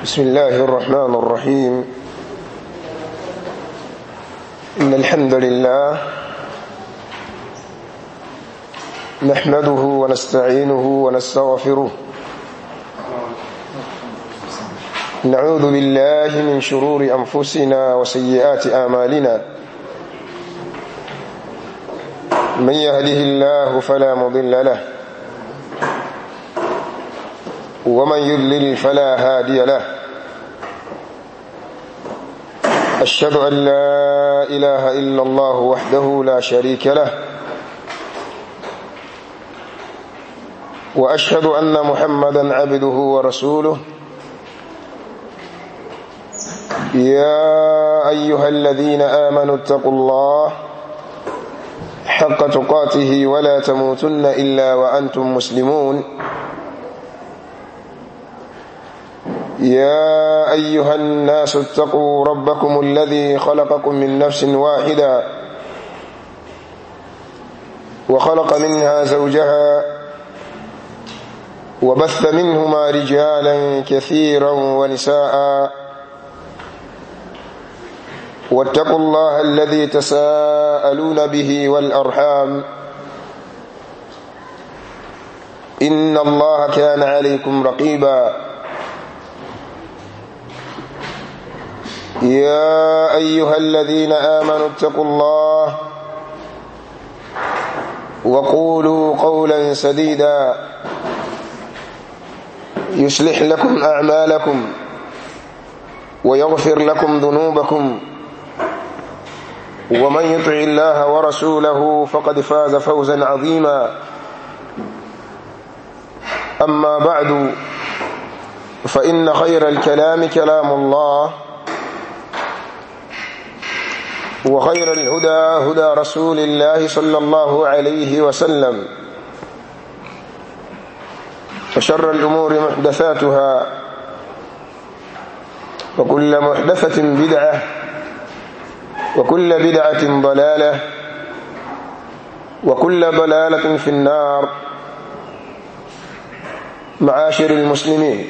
بسم الله الرحمن الرحيم إن الحمد لله نحمده ونستعينه ونستغفره نعوذ بالله من شرور أنفسنا وسيئات آمالنا من يهده الله فلا مضل له ومن يضلل فلا هادي له أشهد أن لا إله إلا الله وحده لا شريك له وأشهد أن محمدا عبده ورسوله يا أيها الذين آمنوا اتقوا الله حق تقاته ولا تموتن إلا وأنتم مسلمون يا أيها الناس اتقوا ربكم الذي خلقكم من نفس واحدة وخلق منها زوجها وبث منهما رجالا كثيرا ونساء واتقوا الله الذي تساءلون به والأرحام إن الله كان عليكم رقيبا يا أيها الذين آمنوا اتقوا الله وقولوا قولا سديدا يصلح لكم أعمالكم ويغفر لكم ذنوبكم ومن يطع الله ورسوله فقد فاز فوزا عظيما أما بعد فإن خير الكلام كلام الله وخير الهدى هدى رسول الله صلى الله عليه وسلم وشر الأمور محدثاتها وكل محدثة بدعة وكل بدعة ضلالة وكل ضلالة في النار معاشر المسلمين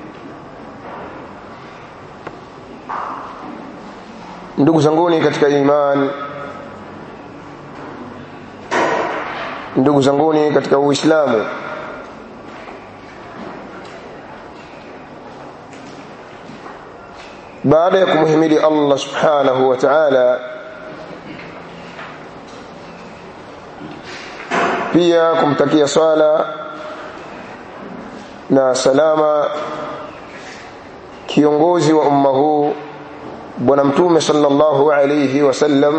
ndugu zanguni katika iman ndugu zanguni katika uislamu baada ya kumhimidi Allah subhanahu wa ta'ala pia kumtakia swala na salama kiongozi wa umma huu bwana mtume sallallahu alayhi wasallam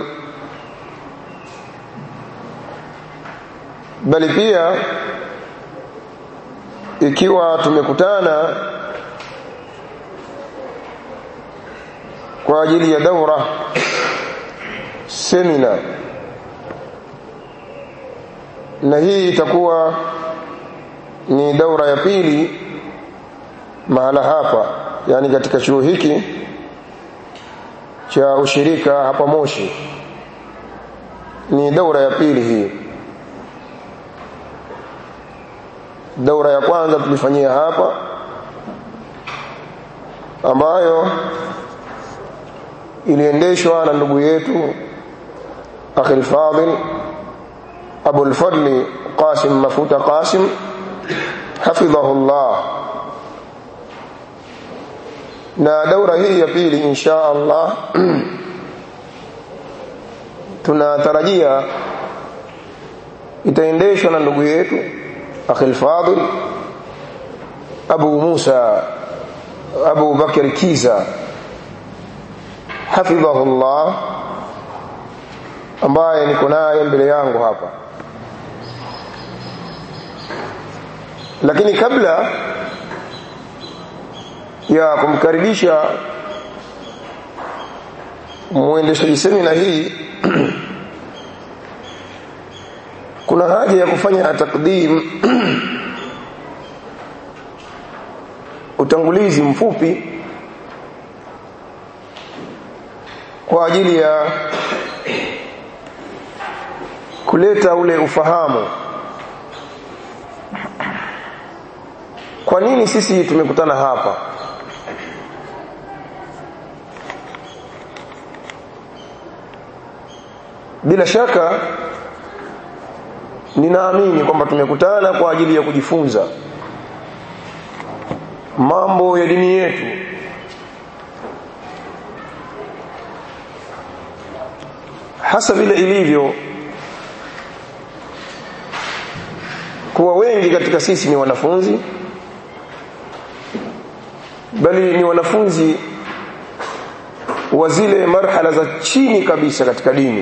bali pia ikiwa tumekutana kwa ajili ya daura semina na hii itakuwa ni daura ya pili mahala hapa yani katika chuo hiki cha ushirika hapa Moshi ni daura ya pili hii daura ya kwanza tulifanyia hapa ambayo iliendeshwa na ndugu yetu akhi al-fadil Abu al-Fadli Qasim Mafuta Qasim hafidhahullah na daura hii ya pili insha Allah tunatarajia itaendeshwa na ndugu yetu akhil fadil Abu Musa Abu Bakr Kiza hafidhahullah ambaye niko naye mbele yangu hapa lakini kabla ya kumkaribisha muendeshaji semina hii kuna haja ya kufanya takdim utangulizi mfupi kwa ajili ya kuleta ule ufahamu kwa nini sisi tumekutana hapa bila shaka ninaamini kwamba tumekutana kwa ajili ya kujifunza mambo ya dini yetu hasa vile ilivyo kuwa wengi katika sisi ni wanafunzi bali ni wanafunzi wa zile marhala za chini kabisa katika dini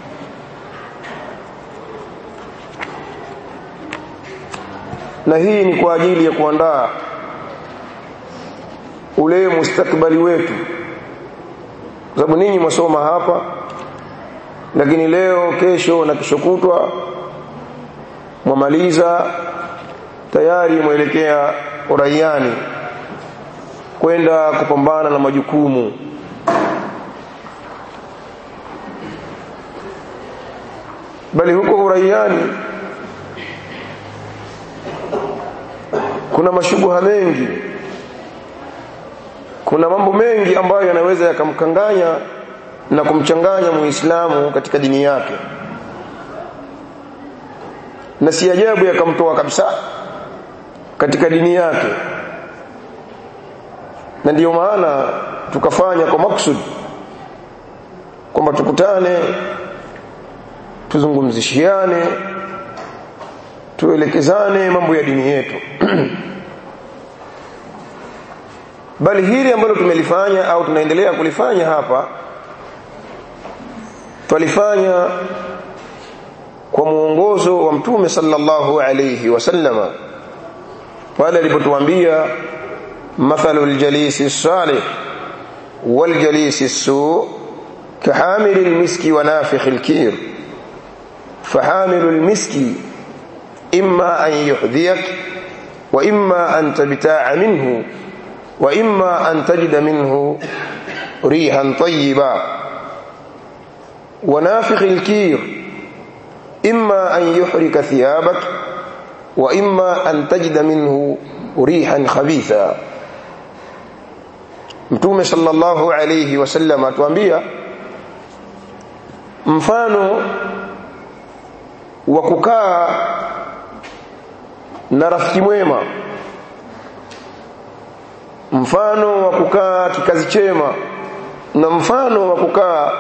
na hii ni kwa ajili ya kuandaa ule mustakbali wetu kwa sababu ninyi mwasoma hapa lakini leo kesho na kesho kutwa mwamaliza tayari mwelekea uraiani kwenda kupambana na majukumu bali huko uraiani kuna mashubuha mengi kuna mambo mengi ambayo yanaweza yakamkanganya na kumchanganya muislamu katika dini yake na si ajabu yakamtoa kabisa katika dini yake na ndiyo maana tukafanya kwa maksud kwamba tukutane tuzungumzishiane tuelekezane mambo ya dini yetu bali hili ambalo tumelifanya au tunaendelea kulifanya hapa twalifanya kwa muongozo wa mtume sallallahu alayhi wasallama pale alipotuambia mathalu aljalisi salih waljalisi su كحامل المسك ونافخ الكير فحامل المسك إما أن يحذيك وإما أن تبتاع منه وإما أن تجد منه ريحا طيبا ونافخ الكير إما أن يحرك ثيابك وإما أن تجد منه ريحا خبيثا mtume sallallahu alayhi wasallam atuambia mfano wa kukaa na rafiki mwema mfano wa kukaa kikazi chema na mfano wa kukaa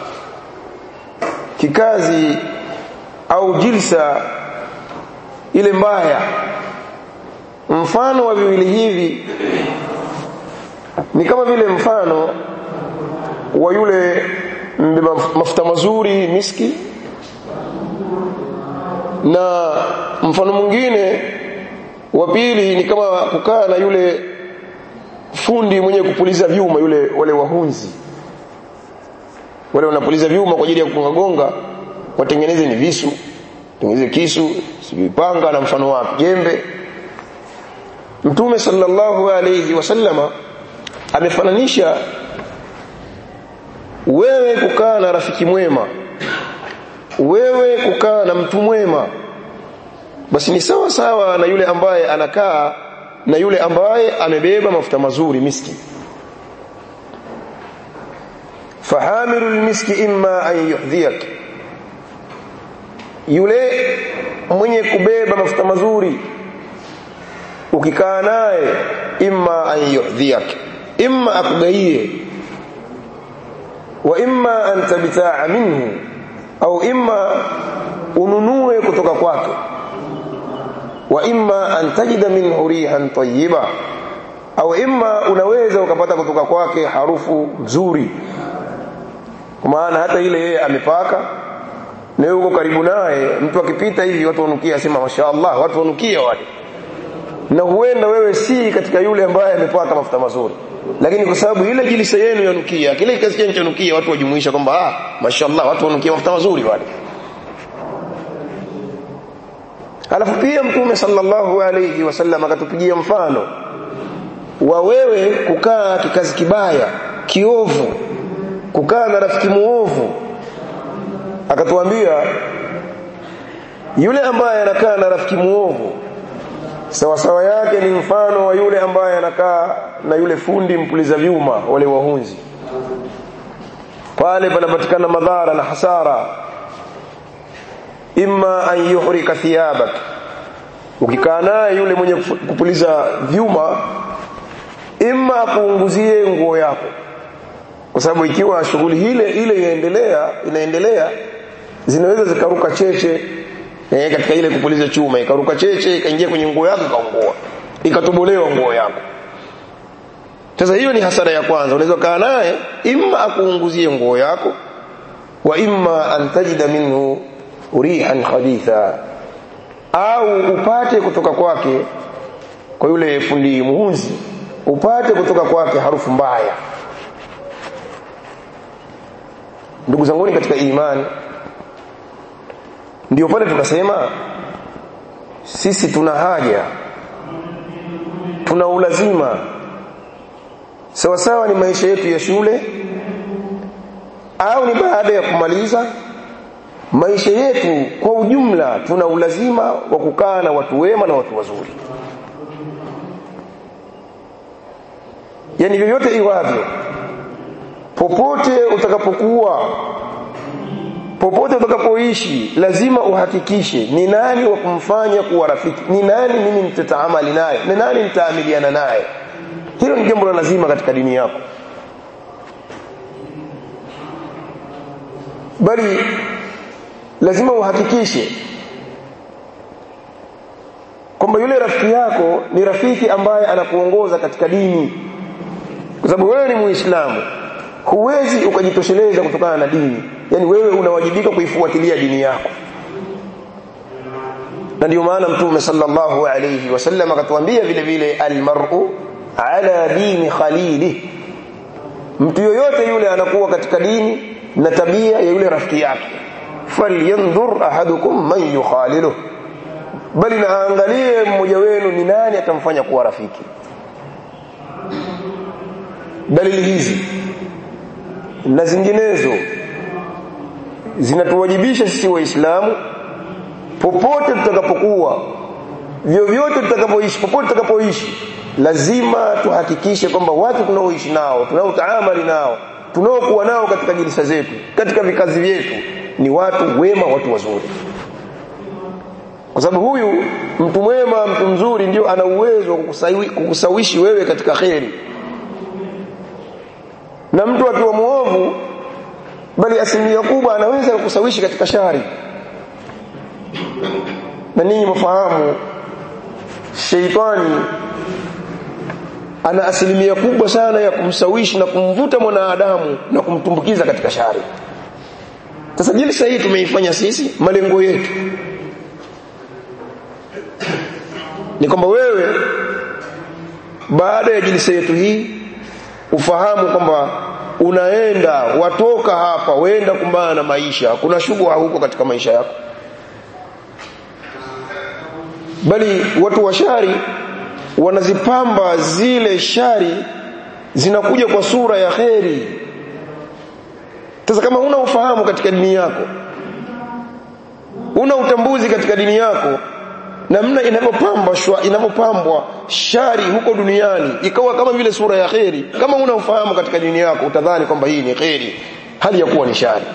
kikazi au jilsa ile mbaya mfano wa viwili hivi ni kama vile mfano wa yule mbeba mafuta mazuri miski na mfano mwingine wa pili ni kama kukaa na yule fundi mwenye kupuliza vyuma yule wale wahunzi wale wanapuliza vyuma kwa ajili ya kugonga watengeneze ni visu tengeneze kisu sivipanga na mfano wake jembe mtume sallallahu alayhi wasallama amefananisha wewe kukaa na rafiki mwema wewe kukaa na mtu mwema basi ni sawa sawa na yule ambaye anakaa na yule ambaye amebeba mafuta mazuri miski fahamilu lmiski imma an yuhdhiyak yule mwenye kubeba mafuta mazuri ukikaa naye imma an yuhdhiyak imma akugaie wa imma an tabtaa minhu au imma ununue kutoka kwake wa imma an tajida minhu rihan tayyiba au imma unaweza ukapata kutoka kwake harufu nzuri kwa maana hata ile yeye amepaka na yuko karibu naye mtu akipita hivi watu wanukia sema mashaallah watu wanukia wale na huenda wewe si katika yule ambaye amepaka mafuta mazuri lakini kwa sababu ile jilisa yenu yanukia kile kikazi chenu chanukia watu wajumuisha kwamba ah mashaallah watu wanukia mafuta mazuri wale alafu pia mtume sallallahu alayhi wasallam akatupigia mfano wa wewe kukaa kikazi kibaya kiovu kukaa na rafiki muovu akatuambia yule ambaye anakaa na rafiki muovu sawa sawa yake ni mfano wa yule ambaye anakaa na yule fundi mpuliza vyuma wale wahunzi pale panapatikana madhara na hasara imma an yuhrika thiyabak ukikaa naye yule mwenye kupuliza vyuma imma kuunguzie nguo yako kwa sababu ikiwa shughuli ile ile inaendelea inaendelea zinaweza zikaruka cheche eh, katika ile kupuliza chuma ikaruka cheche ikaingia kwenye nguo yako ikaungua ikatobolewa nguo yako sasa hiyo ni hasara ya kwanza unaweza kaa naye imma akuunguzie nguo yako wa imma an tajida minhu rihan khabitha au upate kutoka kwake kwa yule fundi muhunzi upate kutoka kwake harufu mbaya ndugu zanguni katika imani ndio pale tukasema sisi tuna haja tuna ulazima sawa sawa ni maisha yetu ya shule au ni baada ya kumaliza maisha yetu kwa ujumla tuna ulazima wa kukaa na watu wema na watu wazuri yani vyovyote iwavyo popote utakapokuwa popote utakapoishi lazima uhakikishe ni nani wa kumfanya kuwa rafiki ni nani mimi nitataamali naye ni nani nitaamiliana naye hilo ni jambo la lazima katika dini yako bali lazima uhakikishe kwamba yule rafiki yako ni rafiki ambaye anakuongoza katika dini kwa sababu wewe ni muislamu huwezi ukajitosheleza kutokana na dini yani wewe unawajibika kuifuatilia dini yako na ndio maana mtume sallallahu alayhi wasallam akatuambia vile vile almar'u ala dini khalili mtu yoyote yule anakuwa katika dini na tabia ya yule rafiki yake falyanzur ahadukum man yukhalilu bali naangalie mmoja wenu ni nani atamfanya kuwa rafiki dalili hizi na zinginezo zinatuwajibisha sisi waislamu popote tutakapokuwa vyovyote tutakapoishi popote tutakapoishi lazima tuhakikishe kwamba watu tunaoishi nao tunaotaamali nao tunaokuwa nao katika jilisa zetu katika vikazi vyetu ni watu wema watu wazuri kwa sababu huyu mtu mwema mtu mzuri ndio ana uwezo wa kukusawishi wewe katika kheri na mtu akiwa muovu bali asilimia kubwa anaweza kukusawishi katika shari na ninyi mfahamu sheitani ana asilimia kubwa sana ya kumsawishi na kumvuta mwanadamu na kumtumbukiza katika shari sasa jilsa hii tumeifanya sisi malengo yetu ni kwamba wewe baada ya jilsa yetu hii ufahamu kwamba unaenda watoka hapa wenda kumbana na maisha kuna shughuli huko katika maisha yako bali watu wa shari wanazipamba zile shari zinakuja kwa sura ya kheri sasa kama una ufahamu katika dini yako una utambuzi katika dini yako namna inavyopambwa inavyopambwa shari huko duniani ikawa kama vile sura ya kheri kama una ufahamu katika dini yako utadhani kwamba hii ni kheri hali ya kuwa ni shari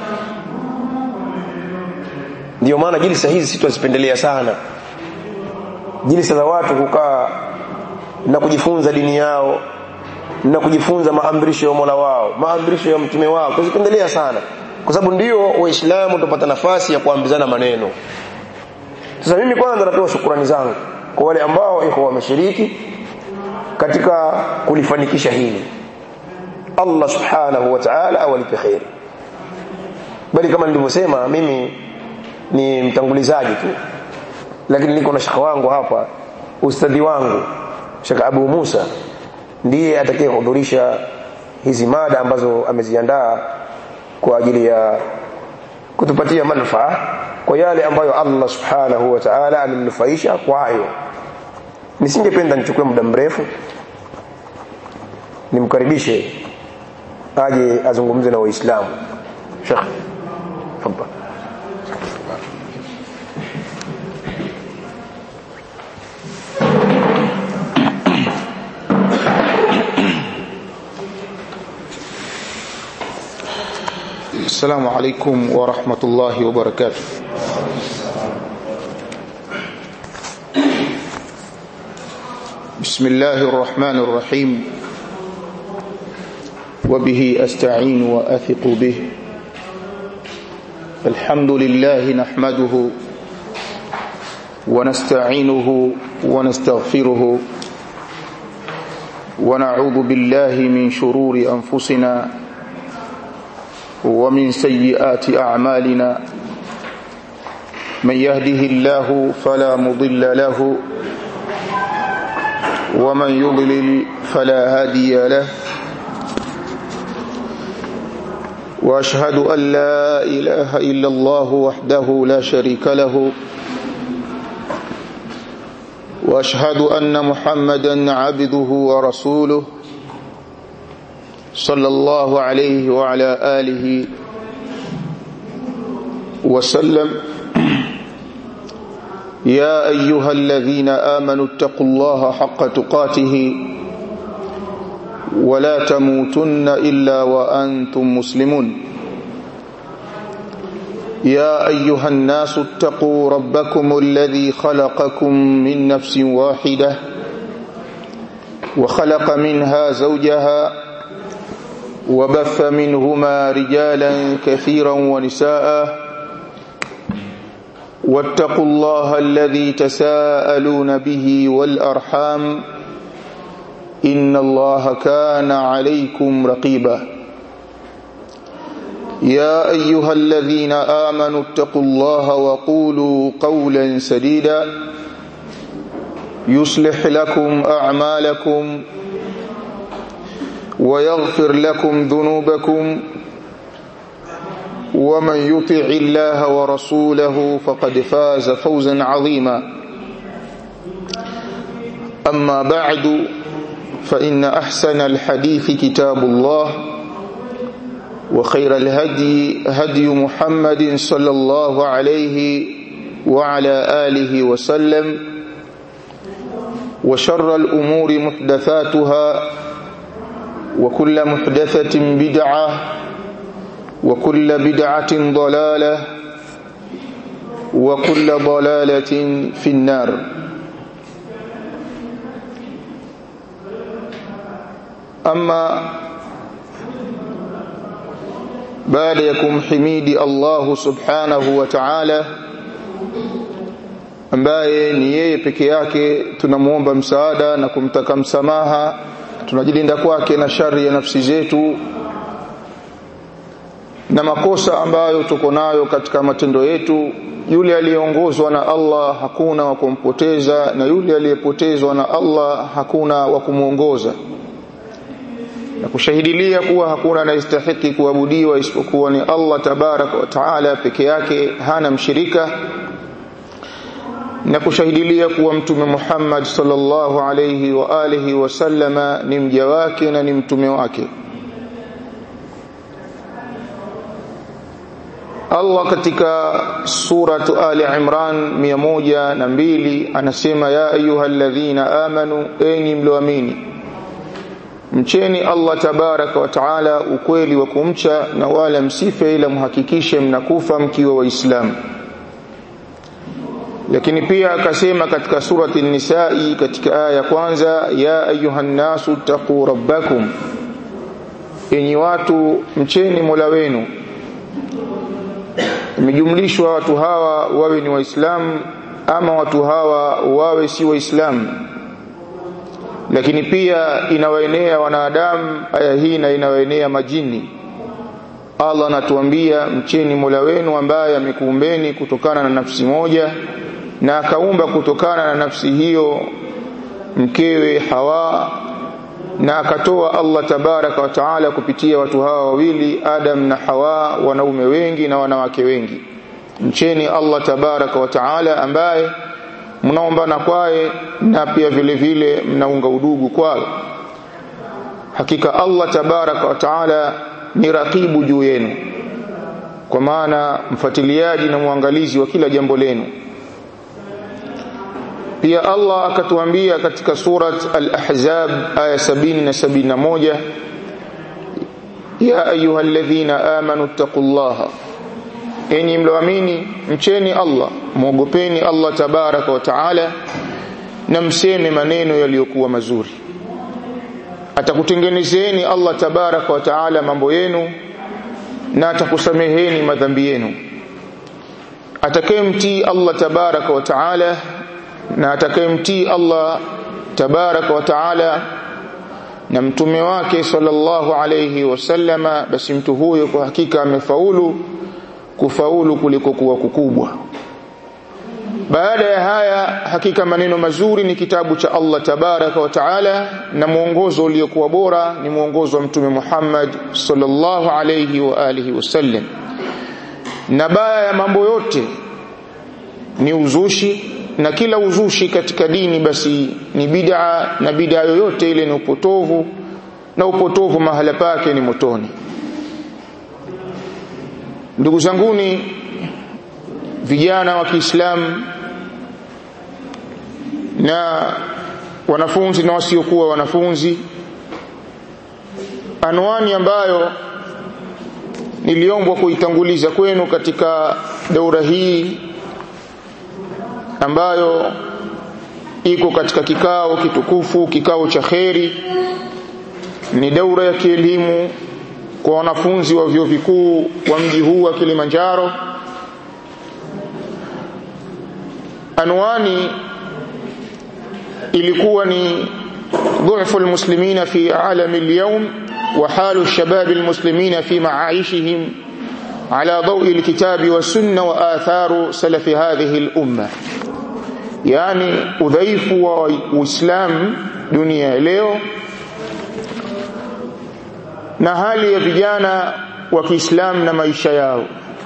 ndio maana jilisa hizi sitazipendelea sana jilisa za watu kukaa na kujifunza dini yao na kujifunza maamrisho ya Mola wao maamrisho ya mtume wao tuzipendelea sana kwa sababu ndio waislamu tupata nafasi ya kuambizana maneno sasa mimi kwanza natoa shukrani zangu kwa wale ambao iko wameshiriki katika kulifanikisha hili Allah subhanahu wa ta'ala awalipe khair bali kama nilivyosema mimi ni mtangulizaji tu lakini niko na shekhi wangu hapa ustadhi wangu Sheikh Abu Musa ndiye atakayehudhurisha hizi mada ambazo ameziandaa kwa ajili ya kutupatia manufaa kwa yale ambayo Allah subhanahu wa ta'ala amenufaisha kwayo nisingependa nichukue muda mrefu nimkaribishe aje azungumze na waislamu Sheikh tafadhali السلام عليكم ورحمة الله وبركاته بسم الله الرحمن الرحيم وبه أستعين وأثق به الحمد لله نحمده ونستعينه ونستغفره ونعوذ بالله من شرور أنفسنا ومن سيئات أعمالنا من يهده الله فلا مضل له ومن يضلل فلا هادي له واشهد ان لا اله الا الله وحده لا شريك له واشهد ان محمدا عبده ورسوله صلى الله عليه وعلى اله وسلم يا ايها الذين امنوا اتقوا الله حق تقاته ولا تموتن الا وانتم مسلمون يا ايها الناس اتقوا ربكم الذي خلقكم من نفس واحده وخلق منها زوجها وبث منهما رجالا كثيرا ونساء واتقوا الله الذي تساءلون به والارحام ان الله كان عليكم رقيبا يا ايها الذين امنوا اتقوا الله وقولوا قولا سديدا يصلح لكم اعمالكم ويغفر لكم ذنوبكم ومن يطع الله ورسوله فقد فاز فوزا عظيما اما بعد فان احسن الحديث كتاب الله وخير الهدي هدي محمد صلى الله عليه وعلى اله وسلم وشر الامور محدثاتها وكل محدثه بدعه وكل بدعه ضلاله وكل ضلاله في النار اما baada ya kumhimidi Allah subhanahu wa ta'ala ambaye ni yeye peke yake tunamuomba msaada na kumtaka msamaha tunajilinda kwake na shari ya nafsi zetu na makosa ambayo tuko nayo katika matendo yetu yule aliyeongozwa na Allah hakuna wa kumpoteza na yule aliyepotezwa na Allah hakuna wa kumuongoza na kushahidilia kuwa hakuna anayestahiki kuabudiwa isipokuwa ni Allah tabaraka wa taala peke yake hana mshirika na kushahidilia kuwa mtume Muhammad sallallahu alayhi wa alihi wasallama ni mja wake na ni mtume wake Allah katika suratu Ali Imran 102 anasema ya ayyuhalladhina amanu enyi mlioamini mcheni Allah tabaraka wa taala ukweli wa kumcha na wala msife ila muhakikishe mnakufa mkiwa waislamu lakini pia akasema katika surati nisai katika aya ya kwanza ya ayuha nasu taqu rabbakum enyi watu mcheni mola wenu imejumlishwa watu hawa wawe ni waislamu ama watu hawa wawe si waislamu lakini pia inawaenea wanadamu aya hii na inawaenea majini Allah anatuambia mcheni Mola wenu ambaye amekuumbeni kutokana na nafsi moja na akaumba kutokana na nafsi hiyo mkewe Hawa na akatoa Allah tabaraka wa taala kupitia watu hawa wawili Adam na Hawa wanaume wengi na wanawake wengi mcheni Allah tabaraka wa taala ambaye mnaombana kwaye na pia vile vile mnaunga udugu kwaye hakika Allah tabaraka wa taala ni rakibu juu yenu kwa maana mfuatiliaji na mwangalizi wa kila jambo lenu pia Allah akatuambia katika surat al-ahzab aya 70 na 71 ya ayyuhalladhina amanu taqullaha enyi mloamini mcheni Allah muogopeni Allah tabaraka wa taala na mseme maneno yaliyokuwa mazuri atakutengenezeni Allah tabaraka wa taala mambo yenu na atakusameheni madhambi yenu atakayemtii Allah tabaraka wa taala na atakayemtii Allah tabaraka wa taala na mtume wake sallallahu alayhi wasallama basi mtu huyo kwa hakika amefaulu kufaulu kuliko kuwa kukubwa baada ya haya hakika maneno mazuri ni kitabu cha Allah tabaraka wa taala na mwongozo uliokuwa bora ni mwongozo wa mtume Muhammad sallallahu alayhi wa alihi wasallam na baya ya mambo yote ni uzushi na kila uzushi katika dini basi ni bid'a na bid'a yoyote ile ni upotovu na upotovu mahala pake ni motoni ndugu zanguni vijana wa Kiislamu na wanafunzi na wasiokuwa wanafunzi anwani ambayo niliombwa kuitanguliza kwenu katika daura hii ambayo iko katika kikao kitukufu kikao cha kheri ni daura ya kielimu kwa wanafunzi wa vyuo vikuu wa mji huu wa Kilimanjaro anwani ilikuwa ni ضعف المسلمين في عالم اليوم وحال الشباب المسلمين في معايشهم على ضوء الكتاب والسنة وآثار سلف هذه الأمة يعني udhaifu wa Uislamu dunia leo na hali ya vijana wa Kiislamu na maisha yao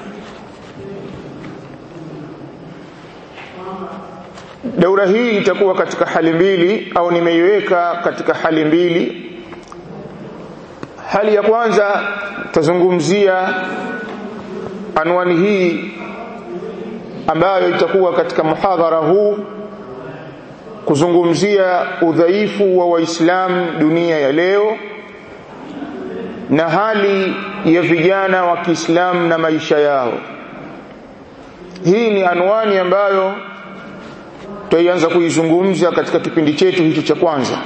Daura hii itakuwa katika hali mbili au nimeiweka katika hali mbili. Hali ya kwanza tazungumzia anwani hii ambayo itakuwa katika muhadhara huu kuzungumzia udhaifu wa Waislamu dunia ya leo na hali ya vijana wa Kiislamu na maisha yao. Hii ni anwani ambayo tutaianza kuizungumza katika kipindi chetu hicho cha kwanza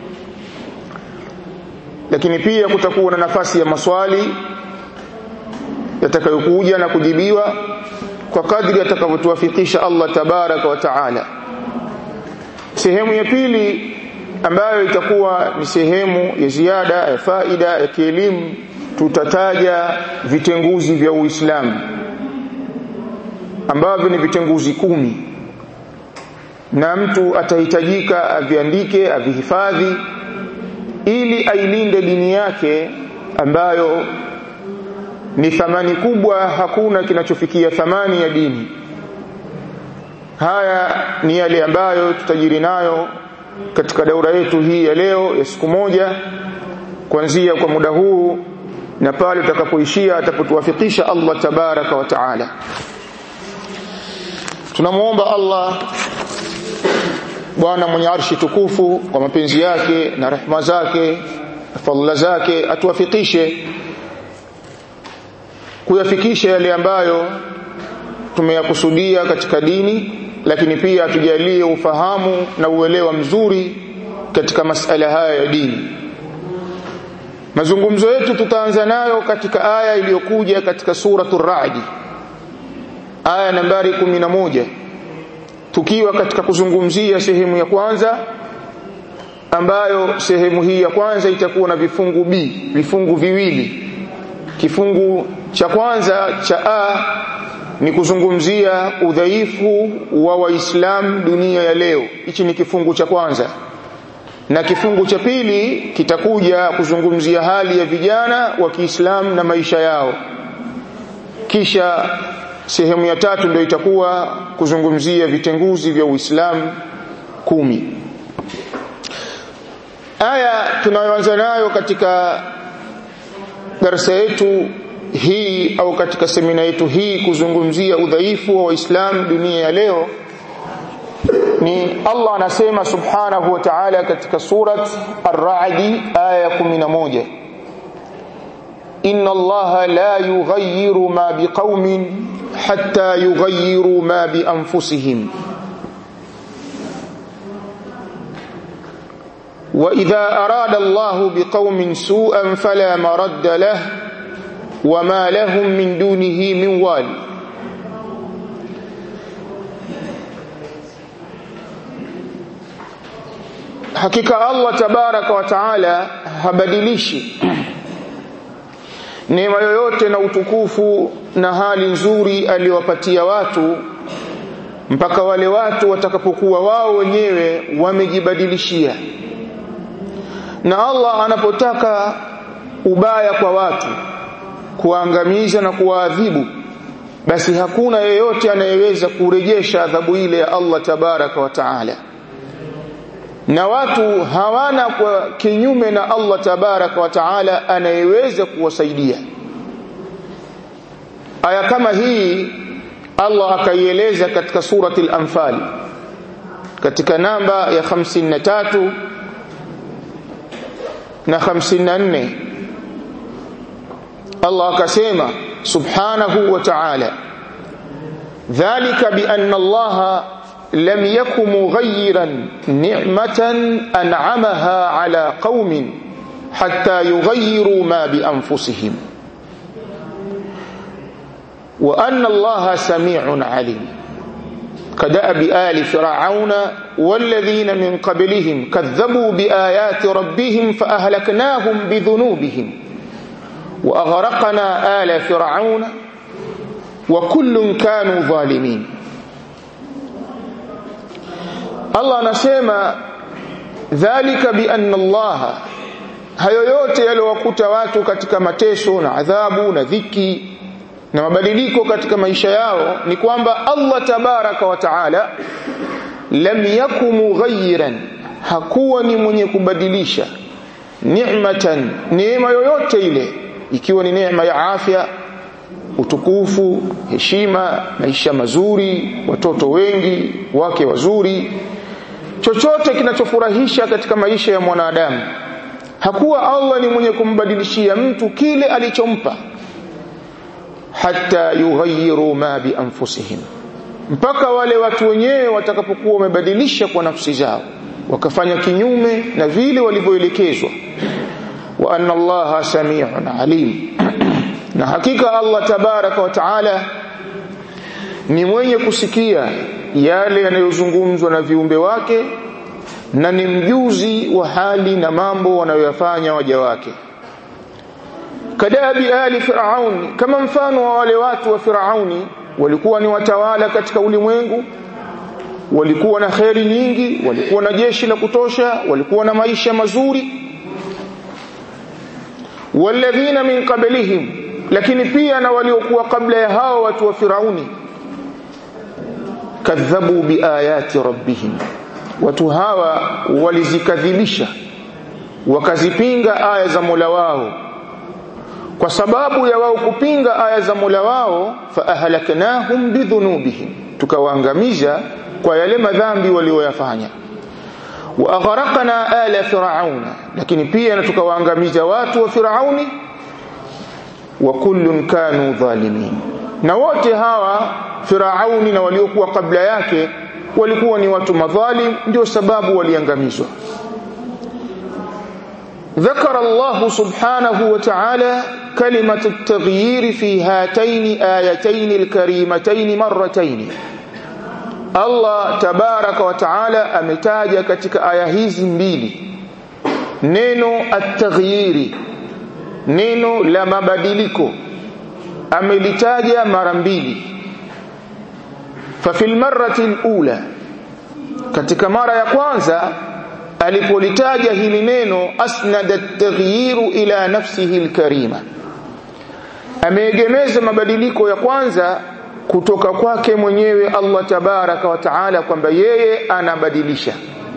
lakini pia kutakuwa na nafasi ya maswali yatakayokuja na kujibiwa kwa kadri atakavyotuwafikisha Allah tabaraka wa taala sehemu ya pili ambayo itakuwa ni sehemu ya ziada ya faida ya kielimu tutataja vitenguzi vya Uislamu ambavyo ni vitenguzi kumi na mtu atahitajika aviandike avihifadhi ili ailinde dini yake ambayo ni thamani kubwa hakuna kinachofikia thamani ya dini haya ni yale ambayo tutajiri nayo katika daura yetu hii ya leo ya siku moja kuanzia kwa muda huu na pale tutakapoishia atapotuwafikisha Allah tabaraka wa taala tunamuomba Allah Bwana mwenye arshi tukufu kwa mapenzi yake na rehema zake fadhila zake atuwafikishe kuyafikisha yale ambayo tumeyakusudia katika dini lakini pia atujalie ufahamu na uelewa mzuri katika masala haya ya dini mazungumzo yetu tutaanza nayo katika aya iliyokuja katika suratul Ra'd aya nambari 11 tukiwa katika kuzungumzia sehemu ya kwanza ambayo sehemu hii ya kwanza itakuwa na vifungu B vifungu viwili kifungu cha kwanza cha A ni kuzungumzia udhaifu wa waislamu dunia ya leo hichi ni kifungu cha kwanza na kifungu cha pili kitakuja kuzungumzia hali ya vijana wa Kiislamu na maisha yao kisha sehemu ya tatu ndio itakuwa kuzungumzia vitenguzi vya Uislamu kumi aya tunayoanza nayo katika darasa yetu hii au katika semina yetu hii kuzungumzia udhaifu wa Waislamu dunia ya leo ni Allah anasema subhanahu wa ta'ala katika surat Ar-Ra'd aya 11 Inna Allah la yughayyiru ma biqaumin hatta yughayyiru ma bi anfusihim وإذا أراد الله بقوم سوءا فلا مرد له وما لهم من دونه من وال hakika Allah tabaraka wa taala habadilishi neema yoyote na utukufu na hali nzuri aliyowapatia watu mpaka wale watu watakapokuwa wao wenyewe wamejibadilishia na Allah anapotaka ubaya kwa watu kuangamiza na kuwaadhibu basi hakuna yeyote anayeweza kurejesha adhabu ile ya Allah tabaraka wa taala na watu hawana kwa kinyume na Allah tabaraka wa taala anayeweza kuwasaidia aya kama hii Allah akaieleza katika surati al-Anfal katika namba ya 53 na 54 Allah akasema subhanahu wa ta'ala dhalika bi anna Allah lam yakum mughayyiran ni'matan an'amaha ala qaumin hatta yughayyiru ma bi anfusihim wa anna Allah sami'un 'alim كدأب آل فرعون والذين من قبلهم كذبوا بآيات ربهم فأهلكناهم بذنوبهم وأغرقنا آل فرعون وكل كانوا ظالمين الله نسيما ذلك بأن الله hayo yote yaliyowakuta watu katika mateso na adhabu na dhiki na mabadiliko katika maisha yao ni kwamba Allah tabaraka wa taala lam yakum mughayyiran hakuwa ni mwenye kubadilisha ni'matan neema yoyote ile ikiwa ni neema ya afya utukufu heshima maisha mazuri watoto wengi wake wazuri chochote kinachofurahisha katika maisha ya mwanadamu hakuwa Allah ni mwenye kumbadilishia mtu kile alichompa hatta yughayyiru ma bi anfusihim mpaka wale watu wenyewe watakapokuwa wamebadilisha kwa nafsi zao wakafanya kinyume na vile walivyoelekezwa wa anna allaha samiun alim na hakika Allah tabaraka wa taala ni mwenye kusikia yale yanayozungumzwa na viumbe wake na ni mjuzi wa hali na mambo wanayoyafanya waja wake kadabi ali firauni kama mfano wa wale watu wa firauni walikuwa ni watawala katika ulimwengu walikuwa na kheri nyingi walikuwa na jeshi la kutosha walikuwa na maisha mazuri walladhina min qablihim lakini pia na waliokuwa kabla ya hao watu wa firauni kadhabu biayati rabbihim watu hawa walizikadhibisha wakazipinga aya za Mola wao kwa sababu ya wao kupinga aya za Mola wao fa ahlaknahum bidhunubihim tukawaangamiza kwa yale madhambi walioyafanya wa aghraqna ala fir'auna lakini pia na tukawaangamiza watu wa firauni wa kullun kanu dhalimin na wote hawa firauni na waliokuwa kabla yake walikuwa ni watu madhalim ndio sababu waliangamizwa ذكر الله سبحانه وتعالى كلمة التغيير في هاتين آيتين الكريمتين مرتين Allah tabaraka wa taala ametaja katika aya hizi mbili neno at-taghyiri neno la mabadiliko amelitaja mara mbili fa fil marrati al-ula katika mara ya kwanza alipolitaja hili neno asnada at-taghyiru ila nafsihi al-karima ameegemeza mabadiliko ya kwanza kutoka kwake mwenyewe Allah tabaraka wa taala kwamba yeye anabadilisha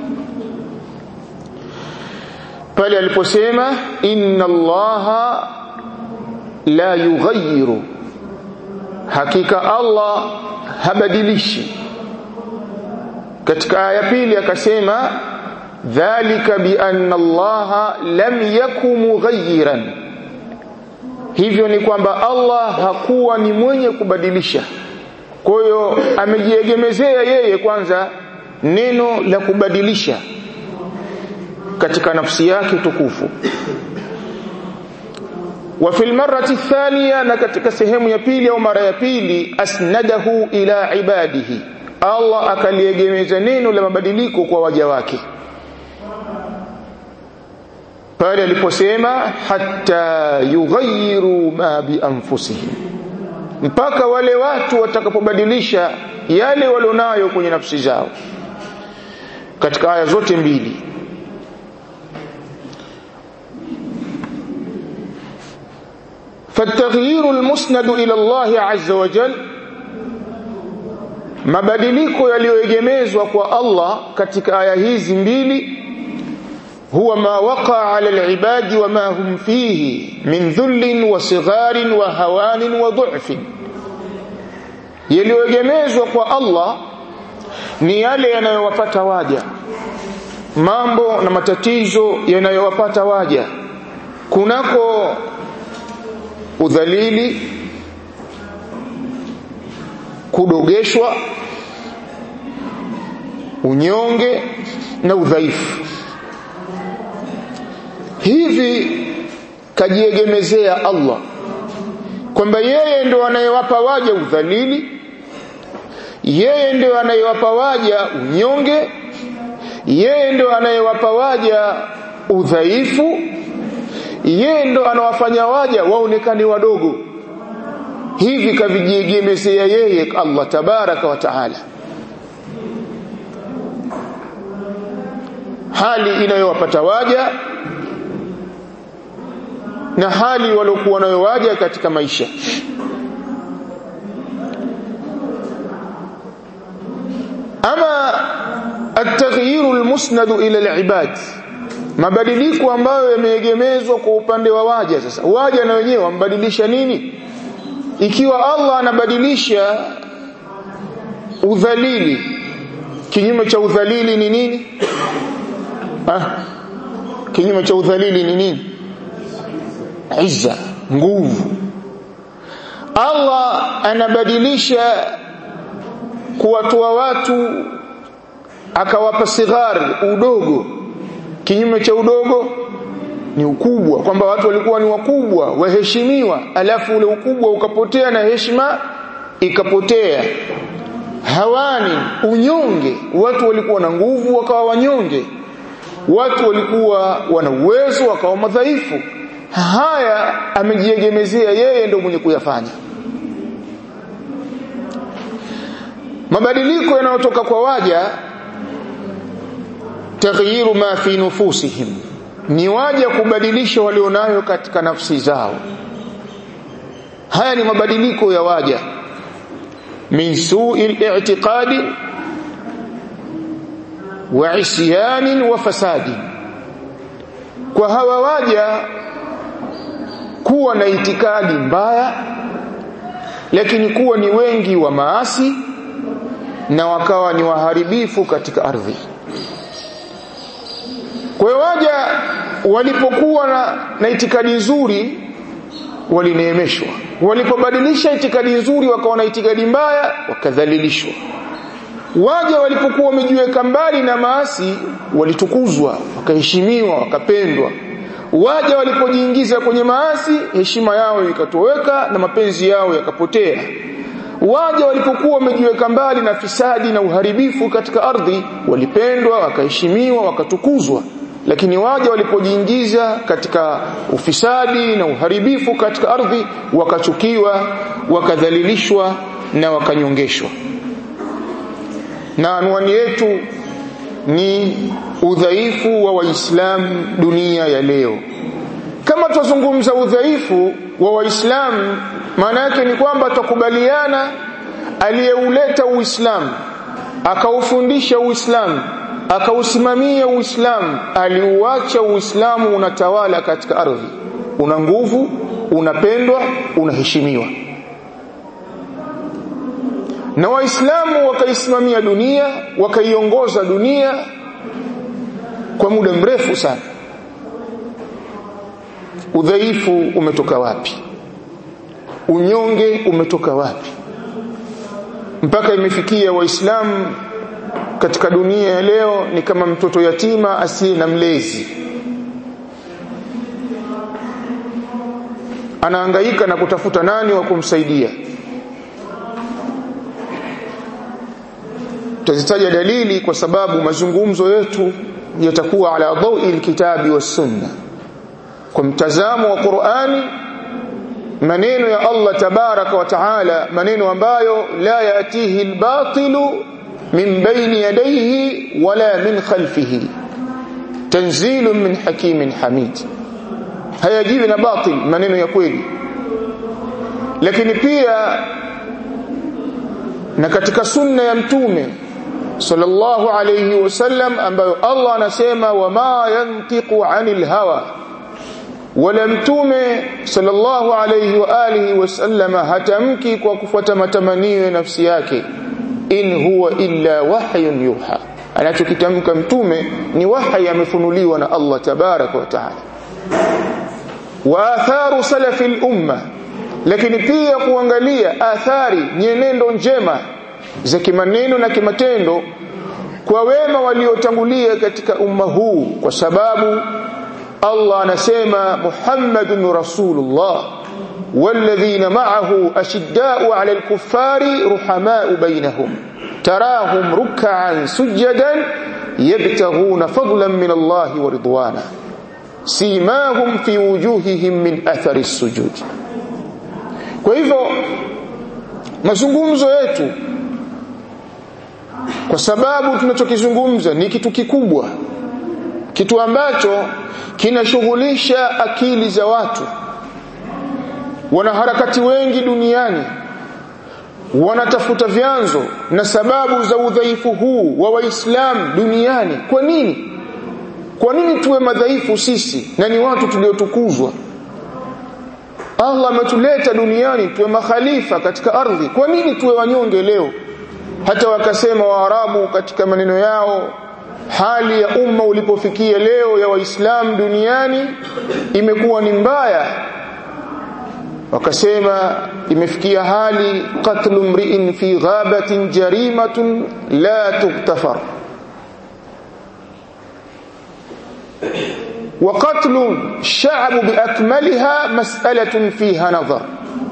pale aliposema inna allaha la yughayyiru hakika Allah habadilishi katika aya pili akasema dhalika bi anna allaha lam yakum mughayyiran hivyo ni kwamba Allah hakuwa ni mwenye kubadilisha kwa hiyo amejiegemezea yeye kwanza neno la kubadilisha katika nafsi yake tukufu wa fil marrati thaniya na katika sehemu ya pili au mara ya pili asnadahu ila ibadihi Allah akaliegemeza neno la mabadiliko kwa waja wake pale aliposema hatta yughayyiru ma bi anfusihim mpaka wale watu watakapobadilisha yale walionayo kwenye nafsi zao katika aya zote mbili فالتغيير المسند إلى الله عز وجل mabadiliko yaliyoegemezwa kwa Allah katika aya hizi mbili huwa ma waqa ala alibadi wa ma hum fihi min dhullin wa sigharin wa hawanin wa dhu'fin yaliyoegemezwa kwa Allah ni yale yanayowapata waja mambo na matatizo yanayowapata waja kunako udhalili kudogeshwa unyonge na udhaifu hivi kajiegemezea Allah kwamba yeye ndo anayewapa waja udhalili yeye ndo anayewapa waja unyonge yeye ndo anayewapa waja udhaifu yeye ndo anawafanya waja waonekane wadogo hivi kavijiegemezea yeye Allah tabaraka wa taala hali inayowapata waja na hali waliokuwa nayo waja katika maisha ama at-taghyiru al-musnad ila al-ibad mabadiliko ambayo yameegemezwa kwa upande wa waja sasa waja na wenyewe wambadilisha nini ikiwa Allah anabadilisha udhalili kinyume cha udhalili ni nini ah kinyume cha udhalili ni nini izza nguvu Allah anabadilisha kuwatoa watu akawapa sighar udogo kinyume cha udogo ni ukubwa kwamba watu walikuwa ni wakubwa waheshimiwa alafu ule ukubwa ukapotea na heshima ikapotea hawani unyonge watu walikuwa na nguvu wakawa wanyonge watu walikuwa wana uwezo wakawa madhaifu haya amejiegemezea yeye ndio mwenye kuyafanya mabadiliko yanayotoka kwa waja taghyiru ma fi nufusihim ni waja kubadilisha walionayo katika nafsi zao haya ni mabadiliko ya waja min su'il i'tiqadi wa isyanin wa fasadi kwa hawa waja kuwa na itikadi mbaya lakini kuwa ni wengi wa maasi na wakawa ni waharibifu katika ardhi kwa hiyo waja walipokuwa na, na itikadi nzuri walineemeshwa walipobadilisha itikadi nzuri wakawa na itikadi mbaya wakadhalilishwa waja walipokuwa wamejiweka mbali na maasi walitukuzwa wakaheshimiwa wakapendwa waja walipojiingiza kwenye maasi heshima yao ikatoweka na mapenzi yao yakapotea waja walipokuwa wamejiweka mbali na fisadi na uharibifu katika ardhi walipendwa wakaheshimiwa wakatukuzwa lakini waja walipojiingiza katika ufisadi na uharibifu katika ardhi wakachukiwa wakadhalilishwa na wakanyongeshwa na anwani yetu ni udhaifu wa waislamu dunia ya leo kama tuzungumza udhaifu wa waislamu maana yake ni kwamba tukubaliana aliyeuleta uislamu akaufundisha uislamu akausimamia uislamu aliuacha uislamu unatawala katika ardhi una nguvu unapendwa unaheshimiwa na waislamu wakaisimamia dunia wakaiongoza dunia kwa muda mrefu sana udhaifu umetoka wapi unyonge umetoka wapi mpaka imefikia waislamu katika dunia ya leo ni kama mtoto yatima asiye na mlezi anahangaika na kutafuta nani wa kumsaidia tutazitaja dalili kwa sababu mazungumzo yetu yatakuwa ala dawi alkitabi was sunna kwa mtazamo wa Qur'ani maneno ya Allah tabaraka wa taala maneno ambayo la yatihi albatilu min bayni yadayhi wala min khalfihi tanzilun min hakimin hamid hayajiwi na batil maneno ya kweli lakini pia na katika sunna ya mtume sallallahu alayhi wasallam ambayo Allah anasema wama yantiqu anil hawa wala mtume sallallahu alayhi wa alihi wasallama hatamki kwa kufuata matamanio ya nafsi yake in huwa illa wahyun yuha anachokitamka mtume ni wahyi amefunuliwa na Allah tabaraka wa taala wa atharu salafi al-umma lakini pia kuangalia athari nyenendo njema za kimaneno na kimatendo kwa wema waliotangulia katika umma huu kwa sababu Allah anasema Muhammadun Rasulullah والذين معه أشداء على الكفار رحماء بينهم تراهم ركعا سجدا يبتغون فضلا من الله ورضوانا سيماهم في وجوههم من أثر السجود kwa hivyo mazungumzo yetu kwa sababu tunachokizungumza ni kitu kikubwa kitu ambacho kinashughulisha akili za watu wanaharakati wengi duniani wanatafuta vyanzo na sababu za udhaifu huu wa waislamu duniani kwa nini kwa nini tuwe madhaifu sisi na ni watu tuliotukuzwa Allah ametuleta duniani tuwe makhalifa katika ardhi kwa nini tuwe wanyonge leo hata wakasema waarabu katika maneno yao hali ya umma ulipofikia leo ya waislamu duniani imekuwa ni mbaya wakasema imefikia hali qatlu mri'in fi ghabatin jarimatun la tuktafar وقتل الشعب بأكملها مسألة فيها نظر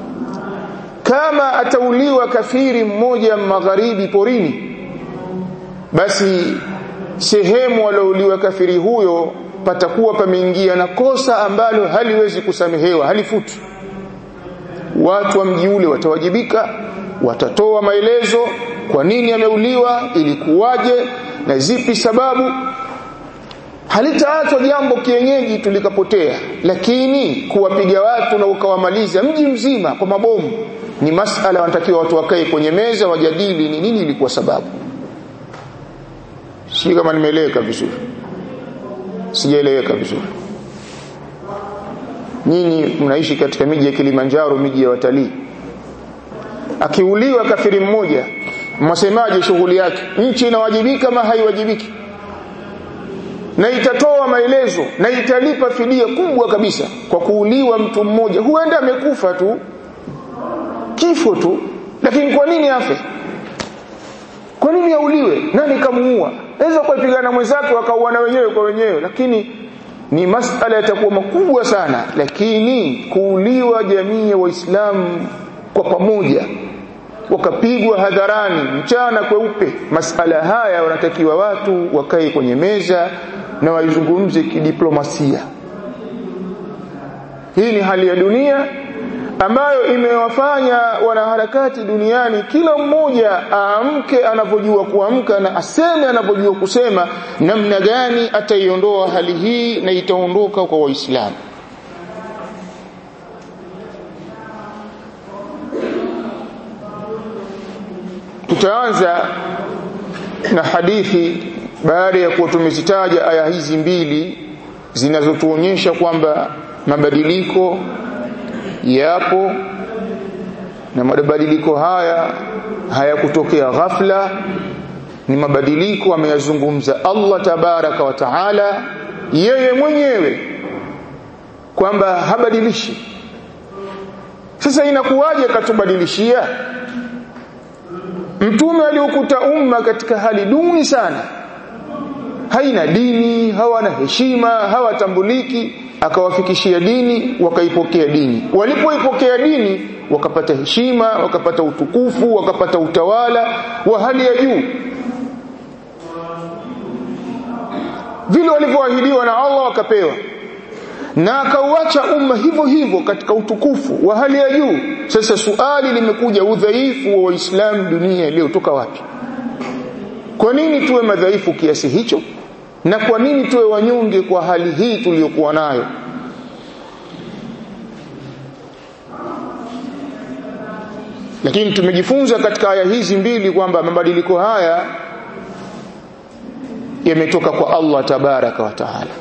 كما أتوليwa kafiri mmoja magharibi porini basi sehemu aliouliwa kafiri huyo patakuwa pameingia na kosa ambalo haliwezi kusamehewa halifutu watu wa mji ule watawajibika watatoa maelezo kwa nini ameuliwa ilikuwaje na zipi sababu halitaachwa jambo kienyeji tulikapotea lakini kuwapiga watu na ukawamaliza mji mzima kwa mabomu ni masala wanatakiwa watu wakae kwenye meza wajadili ni nini ilikuwa sababu si kama nimeeleweka vizuri sijaeleweka vizuri nyinyi mnaishi katika miji ya Kilimanjaro miji ya watalii akiuliwa kafiri mmoja mwasemaje shughuli yake nchi inawajibika ama haiwajibiki na itatoa maelezo na italipa fidia kubwa kabisa kwa kuuliwa mtu mmoja huenda amekufa tu kifo tu lakini kwa nini afe kwa nini auliwe nani kamuua naweza kupigana mwenzake wakauana wenyewe kwa wenyewe lakini ni masala yatakuwa makubwa sana lakini kuuliwa jamii ya waislamu kwa pamoja wakapigwa hadharani mchana kweupe masala haya wanatakiwa watu wakae kwenye meza na waizungumze kidiplomasia hii ni hali ya dunia ambayo imewafanya wanaharakati duniani kila mmoja aamke anavyojua kuamka na aseme anavyojua kusema namna gani ataiondoa hali hii na itaondoka kwa waislamu tutaanza na hadithi baada ya kuwa tumezitaja aya hizi mbili zinazotuonyesha kwamba mabadiliko yapo na mabadiliko haya hayakutokea ghafla ni mabadiliko ameyazungumza Allah tabaraka wa taala yeye mwenyewe kwamba habadilishi sasa inakuwaje katubadilishia mtume aliukuta umma katika hali duni sana haina dini hawana heshima hawatambuliki akawafikishia dini wakaipokea dini walipoipokea dini wakapata heshima wakapata utukufu wakapata utawala wa hali ya juu vile walivyoahidiwa na Allah wakapewa na akauacha umma hivyo hivyo katika utukufu wa hali ya juu sasa suali limekuja udhaifu wa waislamu dunia leo toka wapi kwa nini tuwe madhaifu kiasi hicho na kwa nini tuwe wanyonge kwa hali hii tuliyokuwa nayo lakini tumejifunza katika aya hizi mbili kwamba mabadiliko haya yametoka kwa Allah tabaraka wa taala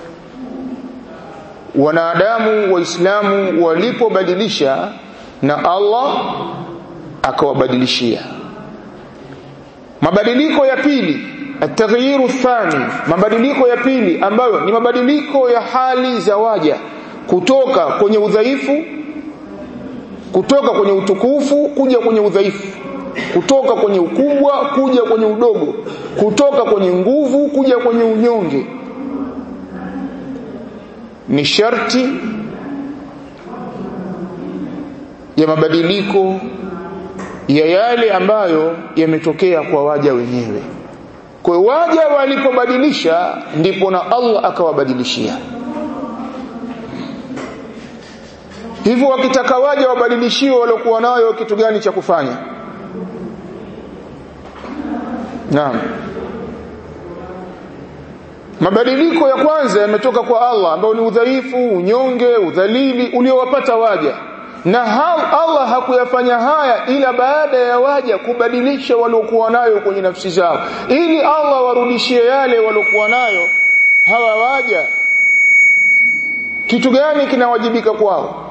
wanadamu waislamu walipobadilisha na Allah akawabadilishia mabadiliko ya pili ataghyiru thani mabadiliko ya pili ambayo ni mabadiliko ya hali za waja kutoka kwenye udhaifu kutoka kwenye utukufu kuja kwenye udhaifu kutoka kwenye ukubwa kuja kwenye udogo kutoka kwenye nguvu kuja kwenye unyonge ni sharti ya mabadiliko ya yale ambayo yametokea kwa waja wenyewe kwa waja walipobadilisha ndipo na Allah akawabadilishia hivyo wakitaka waja wabadilishiwe waliokuwa nayo kitu gani cha kufanya naam mabadiliko ya kwanza yametoka kwa Allah ambao ni udhaifu unyonge udhalili uliowapata waja na Allah hakuyafanya haya ila baada ya waja kubadilisha waliokuwa nayo kwenye nafsi zao ili Allah warudishie yale waliokuwa nayo hawa waja kitu gani kinawajibika kwao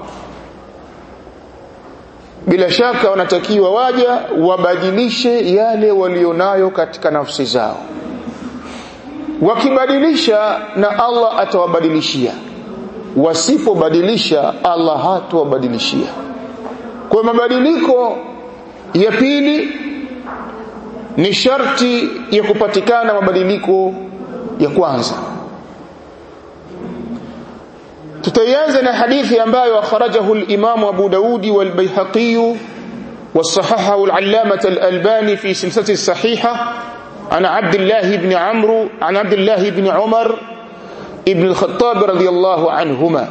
bila shaka wanatakiwa waja wabadilishe yale walionayo katika nafsi zao wakibadilisha na Allah atawabadilishia wasipobadilisha Allah hatawabadilishia kwa mabadiliko ya pili ni sharti ya kupatikana mabadiliko ya kwanza tutaianza na hadithi ambayo akhrajahu al-Imam Abu Daudi wal-Baihaqi وصححه العلامة الألباني في سلسلة الصحيحة عن عبد الله بن عمرو عن عبد الله بن عمر ابن الخطاب رضي الله عنهما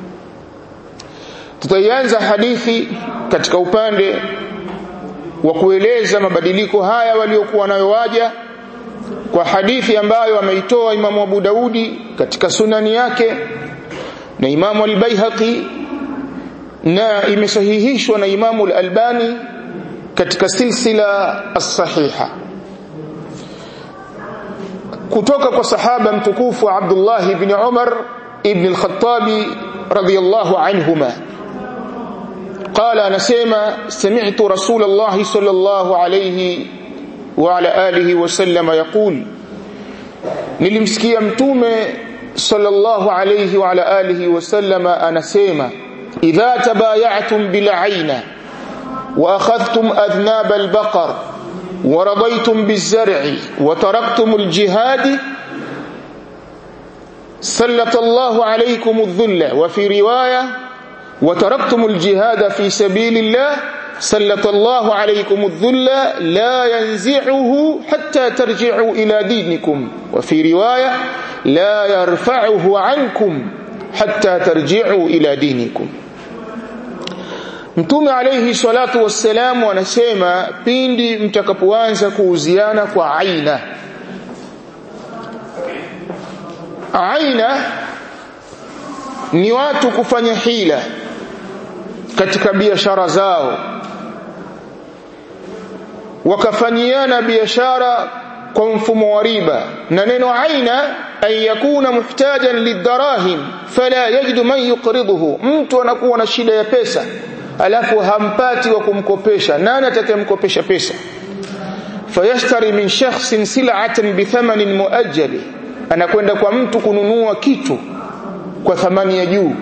tutaanza hadithi katika upande wa kueleza mabadiliko haya waliokuwa nayo waja kwa hadithi ambayo ameitoa Imamu Abu Daudi katika sunani yake na Imamu al-Baihaqi na imesahihishwa na Imamu al-Albani katika silsila as-sahiha kutoka kwa sahaba mtukufu Abdullah ibn Umar ibn al-Khattab radiyallahu anhuma قال انا سمع سمعت رسول الله صلى الله عليه وعلى اله وسلم يقول nilimsikia mtume sallallahu alayhi wa ala alihi wasallama anasema idha tabaya'tum bil 'ayna wa akhadhtum adhnab al baqar wa radaytum biz zar'i wa taraktum al jihad sallata Allahu alaykum adh-dhulla wa fi riwaya wa taraktum al jihad fi sabilillah سلط الله عليكم الذل لا ينزعه حتى ترجعوا إلى دينكم وفي رواية لا يرفعه عنكم حتى ترجعوا إلى دينكم Mtume alayhi salatu wassalam anasema pindi mtakapoanza kuuziana kwa aina aina ni watu kufanya hila katika biashara zao wakafanyiana biashara kwa mfumo wa riba na neno aina ay yakuna muhtajan lidarahim fala yajidu man yuqriduhu mtu anakuwa na shida ya pesa alafu hampati wa kumkopesha nani atakayemkopesha pesa fayashtari min shakhsin sil'atan bithamanin muajjali anakwenda kwa mtu kununua kitu kwa thamani ya juu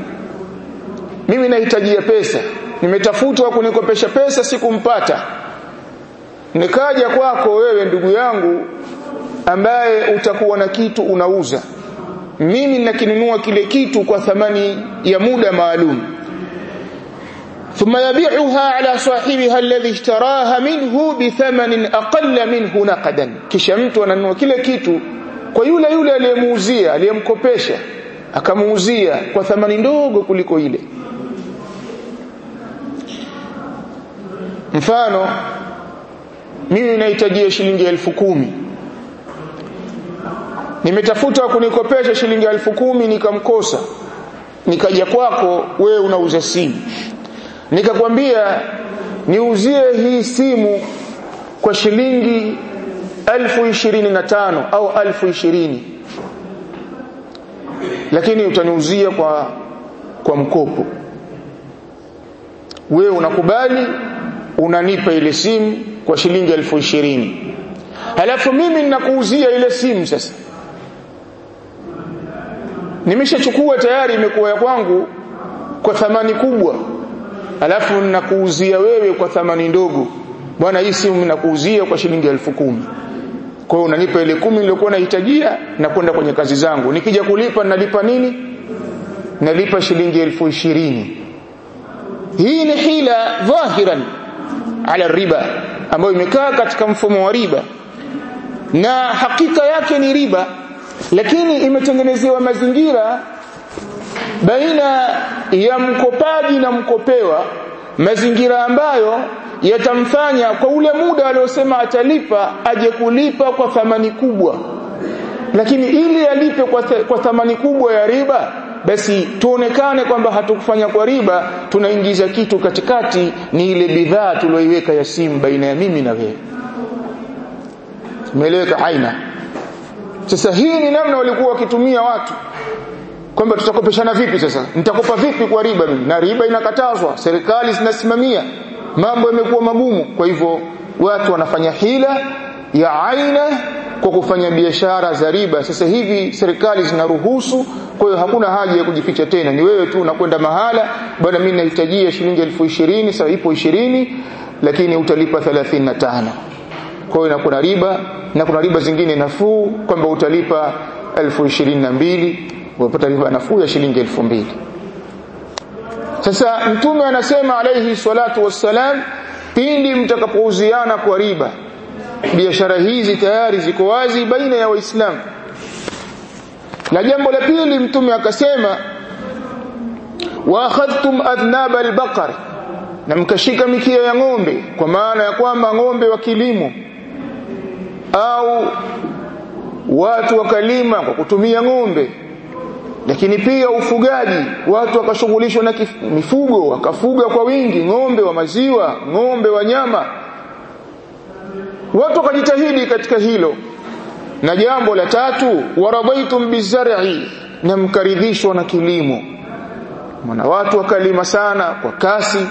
mimi nahitajia pesa nimetafutwa kunikopesha pesa sikumpata nikaja kwako wewe ndugu yangu ambaye utakuwa na kitu unauza mimi nakinunua kile kitu kwa thamani ya muda maalum ثم يبيعها على صاحبها الذي اشتراها منه بثمن أقل منه نقدا kisha mtu ananunua kile kitu kwa yule yule aliyemuuzia aliyemkopesha akamuuzia kwa thamani ndogo kuliko ile mfano mimi nahitajia shilingi elfu kumi nimetafuta kunikopesha shilingi elfu kumi nikamkosa nikaja kwako wewe unauza simu nikakwambia niuzie hii simu kwa shilingi elfu ishirini na tano au elfu ishirini lakini utaniuzia kwa kwa mkopo wewe unakubali unanipa ile simu kwa shilingi elfu ishirini halafu mimi ninakuuzia ile simu sasa nimeshachukua tayari imekuwa ya kwangu kwa thamani kubwa alafu ninakuuzia wewe kwa thamani ndogo bwana hii simu ninakuuzia kwa shilingi elfu kumi kwa hiyo unanipa ile kumi niliyokuwa nahitajia na kwenda kwenye kazi zangu nikija kulipa nalipa nini nalipa shilingi elfu ishirini hii ni hila dhahiran ala riba ambayo imekaa katika mfumo wa riba na hakika yake ni riba lakini imetengenezewa mazingira baina ya mkopaji na mkopewa mazingira ambayo yatamfanya kwa ule muda aliosema atalipa aje kulipa kwa thamani kubwa lakini ili alipe kwa, th kwa thamani kubwa ya riba basi tuonekane kwamba hatukufanya kwa riba tunaingiza kitu katikati ni ile bidhaa tulioiweka ya simu baina ya mimi na wewe umeeleweka aina sasa hii ni namna walikuwa wakitumia watu kwamba tutakopeshana vipi sasa nitakopa vipi kwa riba mimi na riba inakatazwa serikali zinasimamia mambo yamekuwa magumu kwa hivyo watu wanafanya hila ya aina kwa kufanya biashara za riba sasa hivi serikali zinaruhusu kwa hiyo hakuna haja ya kujificha tena ni wewe tu unakwenda mahala bwana mimi nahitajia shilingi elfu ishirini sawa ipo ishirini lakini utalipa 35 kwa hiyo inakuwa riba na kuna riba zingine nafuu kwamba utalipa elfu ishirini na mbili unapata riba nafuu ya shilingi elfu mbili sasa mtume anasema alayhi salatu wassalam pindi mtakapouziana kwa riba biashara hizi tayari ziko wazi baina ya waislamu na jambo la pili mtume akasema wa akhadhtum adhnab albaqar na mkashika mikia ya ng'ombe kwa maana ya kwamba ng'ombe wa kilimo au watu wakalima kwa kutumia ng'ombe lakini pia ufugaji watu wakashughulishwa na mifugo wakafuga kwa wingi ng'ombe wa maziwa ng'ombe wa nyama watu wakajitahidi katika hilo na jambo la tatu waradaitum bizar'i na mkaridhishwa na kilimo maana watu wakalima sana kwa kasi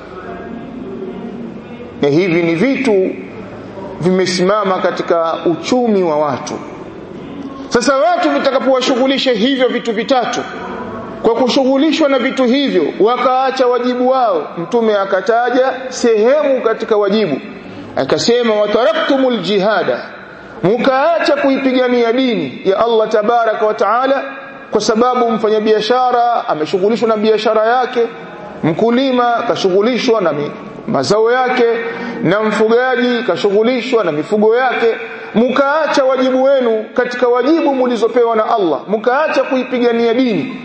na hivi ni vitu vimesimama katika uchumi wa watu sasa watu vitakapowashughulisha hivyo vitu vitatu kwa kushughulishwa na vitu hivyo wakaacha wajibu wao mtume akataja sehemu katika wajibu akasema wataraktumul jihada mukaacha kuipigania dini ya Allah tabaraka wa taala kwa sababu mfanyabiashara ameshughulishwa na biashara yake mkulima kashughulishwa na mazao yake na mfugaji kashughulishwa na mifugo yake mkaacha wajibu wenu katika wajibu mulizopewa na Allah mkaacha kuipigania dini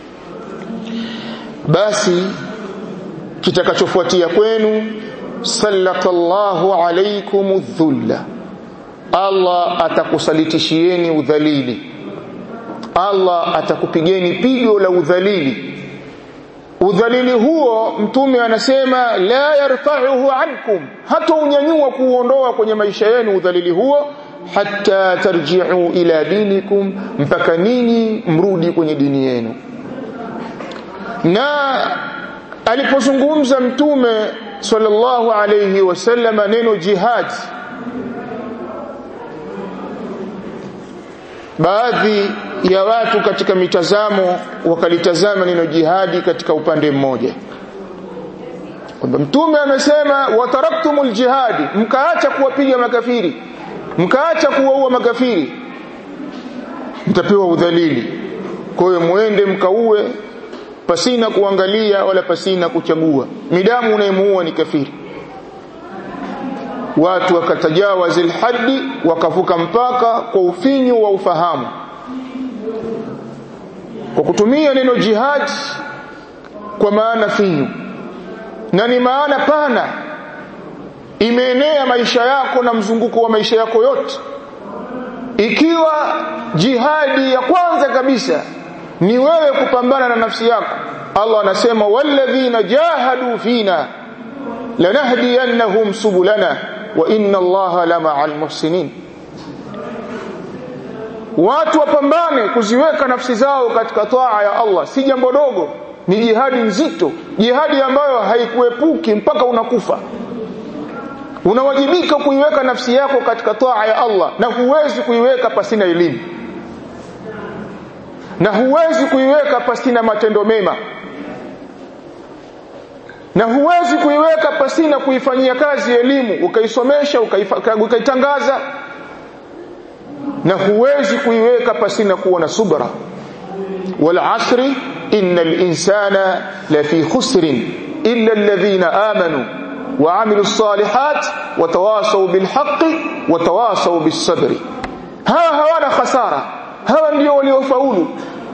basi kitakachofuatia kwenu sallatallahu alaykum dhulla Allah atakusalitishieni udhalili Allah atakupigeni pigo la udhalili udhalili huo mtume anasema la yarfa'uhu ankum hata unyanyua kuuondoa kwenye maisha yenu udhalili huo hatta tarji'u ila dinikum mpaka ninyi mrudi kwenye dini yenu na alipozungumza mtume sallallahu alayhi wasallam neno jihad baadhi ya watu katika mitazamo wakalitazama neno jihadi katika upande mmoja kwamba mtume amesema wataraktumul jihadi mkaacha kuwapiga makafiri mkaacha kuwaua makafiri mtapewa udhalili kwa hiyo muende mkaue pasina kuangalia wala pasina kuchagua midamu unayemuua ni kafiri watu wakatajawaz alhaddi wakavuka mpaka kwa ufinyu wa ufahamu kwa kutumia neno jihad kwa maana finyu na ni maana pana imeenea maisha yako na mzunguko wa maisha yako yote ikiwa jihadi ya kwanza kabisa ni wewe kupambana na nafsi yako Allah anasema walladhina jahadu fina lanahdiyannahum subulana wa inna Allaha lama'al muhsinin watu wapambane kuziweka nafsi zao katika taa ya Allah si jambo dogo ni jihadi nzito jihadi ambayo haikuepuki mpaka unakufa unawajibika kuiweka nafsi yako katika taa ya Allah na huwezi kuiweka pasina elimu na huwezi kuiweka pasina matendo mema na huwezi kuiweka pasina kuifanyia kazi elimu ukaisomesha ukaitangaza na huwezi kuiweka pasina kuwa na subra wal asri innal insana lafi khusrin illa alladhina amanu wa amilu salihat wa tawasaw bil haqqi wa tawasaw bis sabri hawa hawana khasara hawa ndio waliofaulu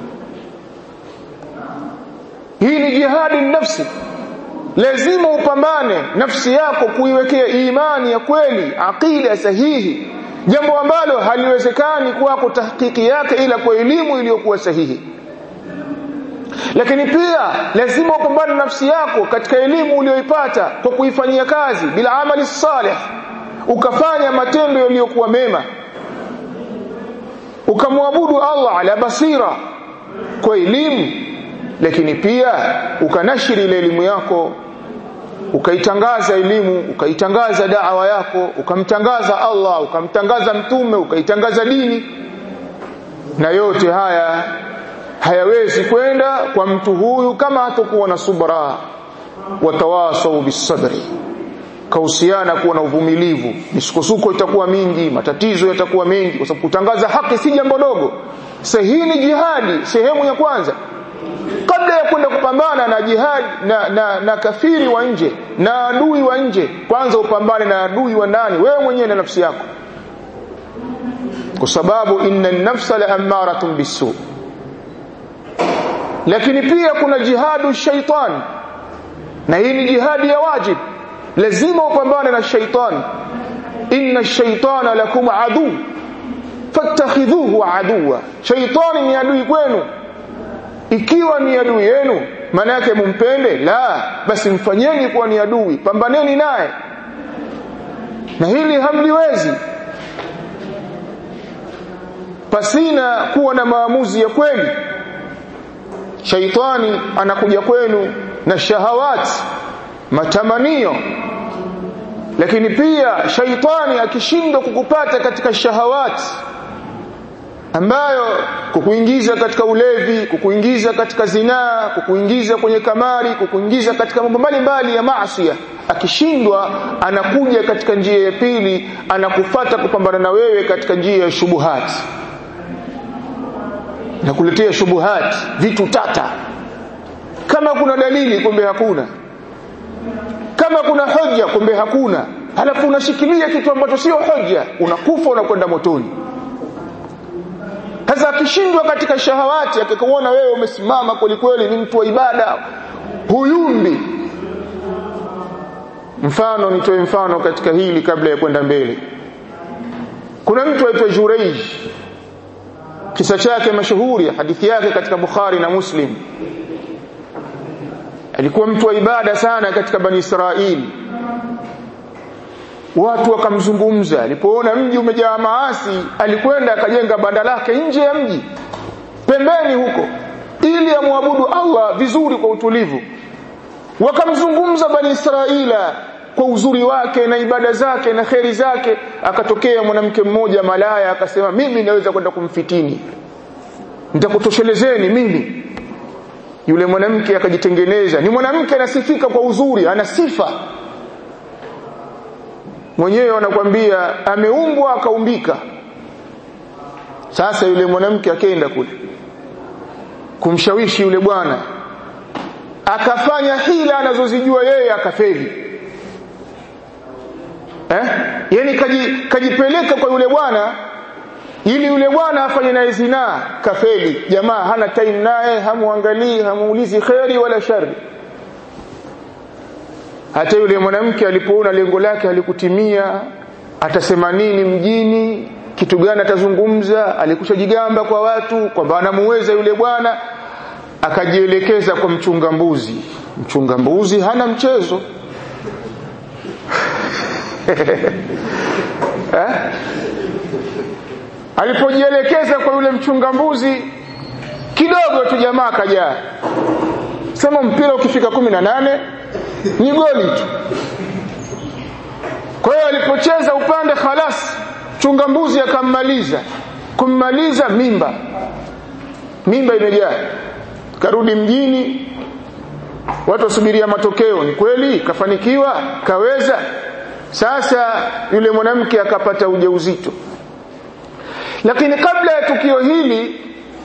hii ni jihadi nafsi lazima upambane nafsi yako kuiwekea imani ya kweli aqida sahihi jambo ambalo haliwezekani kwako tahqiqi yake ila kwa elimu iliyokuwa sahihi lakini pia lazima upambane nafsi yako katika elimu uliyoipata kwa kuifanyia kazi bila amali salih ukafanya matendo yaliyokuwa mema ukamwabudu Allah ala basira kwa elimu lakini pia ukanashiri ile elimu yako ukaitangaza elimu ukaitangaza da'wa yako ukamtangaza Allah ukamtangaza mtume ukaitangaza dini na yote haya hayawezi kwenda kwa mtu huyu kama hatakuwa na subra watawasau bisabri kahusiana kuwa na uvumilivu misukosuko itakuwa mingi matatizo yatakuwa mengi kwa sababu kutangaza haki si jambo dogo sahihi ni jihadi sehemu ya kwanza kabla ya kwenda kupambana na jihad na, na, na kafiri wa nje na adui wa nje kwanza upambane na adui wa ndani wewe mwenyewe na nafsi yako kwa sababu inna nafsa la amaratun bisu lakini pia kuna jihadu shaitan na hii ni jihadi ya wajib lazima upambane na shaitan inna shaitana lakum adu fattakhidhuhu aduwa shaitani ni adui kwenu ikiwa ni adui yenu maana yake mumpende la basi mfanyeni kuwa ni adui pambaneni naye na hili hamliwezi pasina kuwa na maamuzi ya kweli shaitani anakuja kwenu na shahawati matamanio lakini pia shaitani akishindwa kukupata katika shahawati ambayo kukuingiza katika ulevi kukuingiza katika zinaa kukuingiza kwenye kamari kukuingiza katika mambo mbalimbali ya maasi akishindwa anakuja katika njia ya pili anakufata kupambana na wewe katika njia ya shubuhati na kuletea shubuhati vitu tata kama kuna dalili kumbe hakuna kama kuna hoja kumbe hakuna halafu unashikilia kitu ambacho sio hoja unakufa unakwenda motoni sasa akishindwa katika shahawati akikuona wewe umesimama kweli kweli ni mtu wa ibada huyumbi mfano nitoe mfano katika hili kabla ya kwenda mbele kuna mtu aitwa Jureij kisa chake mashuhuri hadithi yake katika Bukhari na Muslim alikuwa mtu wa ibada sana katika bani Israili watu wakamzungumza alipoona mji umejaa maasi alikwenda akajenga banda lake nje ya mji pembeni huko ili amwabudu Allah vizuri kwa utulivu wakamzungumza bani Israila kwa uzuri wake na ibada zake na kheri zake akatokea mwanamke mmoja malaya akasema mimi naweza kwenda kumfitini nitakutoshelezeni mimi yule mwanamke akajitengeneza ni mwanamke anasifika kwa uzuri ana sifa mwenyewe anakwambia ameumbwa akaumbika sasa yule mwanamke akaenda kule kumshawishi yule bwana akafanya hila anazozijua yeye akafeli eh yani kaji, kajipeleka kwa yule bwana ili yule bwana afanye naye zinaa kafeli jamaa hana time naye hamuangalii hamuulizi kheri wala shari hata yule mwanamke alipoona lengo lake halikutimia atasema nini mjini kitu gani atazungumza alikusha kwa watu kwamba anamuweza yule bwana akajielekeza kwa mchunga mbuzi mchunga mbuzi hana mchezo eh? alipojielekeza kwa yule mchunga mbuzi kidogo tu jamaa akajaa sema mpira ukifika kumi na nane ni goli tu kwa hiyo alipocheza upande khalas chunga mbuzi akammaliza kummaliza mimba mimba imejaa karudi mjini watu wasubiria matokeo ni kweli kafanikiwa kaweza sasa yule mwanamke akapata ujauzito lakini kabla ya tukio hili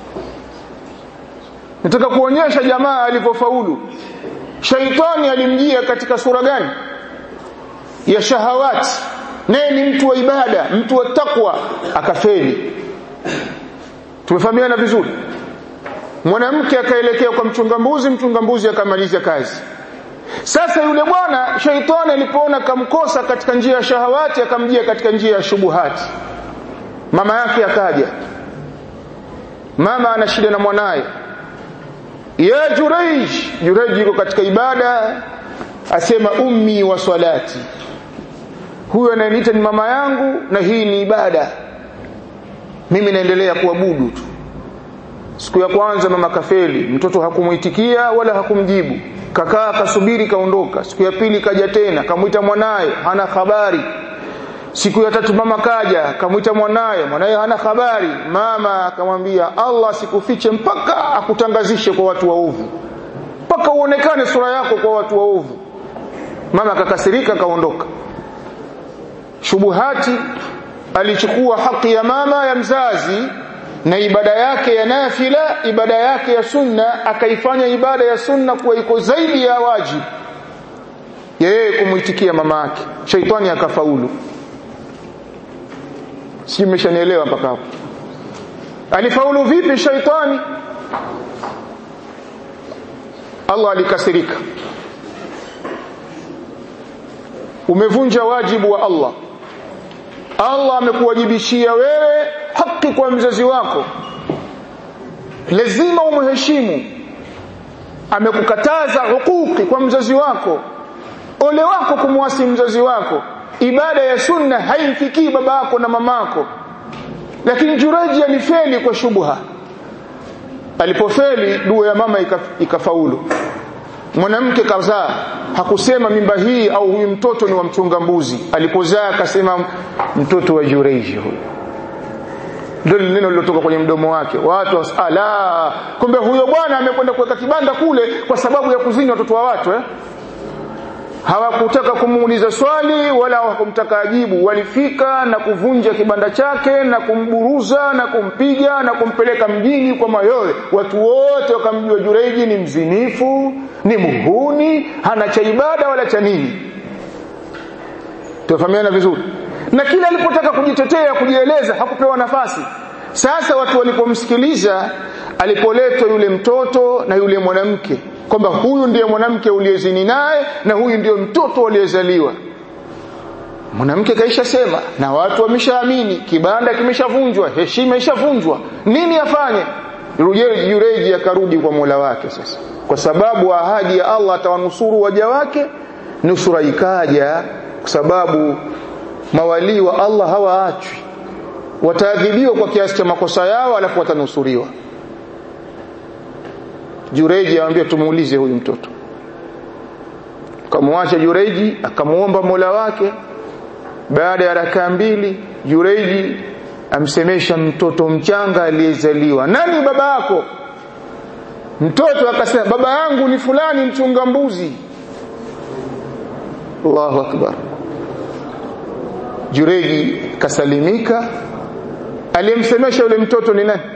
nataka kuonyesha jamaa alivyofaulu shaitani alimjia katika sura gani ya shahawati naye ni mtu wa ibada mtu wa takwa akafeli tumefahamiana vizuri mwanamke akaelekea kwa mchunga mbuzi mchunga mbuzi akamaliza kazi sasa yule bwana shaitani alipoona kamkosa katika njia ya shahawati akamjia katika njia ya shubuhati mama yake akaja mama ana shida na mwanaye ya Juraij Juraij yuko katika ibada asema ummi wa salati huyo anayeniita ni mama yangu na hii ni ibada mimi naendelea kuabudu tu siku ya kwanza mama kafeli mtoto hakumuitikia wala hakumjibu kakaa kasubiri kaondoka siku ya pili kaja tena kamwita mwanaye hana habari siku ya tatu mama kaja kamwita mwanaye mwanaye hana habari mama akamwambia Allah sikufiche mpaka akutangazishe kwa watu waovu mpaka uonekane sura yako kwa watu waovu mama akakasirika kaondoka shubuhati alichukua haki ya mama ya mzazi na ibada yake ya nafila ibada yake ya sunna akaifanya ibada ya sunna kuwa iko zaidi ya wajibu yeye kumuitikia mama yake shaitani akafaulu si mmeshanielewa mpaka hapo alifaulu vipi shaitani Allah alikasirika umevunja wajibu wa Allah Allah amekuwajibishia wewe haki kwa mzazi wako lazima umheshimu amekukataza hukuki kwa mzazi wako ole wako kumwasi mzazi wako ibada ya sunna haimfikii baba yako na mamako lakini Juraji alifeli kwa shubha alipofeli dua ya mama ikafaulu mwanamke kazaa hakusema mimba hii au huyu mtoto ni wa mchunga mbuzi alipozaa akasema mtoto wa Jureji huyu ndio neno lilotoka kwenye mdomo wake watu ala kumbe huyo bwana amekwenda kuweka kibanda kule kwa sababu ya kuzini watoto wa watu eh hawakutaka kumuuliza swali wala hawakumtaka ajibu walifika na kuvunja kibanda chake na kumburuza na kumpiga na kumpeleka mjini kwa mayowe watu wote wakamjua Jureji ni mzinifu ni muhuni hana cha ibada wala cha nini tufahamiana vizuri na kila alipotaka kujitetea kujieleza hakupewa nafasi sasa watu walipomsikiliza alipoletwa yule mtoto na yule mwanamke kwamba huyu ndiye mwanamke uliyezini naye na huyu ndiyo mtoto aliyezaliwa mwanamke kaisha sema na watu wameshaamini kibanda kimeshavunjwa heshima ishavunjwa nini afanye Jureji akarudi kwa Mola wake sasa kwa sababu ahadi ya Allah atawanusuru waja wake nusura ikaja kwa sababu mawalii wa Allah hawaachwi wataadhibiwa kwa kiasi cha makosa yao alafu watanusuriwa Jureji anamwambia tumuulize huyu mtoto kamwacha Jureji akamuomba Mola wake baada ya rakaa mbili Jureji amsemesha mtoto mchanga aliyezaliwa nani baba yako mtoto akasema baba yangu ni fulani mchunga mbuzi Allahu akbar Jureji kasalimika aliyemsemesha yule mtoto ni nani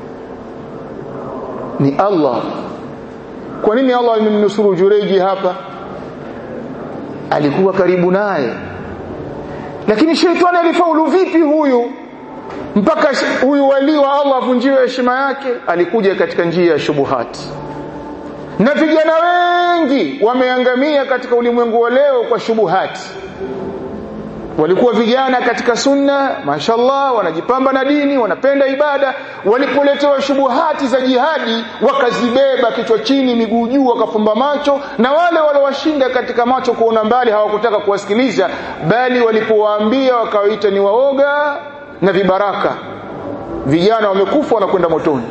ni Allah kwa nini Allah amemnusuru Jureji hapa alikuwa karibu naye lakini sheitani alifaulu vipi huyu mpaka huyu wali wa Allah avunjiwe heshima yake alikuja katika njia ya shubuhati na vijana wengi wameangamia katika ulimwengu wa leo kwa shubuhati walikuwa vijana katika sunna mashallah wanajipamba na dini wanapenda ibada walipoletewa shubuhati za jihadi wakazibeba kichwa chini miguu juu wakafumba macho na wale waliowashinda katika macho kuona mbali hawakutaka kuwasikiliza bali walipowaambia wakawaita ni waoga na vibaraka vijana wamekufa wanakwenda motoni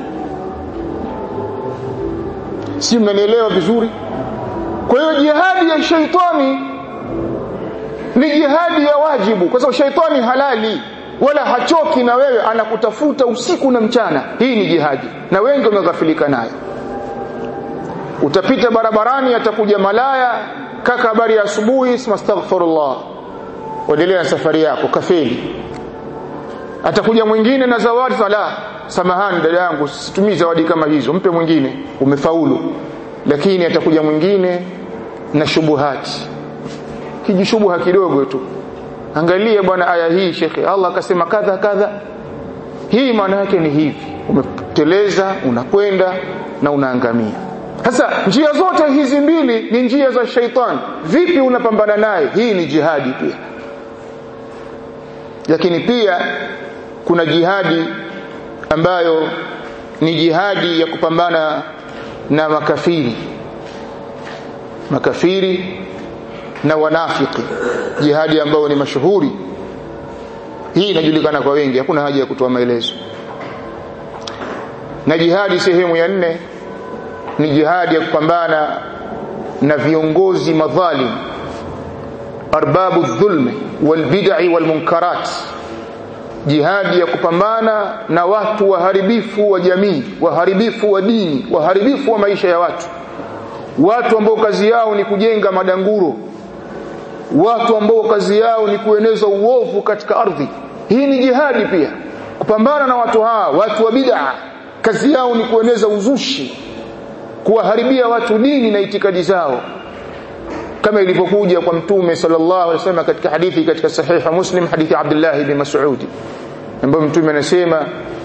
si mnanielewa vizuri kwa hiyo jihadi ya shaitani ni jihadi ya wajibu kwa sababu shaitani halali wala hachoki na wewe anakutafuta usiku na mchana hii ni jihadi na wengi wameghafilika nayo utapita barabarani atakuja malaya kaka habari ya asubuhi astaghfirullah endelea na safari yako kafeli atakuja mwingine na zawadi sala samahani dada yangu situmii zawadi kama hizo mpe mwingine umefaulu lakini atakuja mwingine na shubuhati kijishubuha kidogo tu angalia bwana aya hii shekhe Allah akasema kadha kadha hii maana yake ni hivi umeteleza unakwenda na unaangamia sasa njia zote hizi mbili ni njia za shaitan vipi unapambana naye hii ni jihadi pia lakini pia kuna jihadi ambayo ni jihadi ya kupambana na makafiri makafiri na wanafiki jihadi ambayo ni mashuhuri hii inajulikana kwa wengi hakuna haja ya kutoa maelezo na jihadi sehemu ya nne ni jihadi ya kupambana na viongozi madhalim arbabu dhulmi walbid'i walmunkarat jihadi ya kupambana na watu waharibifu wa jamii waharibifu wa dini waharibifu wa maisha ya watu watu ambao kazi yao ni kujenga madanguro watu ambao kazi yao ni kueneza uovu katika ardhi hii ni jihadi pia kupambana na watu hawa watu wa bid'a kazi yao ni kueneza uzushi kuwaharibia watu dini na itikadi zao kama ilivyokuja kwa mtume sallallahu alaihi wasallam katika hadithi katika sahiha muslim hadithi Abdullah ibn Mas'ud ambapo mtume anasema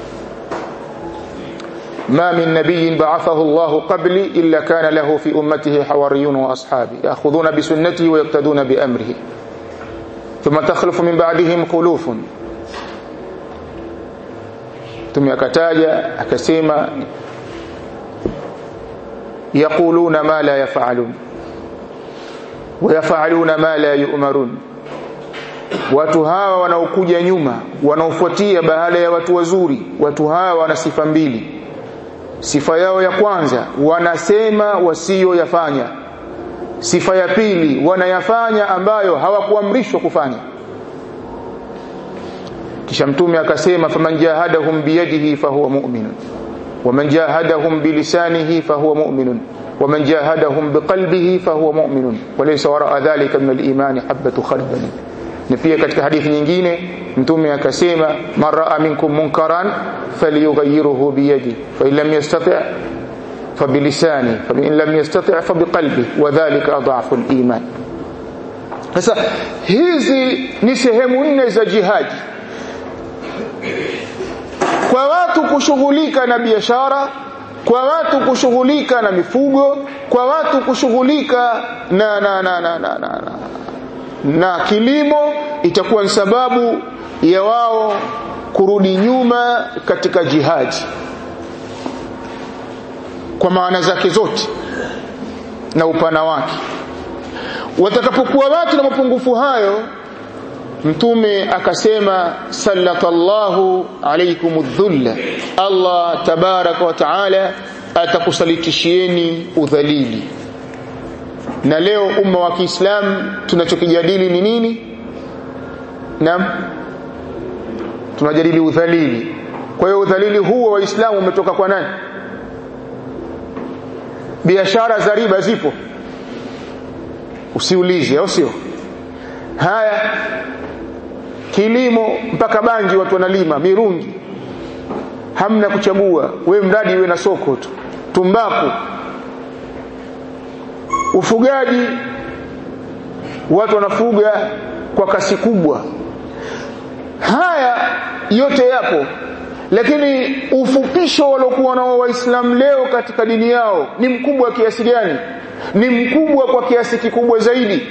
ما من نبي بعثه الله قبلي إلا كان له في أمته حواريون وأصحابي يأخذون بسنته ويقتدون بأمره ثم تخلف من بعدهم خلوف ثم akataja akasema يقولون ما لا يفعلون ويفعلون ما لا يؤمرون watu hawa wanaokuja nyuma wanaofuatia baada ya watu wazuri watu hawa wana sifa mbili sifa yao ya kwanza wanasema wasiyoyafanya sifa ya pili wanayafanya ambayo hawakuamrishwa kufanya kisha mtume akasema faman jahadahum biyadihi fahuwa mu'min waman jahadahum bilisanihi fahuwa mu'min waman jahadahum biqalbihi fahuwa mu'min walaysa wara'a dhalika min al-iman habatu khardal na pia katika hadithi nyingine mtume akasema man raa minkum munkaran falyughayyirhu biyadi fa in lam yastati' fa bilisani fa in lam yastati' fa biqalbi wa dhalika adhafu al-iman sasa hizi ni sehemu nne za jihadi kwa watu kushughulika na biashara kwa watu kushughulika na mifugo kwa watu kushughulika na na na na, na, na, na na kilimo itakuwa ni sababu ya wao kurudi nyuma katika jihadi kwa maana zake zote na upana wake watakapokuwa watu na mapungufu hayo mtume akasema sallatallahu alaykum dhulla Allah tabaraka wa taala atakusalitishieni udhalili na leo umma wa Kiislamu tunachokijadili ni nini naam tunajadili udhalili kwa hiyo udhalili huu wa waislamu umetoka kwa nani biashara za riba zipo usiulize au sio haya kilimo mpaka banji watu wanalima mirungi hamna kuchagua we mradi iwe na soko tu tumbaku ufugaji watu wanafuga kwa kasi kubwa haya yote yapo lakini ufupisho waliokuwa nao waislamu leo katika dini yao ni mkubwa kiasi gani ni mkubwa kwa kiasi kikubwa zaidi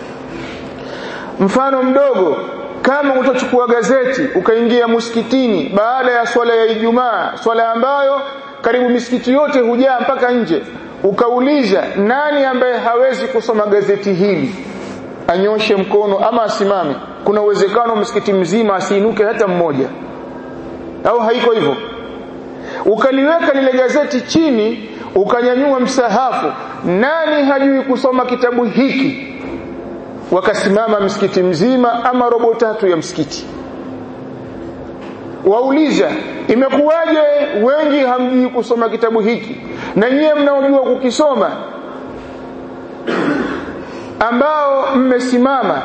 mfano mdogo kama utachukua gazeti ukaingia msikitini baada ya swala ya Ijumaa swala ambayo karibu misikiti yote hujaa mpaka nje ukauliza nani ambaye hawezi kusoma gazeti hili anyoshe mkono ama asimame kuna uwezekano msikiti mzima asiinuke hata mmoja au haiko hivyo ukaliweka lile gazeti chini ukanyanyua msahafu nani hajui kusoma kitabu hiki wakasimama msikiti mzima ama robo tatu ya msikiti wauliza imekuwaje wengi hamjui kusoma kitabu hiki na nyie mnaojua kukisoma ambao mmesimama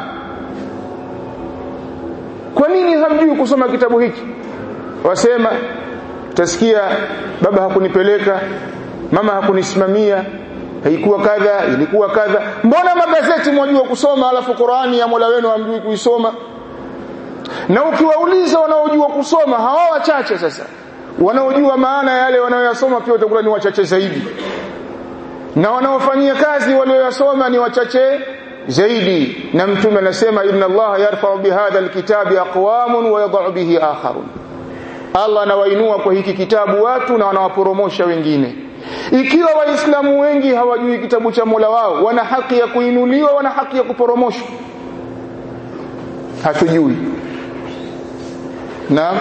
kwa nini hamjui kusoma kitabu hiki wasema utasikia baba hakunipeleka mama hakunisimamia haikuwa kadha ilikuwa kadha mbona magazeti mwajua kusoma alafu Qur'ani ya Mola wenu hamjui kuisoma na ukiwauliza wanaojua kusoma hawa wachache sasa wanaojua maana yale wanayoyasoma pia utakuwa ni wachache zaidi na wanaofanyia kazi walioyasoma ni wachache zaidi na mtume anasema inna Allah yarfa'u bihadha alkitabi aqwamun wa yadh'u bihi akharun Allah anawainua kwa hiki kitabu watu na anawaporomosha wengine ikiwa waislamu wengi hawajui kitabu cha Mola wao wana haki ya kuinuliwa wana haki ya kuporomoshwa hatujui na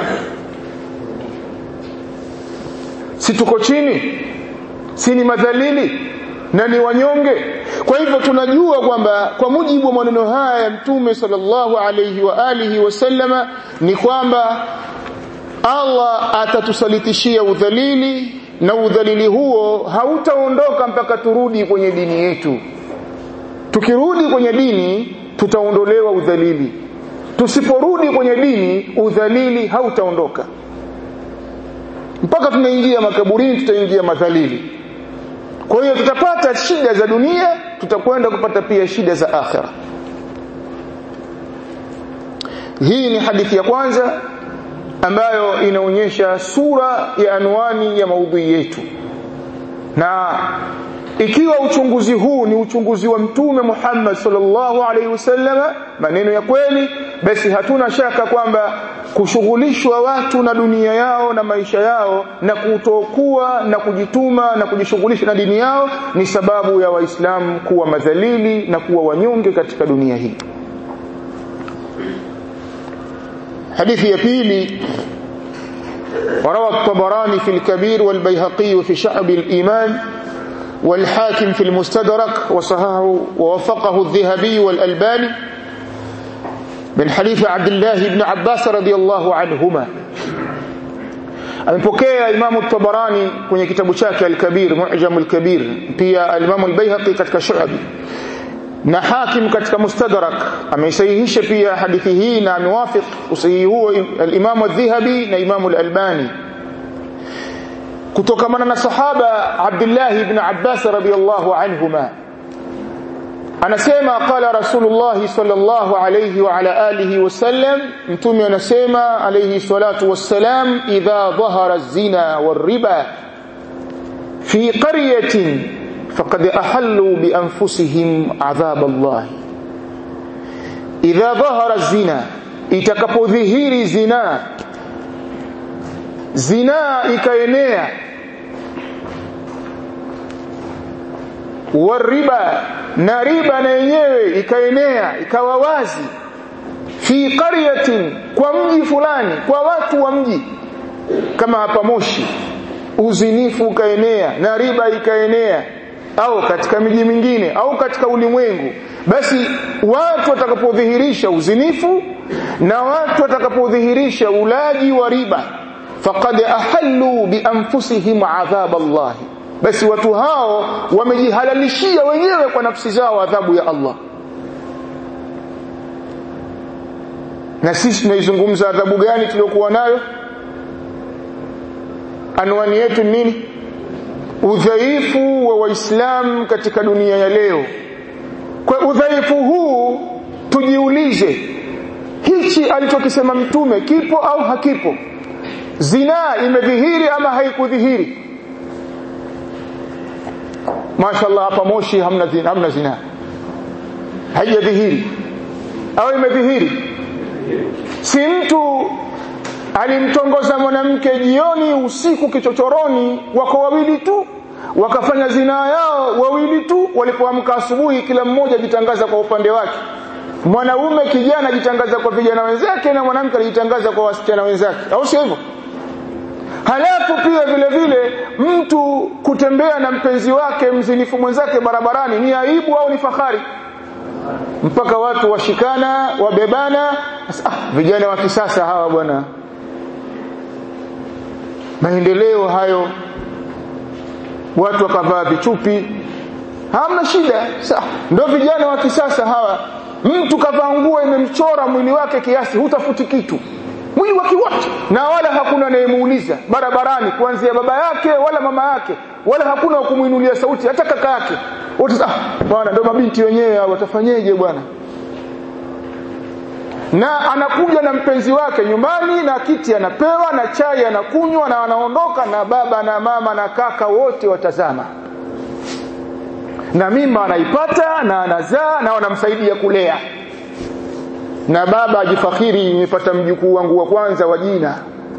si tuko chini si ni madhalili na ni wanyonge kwa hivyo tunajua kwamba kwa mujibu wa maneno haya ya mtume sallallahu alayhi wa alihi wasallama ni kwamba Allah atatusalitishia udhalili na udhalili huo hautaondoka mpaka turudi kwenye dini yetu tukirudi kwenye dini tutaondolewa udhalili tusiporudi kwenye dini udhalili hautaondoka mpaka tunaingia makaburini tutaingia madhalili kwa hiyo tutapata shida za dunia tutakwenda kupata pia shida za akhira hii ni hadithi ya kwanza ambayo inaonyesha sura ya anwani ya maudhui yetu na ikiwa uchunguzi huu ni uchunguzi wa mtume Muhammad sallallahu alaihi wasallam maneno ya kweli basi hatuna shaka kwamba kushughulishwa watu na dunia yao na maisha yao na kutokuwa na kujituma na kujishughulisha na dini yao ni sababu ya waislamu kuwa madhalili na kuwa wanyonge katika dunia hii حديث يبيلي وروى الطبراني في الكبير والبيهقي في شعب الإيمان والحاكم في المستدرك وصححه ووفقه الذهبي والألباني من حديث عبد الله بن عباس رضي الله عنهما amepokea Imamu Tabarani kwenye kitabu chake Al-Kabir Mu'jam Al-Kabir pia Al-Imamu Al-Baihaqi katika Shu'ab na Hakim katika Mustadrak ameisahihisha pia hadithi hii na amewafiq usahihi huo al-Imam Adh-Dhahabi na Imam Al-Albani kutokamana na sahaba Abdullah ibn Abbas radiyallahu anhuma anasema qala Rasulullah sallallahu alayhi wa ala alihi wasallam mtume anasema alayhi salatu wassalam idha dhahara az-zina war-riba fi qaryatin فقد أحلوا بأنفسهم عذاب الله إذا ظهر الزنا itakapodhihiri zina zina ikaenea wariba na riba na yenyewe ikaenea ikawa wazi fi qaryatin kwa mji fulani kwa watu wa mji kama hapa Moshi uzinifu ukaenea na riba ikaenea au katika miji mingine au katika ulimwengu basi watu watakapodhihirisha uzinifu na watu watakapodhihirisha ulaji wa riba faqad ahallu bi anfusihim adhab Allah basi watu hao wamejihalalishia wenyewe kwa nafsi zao adhabu ya Allah na sisi tunaizungumza adhabu gani tuliyokuwa nayo anwani yetu nini udhaifu wa waislamu katika dunia ya leo kwa udhaifu huu tujiulize hichi alichokisema mtume kipo au hakipo zinaa imedhihiri ama haikudhihiri mashallah hapa moshi hamna zina, hamna zinaa haijadhihiri au imedhihiri si mtu alimtongoza mwanamke jioni usiku kichochoroni wako wawili tu wakafanya zinaa yao wawili tu walipoamka asubuhi kila mmoja jitangaza kwa upande wake mwanaume kijana ajitangaza kwa vijana wenzake na mwanamke alijitangaza kwa wasichana wenzake au sio hivyo halafu pia vile vile mtu kutembea na mpenzi wake mzinifu mwenzake barabarani ni aibu au ni fahari mpaka watu washikana wabebana ah, vijana wa kisasa hawa bwana maendeleo hayo watu wakavaa vichupi hamna shida sawa ndio vijana wa kisasa hawa mtu kavaa nguo imemchora mwili wake kiasi hutafuti kitu mwili wake wote na wala hakuna anayemuuliza barabarani kuanzia baba yake wala mama yake wala hakuna wa kumuinulia sauti hata kaka yake wote ah bwana ndio mabinti wenyewe hao watafanyeje bwana na anakuja na mpenzi wake nyumbani na kiti anapewa na chai anakunywa na anaondoka na baba na mama na kaka wote watazama na mimba anaipata na anazaa na wanamsaidia kulea na baba ajifakhiri nimepata mjukuu wangu wa kwanza wa jina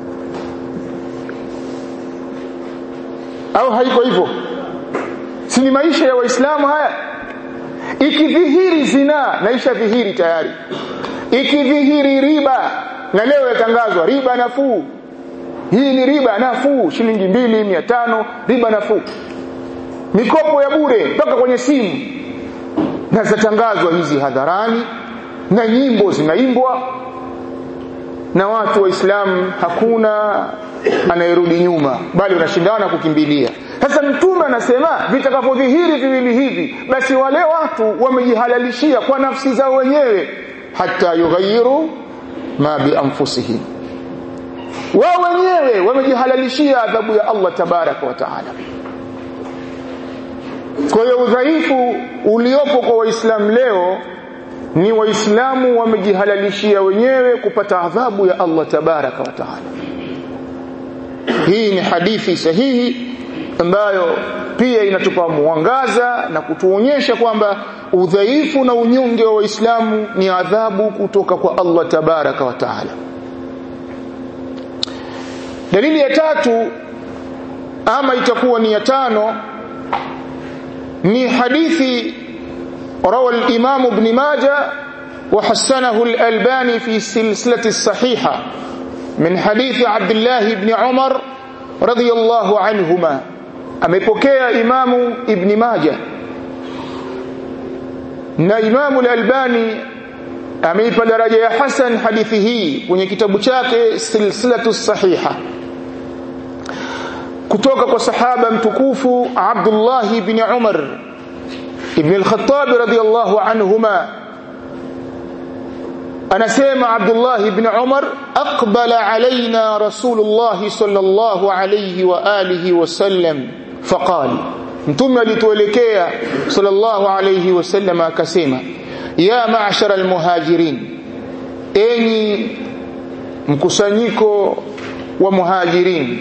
au haiko hivyo si ni maisha ya waislamu haya ikidhihiri zinaa naisha dhihiri tayari ikidhihiri riba na leo yatangazwa riba nafuu hii ni riba nafuu shilingi mbili mia tano riba nafuu mikopo ya bure mpaka kwenye simu na zatangazwa hizi hadharani na nyimbo zinaimbwa na watu waislamu hakuna anayerudi nyuma bali wanashindana kukimbilia sasa mtume anasema vitakavyodhihiri viwili hivi basi wale watu wamejihalalishia kwa nafsi zao wenyewe hata yughayiru ma bianfusihim wao wenyewe wamejihalalishia adhabu ya Allah tabaraka wa taala kwa hiyo udhaifu uliopo kwa waislamu leo ni waislamu wamejihalalishia wenyewe kupata adhabu ya Allah tabaraka wa taala hii ni hadithi sahihi ambayo pia inatupa mwangaza na kutuonyesha kwamba udhaifu na unyonge wa waislamu ni adhabu kutoka kwa Allah tabaraka wa taala dalili ya tatu ama itakuwa ni ya tano ni hadithi روى الإمام ابن ماجه وحسنه الألباني في سلسلة الصحيحة من حديث عبد الله بن عمر رضي الله عنهما amepokea imamu ibn majah na imamu al-albani ameipa daraja ya hasan hadithi hii kwenye kitabu chake silsilatu sahiha kutoka kwa sahaba mtukufu abdullah ibn umar ibn al-khattab radiyallahu anhuma anasema Abdullah ibn Umar aqbala alaina Rasulullah sallallahu alayhi wa alihi wasallam faqal mtume alituelekea sallallahu alayhi wasallam akasema ya ma'shara almuhajirin enyi mkusanyiko wa muhajirin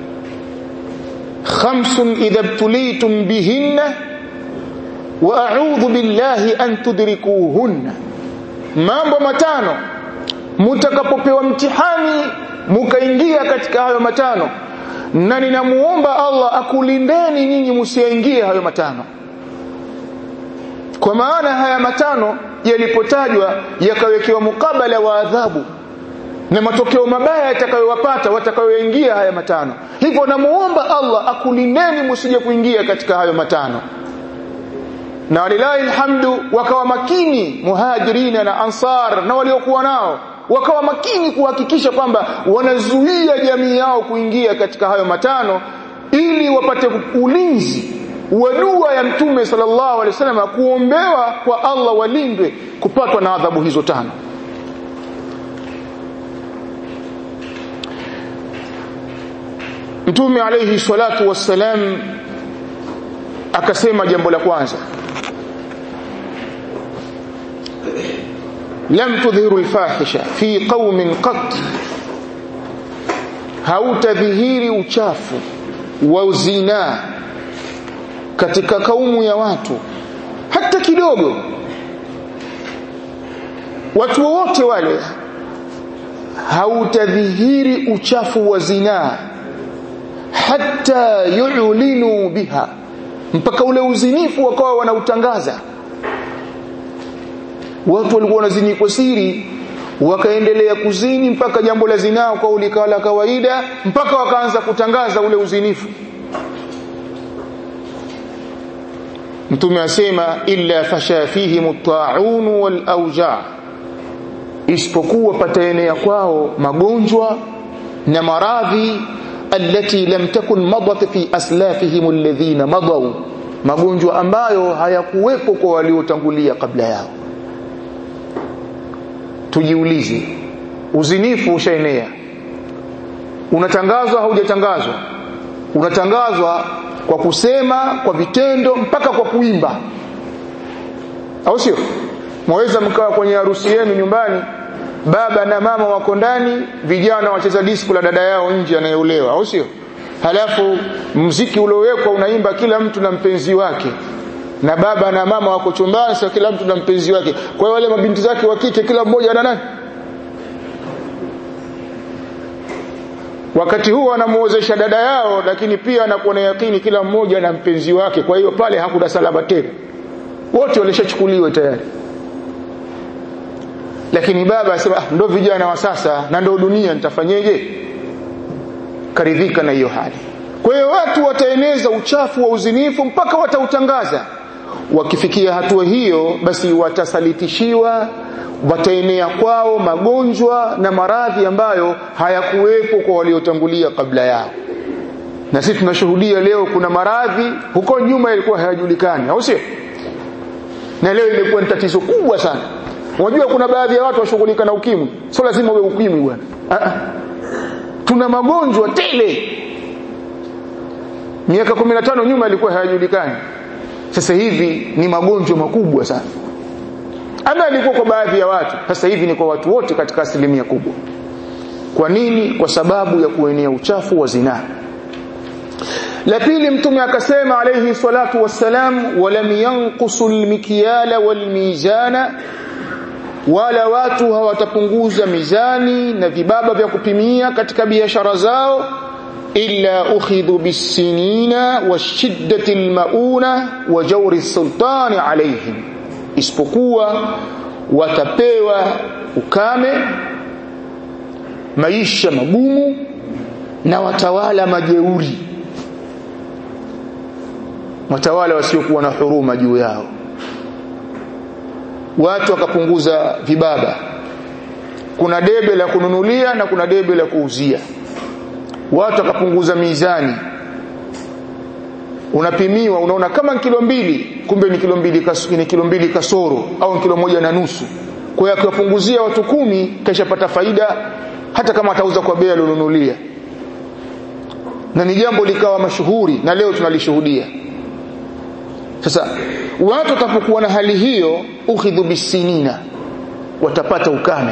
khamsun idha ibtulitum bihinna wa a'udhu billahi an tudrikuhunna mambo matano mutakapopewa mtihani mukaingia katika hayo matano na ninamuomba Allah akulindeni nyinyi msiingie hayo matano kwa maana haya matano yalipotajwa yakawekewa mukabala wa adhabu na matokeo mabaya yatakayowapata watakayoingia haya matano hivyo namuomba Allah akulindeni msije kuingia katika hayo matano na walilahi alhamdu wakawa makini muhajirina na ansar na waliokuwa nao wakawa makini kuhakikisha kwamba wanazuia jamii yao kuingia katika hayo matano ili wapate ulinzi wa dua ya mtume sallallahu alaihi wasallam kuombewa kwa Allah walindwe kupatwa na adhabu hizo tano mtume alayhi salatu wassalam akasema jambo la kwanza lam tudhiru alfahisha fi qaumin qat hautadhihiri uchafu wa zinaa katika kaumu ya watu hata kidogo watu wote wale hautadhihiri uchafu wa zinaa hata yu'linu biha mpaka ule uzinifu wakawa wanautangaza watu walikuwa wanazini kwa siri wakaendelea kuzini mpaka jambo la zinaa kwa likawa la kawaida mpaka wakaanza kutangaza ule uzinifu mtume asema illa fasha fihim at-ta'un wal awja isipokuwa pataenea kwao magonjwa na maradhi allati lam takun madat fi aslafihim alladhina madaw magonjwa ambayo hayakuwepo kwa waliotangulia kabla yao tujiulize uzinifu ushaenea unatangazwa haujatangazwa unatangazwa kwa kusema kwa vitendo mpaka kwa kuimba au sio mwaweza mkawa kwenye harusi yenu nyumbani baba na mama wako ndani vijana wacheza disco la dada yao nje anayeolewa au sio halafu mziki uliowekwa unaimba kila mtu na mpenzi wake na baba na mama wako chumbani sasa kila mtu na mpenzi wake kwa hiyo wale mabinti zake wa kike kila mmoja ana nani wakati huo anamuozesha dada yao lakini pia anakuwa na yakini kila mmoja na mpenzi wake kwa hiyo pale hakuna salama tena wote walishachukuliwa tayari lakini baba asema ah, ndo vijana wa sasa na ndo dunia nitafanyeje karidhika na hiyo hali kwa hiyo watu wataeneza uchafu wa uzinifu mpaka watautangaza wakifikia hatua hiyo basi watasalitishiwa wataenea kwao magonjwa na maradhi ambayo hayakuwepo kwa waliotangulia kabla yao na sisi tunashuhudia leo kuna maradhi huko nyuma yalikuwa hayajulikani au sio na leo imekuwa ni tatizo kubwa sana unajua kuna baadhi ya watu washughulika na ukimwi sio lazima uwe ukimwi bwana tuna magonjwa tele miaka 15 nyuma ilikuwa hayajulikani sasa hivi ni magonjwa makubwa sana ama ilikuwa kwa baadhi ya watu sasa hivi ni kwa watu wote katika asilimia kubwa kwa nini kwa sababu ya kuenea uchafu wa zinaa la pili mtume akasema alayhi salatu wassalam walam yanqusu almikyala walmizana wala watu hawatapunguza mizani na vibaba vya kupimia katika biashara zao illa ukhidhu bisinina washiddati almauna wa jawri sultani alayhim isipokuwa watapewa ukame maisha magumu na watawala majeuri watawala wasiokuwa na huruma juu yao watu wakapunguza vibaba kuna debe la kununulia na kuna debe la kuuzia watu wakapunguza mizani unapimiwa unaona kama kilo mbili kumbe ni kilo mbili kas, ni kilo mbili kasoro au kilo moja na nusu kwa hiyo akiwapunguzia watu kumi kashapata faida hata kama atauza kwa bei alionunulia na ni jambo likawa mashuhuri na leo tunalishuhudia sasa watu watapokuwa na hali hiyo ukhidhu bisinina watapata ukame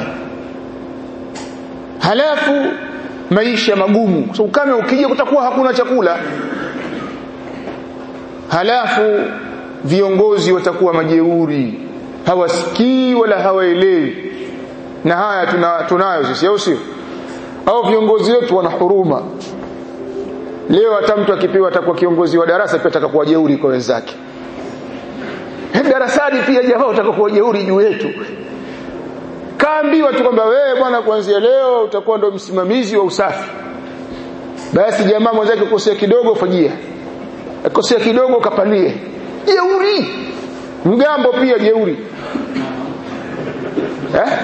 halafu maisha magumu so ukame ukija kutakuwa hakuna chakula halafu viongozi watakuwa majeuri hawasikii wala hawaelewi na haya tuna, tunayo sisi au sio au viongozi wetu wana huruma leo hata mtu akipewa atakuwa kiongozi wa darasa pia atakakuwa jeuri kwa wenzake darasani pia jamaa utakuwa jeuri juu yetu kaambiwa tu kwamba wewe bwana kuanzia leo utakuwa ndo msimamizi wa usafi basi jamaa mwenzake kosea kidogo fajia akosea kidogo kapalie jeuri mgambo pia jeuri eh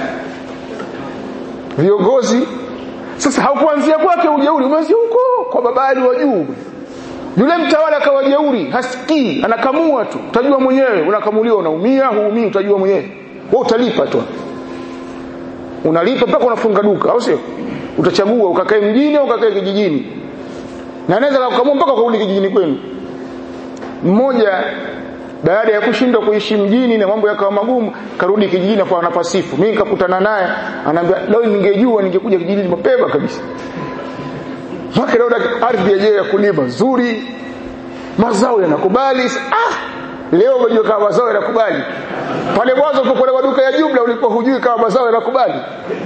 viongozi sasa haukuanzia kwake ujeuri umeanzia huko kwa babali wa juu yule mtawala akawa jeuri hasikii anakamua tu utajua mwenyewe unakamuliwa unaumia huumii utajua mwenyewe wewe utalipa tu unalipa mpaka unafunga duka au sio utachagua ukakae mjini au ukakae kijijini na anaweza kukamua mpaka kurudi kijijini kwenu mmoja baada ya kushindwa kuishi mjini na mambo yakawa magumu karudi kijijini kwa anapasifu mimi nikakutana naye anaambia leo ningejua ningekuja kijijini mapema kabisa Mwaka leo ardhi yenyewe ya kulima nzuri mazao yanakubali ah leo unajua kama mazao yanakubali pale mwanzo ulipokuwa maduka ya jumla ulikuwa hujui kama mazao yanakubali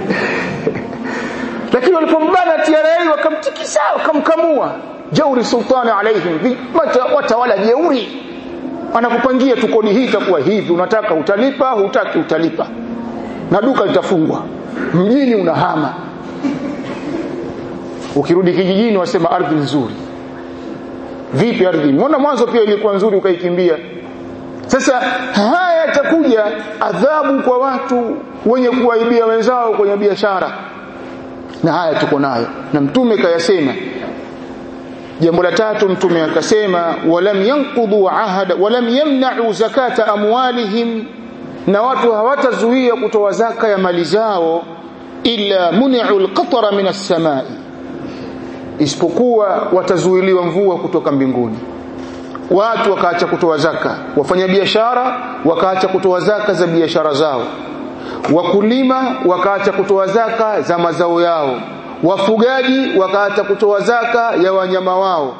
lakini walipombana TRA wakamtikisa wakamkamua jauri sultani alaihim watawala jeuri anakupangia tu kodi hii itakuwa hivi unataka utalipa hutaki utalipa na duka litafungwa mjini unahama ukirudi kijijini wasema ardhi nzuri vipi ardhi mbona mwanzo pia ilikuwa nzuri ukaikimbia sasa haya yatakuja adhabu kwa watu wenye kuwaibia wenzao kwenye biashara na haya tuko nayo na mtume kayasema jambo la tatu mtume akasema walam yanqudu ahada walam yamna'u zakata amwalihim na watu hawatazuia kutoa zaka ya mali zao illa muni'u alqatara min as-samai isipokuwa watazuiliwa mvua kutoka mbinguni watu wakaacha kutoa zaka wafanya biashara wakaacha kutoa zaka za biashara zao wakulima wakaacha kutoa zaka za mazao yao wafugaji wakaacha kutoa zaka ya wanyama wao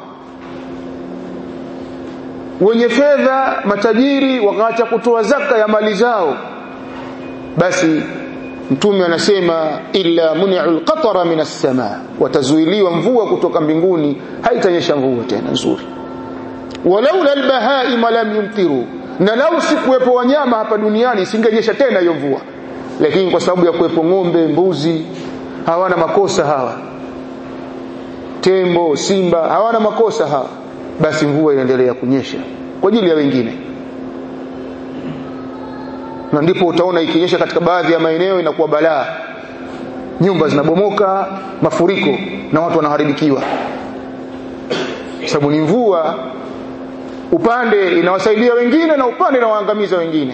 wenye fedha matajiri wakaacha kutoa zaka ya mali zao basi mtume anasema illa muni'u alqatara min as-samaa watazuiliwa mvua kutoka mbinguni haitanyesha mvua tena nzuri walaula albahaim lam yumtiru na lau sikuwepo wanyama hapa duniani isingenyesha tena hiyo mvua lakini kwa sababu ya kuwepo ng'ombe mbuzi hawana makosa hawa tembo simba hawana makosa hawa basi mvua inaendelea kunyesha kwa ajili ya wengine na ndipo utaona ikinyesha katika baadhi ya maeneo inakuwa balaa nyumba zinabomoka mafuriko na watu wanaharibikiwa sababu ni mvua upande inawasaidia wengine na upande inawaangamiza wengine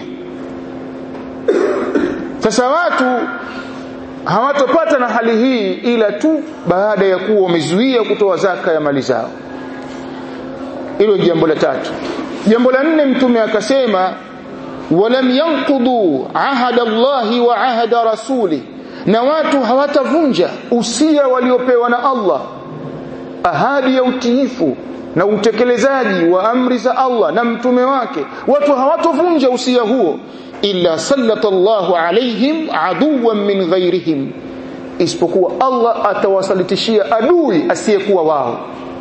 sasa watu hawatopata na hali hii ila tu baada ya kuwa wamezuia kutoa zaka ya mali zao hilo jambo la tatu jambo la nne mtume akasema walam yanqudu ahada Allahi wa ahada rasuli na watu hawatavunja usia waliopewa na Allah ahadi ya utiifu na utekelezaji wa amri za Allah na mtume wake watu hawatovunja usia huo illa sallata Allahu alaihim aduwan min ghairihim isipokuwa Allah atawasalitishia adui asiyekuwa wao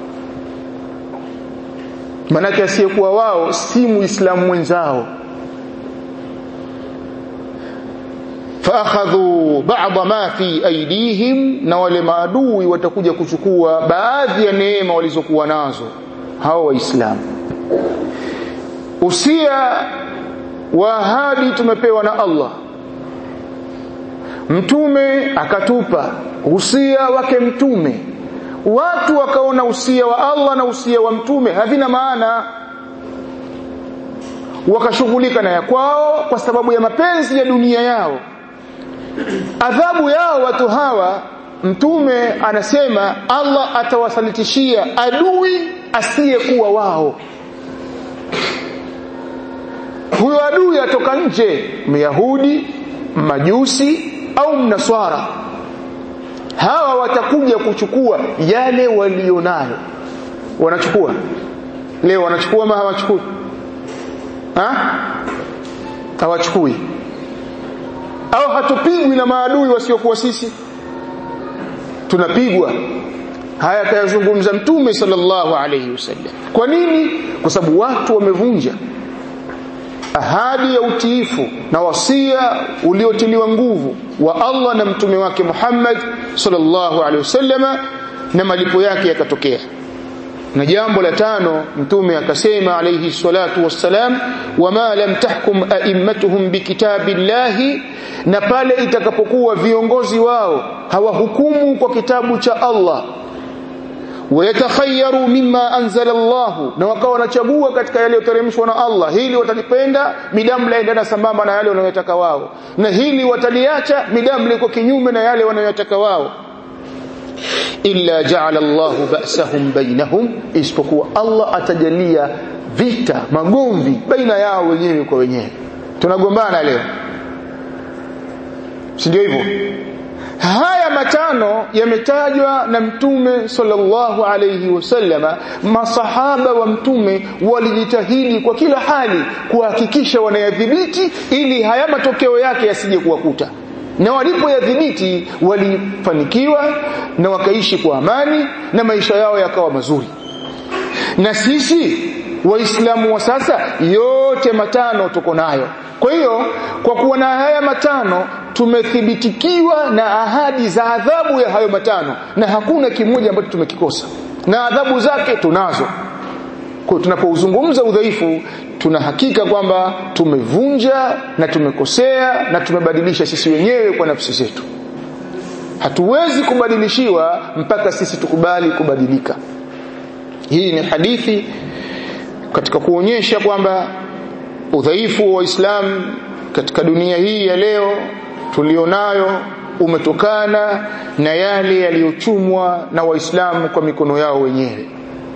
manake asiyekuwa wao si muislamu mwenzao faakhadhu ba'dha ma fi aydihim na wale maadui watakuja kuchukua baadhi ya neema walizokuwa nazo hao waislamu usia wa ahadi tumepewa na Allah mtume akatupa usia wake mtume watu wakaona usia wa Allah na usia wa mtume havina maana wakashughulika na ya kwao kwa sababu ya mapenzi ya dunia yao adhabu yao watu hawa mtume anasema Allah atawasalitishia adui asiyekuwa wao huyo adui atoka nje myahudi majusi au mnaswara hawa watakuja kuchukua yale walionayo wanachukua leo wanachukua ama hawachukui ha? hawachukui au hatupigwi na maadui wasiokuwa sisi tunapigwa haya kayazungumza mtume sallallahu alayhi wasallam kwa nini kwa sababu watu wamevunja ahadi ya utiifu na wasia uliotiliwa nguvu wa Allah na mtume wake Muhammad sallallahu alaihi wasallam na malipo yake yakatokea na jambo la tano mtume akasema alayhi salatu wassalam wama lam tahkum a'immatuhum bikitabillahi na pale itakapokuwa viongozi wao hawahukumu kwa kitabu cha Allah wayatakhayaru mimma anzala Allah na wakawa wanachagua katika yale yoteremshwa na Allah hili watalipenda midamu laendana sambamba na yale wanayotaka wao na hili wataliacha midamu liko kinyume na yale wanayotaka wao illa ja'ala Allahu ba'sahum bainahum isipokuwa Allah atajalia vita magomvi baina yao wenyewe kwa wenyewe tunagombana leo si ndio hivyo haya matano yametajwa na mtume sallallahu alayhi wasallama masahaba wa mtume walijitahidi kwa kila hali kuhakikisha wanayadhibiti ili haya matokeo yake yasije kuwakuta na walipoyadhibiti walifanikiwa na wakaishi kwa amani na maisha yao yakawa mazuri na sisi waislamu wa sasa yote matano tuko nayo kwa hiyo kwa kuwa na haya matano tumethibitikiwa na ahadi za adhabu ya hayo matano na hakuna kimoja ambacho tumekikosa na adhabu zake tunazo kwa tunapouzungumza udhaifu tuna hakika kwamba tumevunja na tumekosea na tumebadilisha sisi wenyewe kwa nafsi zetu hatuwezi kubadilishiwa mpaka sisi tukubali kubadilika hii ni hadithi katika kuonyesha kwamba udhaifu wa Uislamu katika dunia hii ya leo tulionayo umetokana na yale yaliyochumwa na Waislamu kwa mikono yao wenyewe.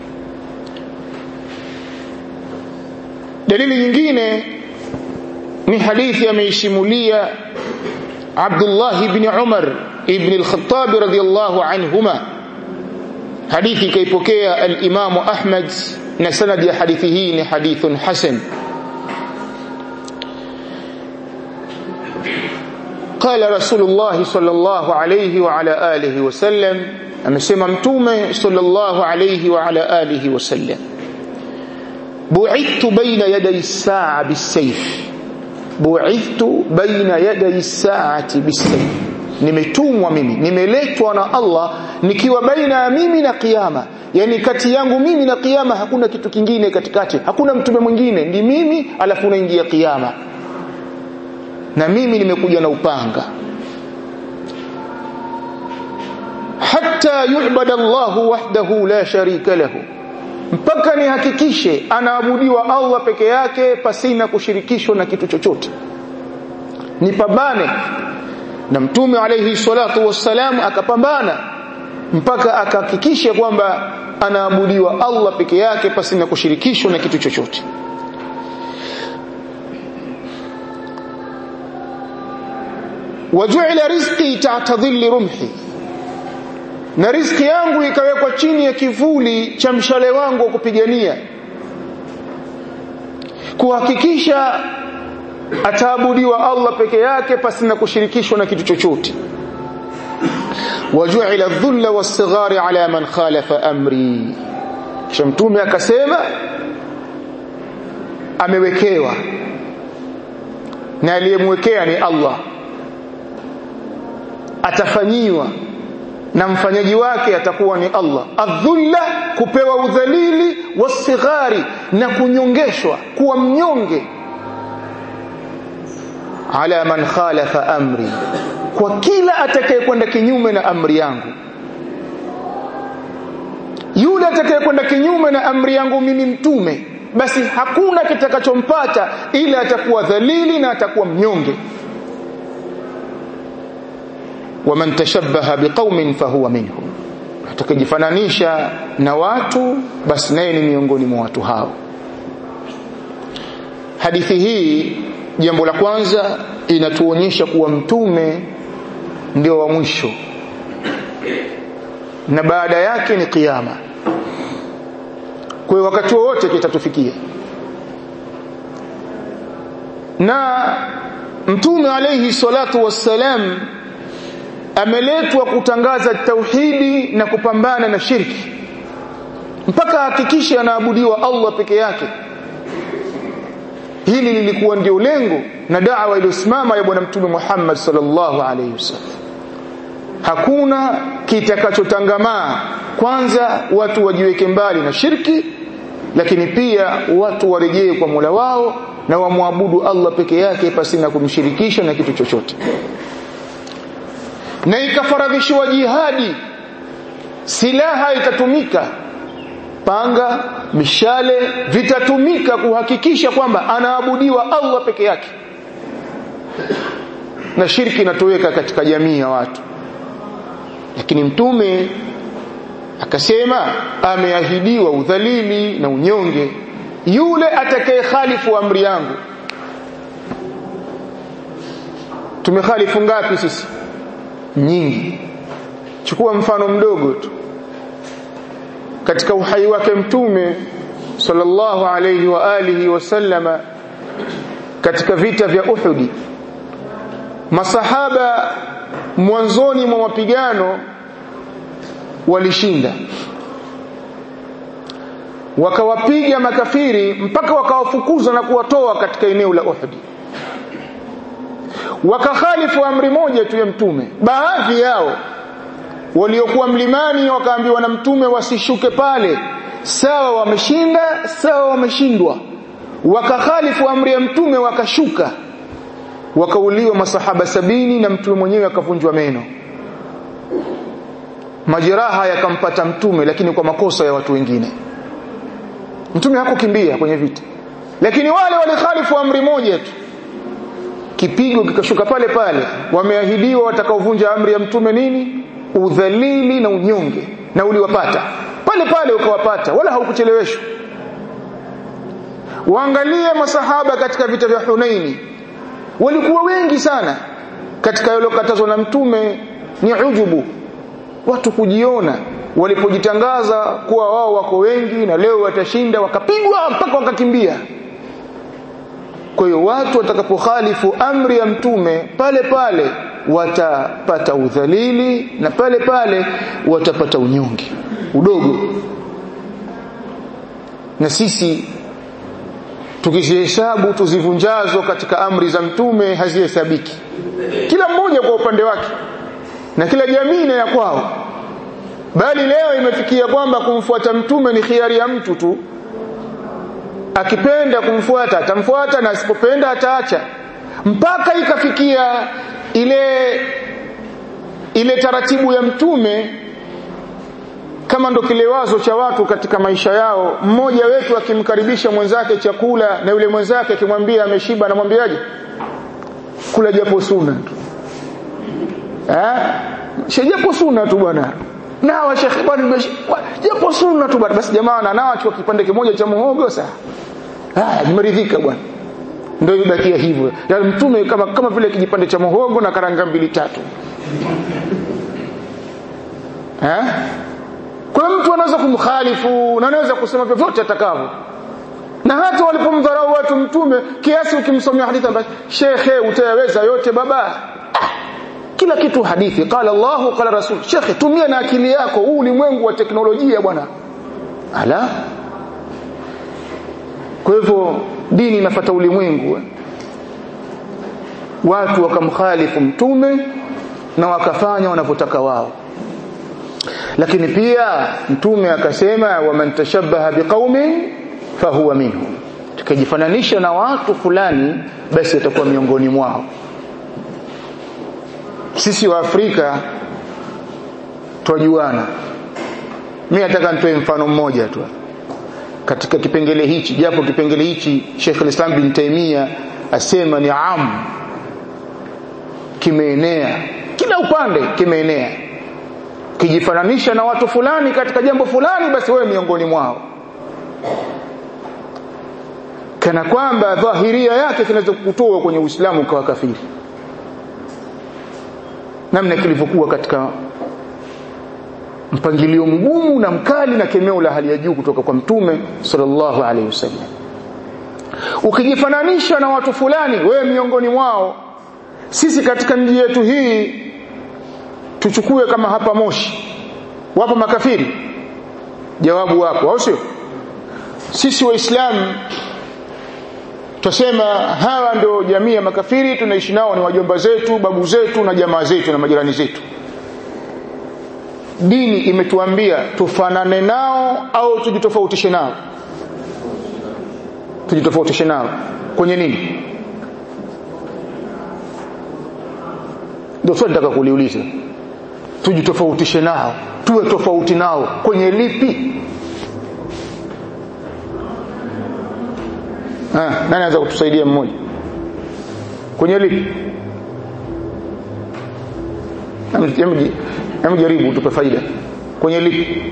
Dalili nyingine ni hadithi ameishimulia Abdullah ibn Umar ibn al-Khattab radiyallahu anhuma hadithi kaipokea al-Imam Ahmad na sanad ya hadithi hii ni hadithun hasan قال رسول الله صلى الله عليه وعلى آله وسلم amesema mtume sallallahu alayhi wa ala alihi wasallam bu'ithtu baina yaday as-sa'a bis-sayf bu'ithtu baina yaday as-sa'ati bis-sayf nimetumwa mimi nimeletwa na Allah nikiwa baina ya mimi na kiyama yani kati yangu mimi na kiyama hakuna kitu kingine katikati hakuna mtume mwingine ni mimi alafu unaingia kiyama na mimi nimekuja na upanga hatta yu'bada Allah wahdahu la sharika lahu mpaka nihakikishe anaabudiwa Allah peke yake pasina kushirikishwa na kitu chochote nipambane na mtume alayhi salatu wassalam akapambana mpaka akahakikisha kwamba anaabudiwa Allah peke yake pasina kushirikishwa na kitu chochote waju'ila rizqi ta'ta dhilli rumhi na riziki yangu ikawekwa chini ya kivuli cha mshale wangu wa kupigania kuhakikisha ataabudiwa Allah peke yake pasina kushirikishwa na kitu chochote waju'ila dhulla was-sighari ala man khalafa amri kisha mtume akasema amewekewa na aliyemwekea ni Allah atafanyiwa na mfanyaji wake atakuwa ni Allah adhulla kupewa udhalili wasighari na kunyongeshwa kuwa mnyonge ala man khalafa amri kwa kila atakayekwenda kinyume na amri yangu yule atakayekwenda kinyume na amri yangu mimi mtume basi hakuna kitakachompata ila atakuwa dhalili na atakuwa mnyonge waman tashabbaha biqaumin fahuwa minhum atakajifananisha na watu basi naye ni miongoni mwa watu hao hadithi hii jambo la kwanza inatuonyesha kuwa mtume ndio wa mwisho na baada yake ni kiyama kwa hiyo wakati wowote kitatufikia na mtume alayhi salatu wassalam ameletwa kutangaza tauhidi na kupambana na shirki mpaka hakikishe anaabudiwa Allah peke yake hili lilikuwa ndio lengo na da'wa iliyosimama ya bwana mtume Muhammad sallallahu alaihi wasallam hakuna kitakachotangamaa kwanza watu wajiweke mbali na shirki lakini pia watu warejee kwa Mola wao na wamwabudu Allah peke yake pasina kumshirikisha na kitu chochote na ikafaradhishiwa jihadi silaha itatumika panga mishale vitatumika kuhakikisha kwamba anaabudiwa Allah peke yake na shirki inatoweka katika jamii ya watu lakini mtume akasema ameahidiwa udhalili na unyonge yule atakaye khalifu amri yangu tumekhalifu ngapi sisi nyingi chukua mfano mdogo tu katika uhai wake mtume sallallahu alayhi wa alihi wasallama katika vita vya Uhudi masahaba mwanzoni mwa mapigano walishinda wakawapiga makafiri mpaka wakawafukuza na kuwatoa katika eneo la Uhud wakakhalifu amri moja tu ya mtume baadhi yao waliokuwa mlimani wakaambiwa na mtume wasishuke pale sawa wameshinda sawa wameshindwa wakakhalifu amri ya mtume wakashuka wakauliwa masahaba sabini na mtume mwenyewe akavunjwa meno majeraha yakampata mtume lakini kwa makosa ya watu wengine mtume hakukimbia kwenye vita lakini wale walikhalifu amri moja tu kipigo kikashuka pale pale wameahidiwa watakaovunja amri ya mtume nini udhalili na unyonge na uliwapata pale pale ukawapata wala haukucheleweshwa waangalie masahaba katika vita vya Hunaini walikuwa wengi sana katika yalokatazwa na mtume ni ujubu watu kujiona walipojitangaza kuwa wao wako wengi na leo watashinda wakapigwa mpaka wakakimbia kwa hiyo watu watakapokhalifu amri ya mtume pale pale watapata udhalili na pale pale watapata unyonge udogo na sisi tukizihesabu tuzivunjazo katika amri za mtume hazihesabiki kila mmoja kwa upande wake na kila jamii na ya kwao bali leo imefikia kwamba kumfuata mtume ni khiari ya mtu tu akipenda kumfuata atamfuata na asipopenda ataacha mpaka ikafikia ile ile taratibu ya mtume kama ndo kilewazo cha watu katika maisha yao mmoja wetu akimkaribisha mwenzake chakula na yule mwenzake akimwambia ameshiba anamwambiaje kula japo suna tu eh shejapo suna tu bwana nawa shekhi bwana japo sunna tu bwana basi jamaa na nawa chukua kipande kimoja cha muhogo sasa ah nimeridhika bwana ndio ibakia hivyo ya mtume kama kama vile kijipande cha muhogo na karanga mbili tatu eh kwa mtu anaweza kumkhalifu na anaweza kusema vyovyote atakavyo na hata walipomdharau watu mtume kiasi ukimsomea hadithi ambayo shekhe utayaweza yote baba kila kitu hadithi qala Allah qala rasul shekhe tumia na akili yako huu ulimwengu wa teknolojia bwana ala kwa hivyo dini inafuata ulimwengu watu wakamkhalifu mtume na wakafanya wanavyotaka wao lakini pia mtume akasema waman tashabbaha biqaumin fahuwa minhum tukijifananisha na watu fulani basi atakuwa miongoni mwao sisi wa Afrika twajuana mimi nataka nitoe mfano mmoja tu katika kipengele hichi japo kipengele hichi Sheikh al-Islam bin Taimia asema ni am kimeenea kila upande kimeenea kijifananisha na watu fulani katika jambo fulani basi wewe miongoni mwao kana kwamba dhahiria yake kinaweza kukutoa kwenye Uislamu kwa kafiri namna kilivyokuwa katika mpangilio mgumu na mkali na kemeo la hali ya juu kutoka kwa mtume sallallahu alaihi wasallam ukijifananisha na watu fulani wewe miongoni mwao sisi katika mji yetu hii tuchukue kama hapa Moshi wapo makafiri jawabu wapo au sio sisi waislamu tusema hawa ndio jamii ya makafiri tunaishi nao ni wajomba zetu babu zetu na jamaa zetu na majirani zetu dini imetuambia tufanane nao au tujitofautishe nao tujitofautishe nao kwenye nini ndio swali nataka kuliuliza tujitofautishe nao tuwe tofauti nao kwenye lipi ha, nani anaweza kutusaidia mmoja kwenye lipi hebu jaribu tupe faida kwenye lipi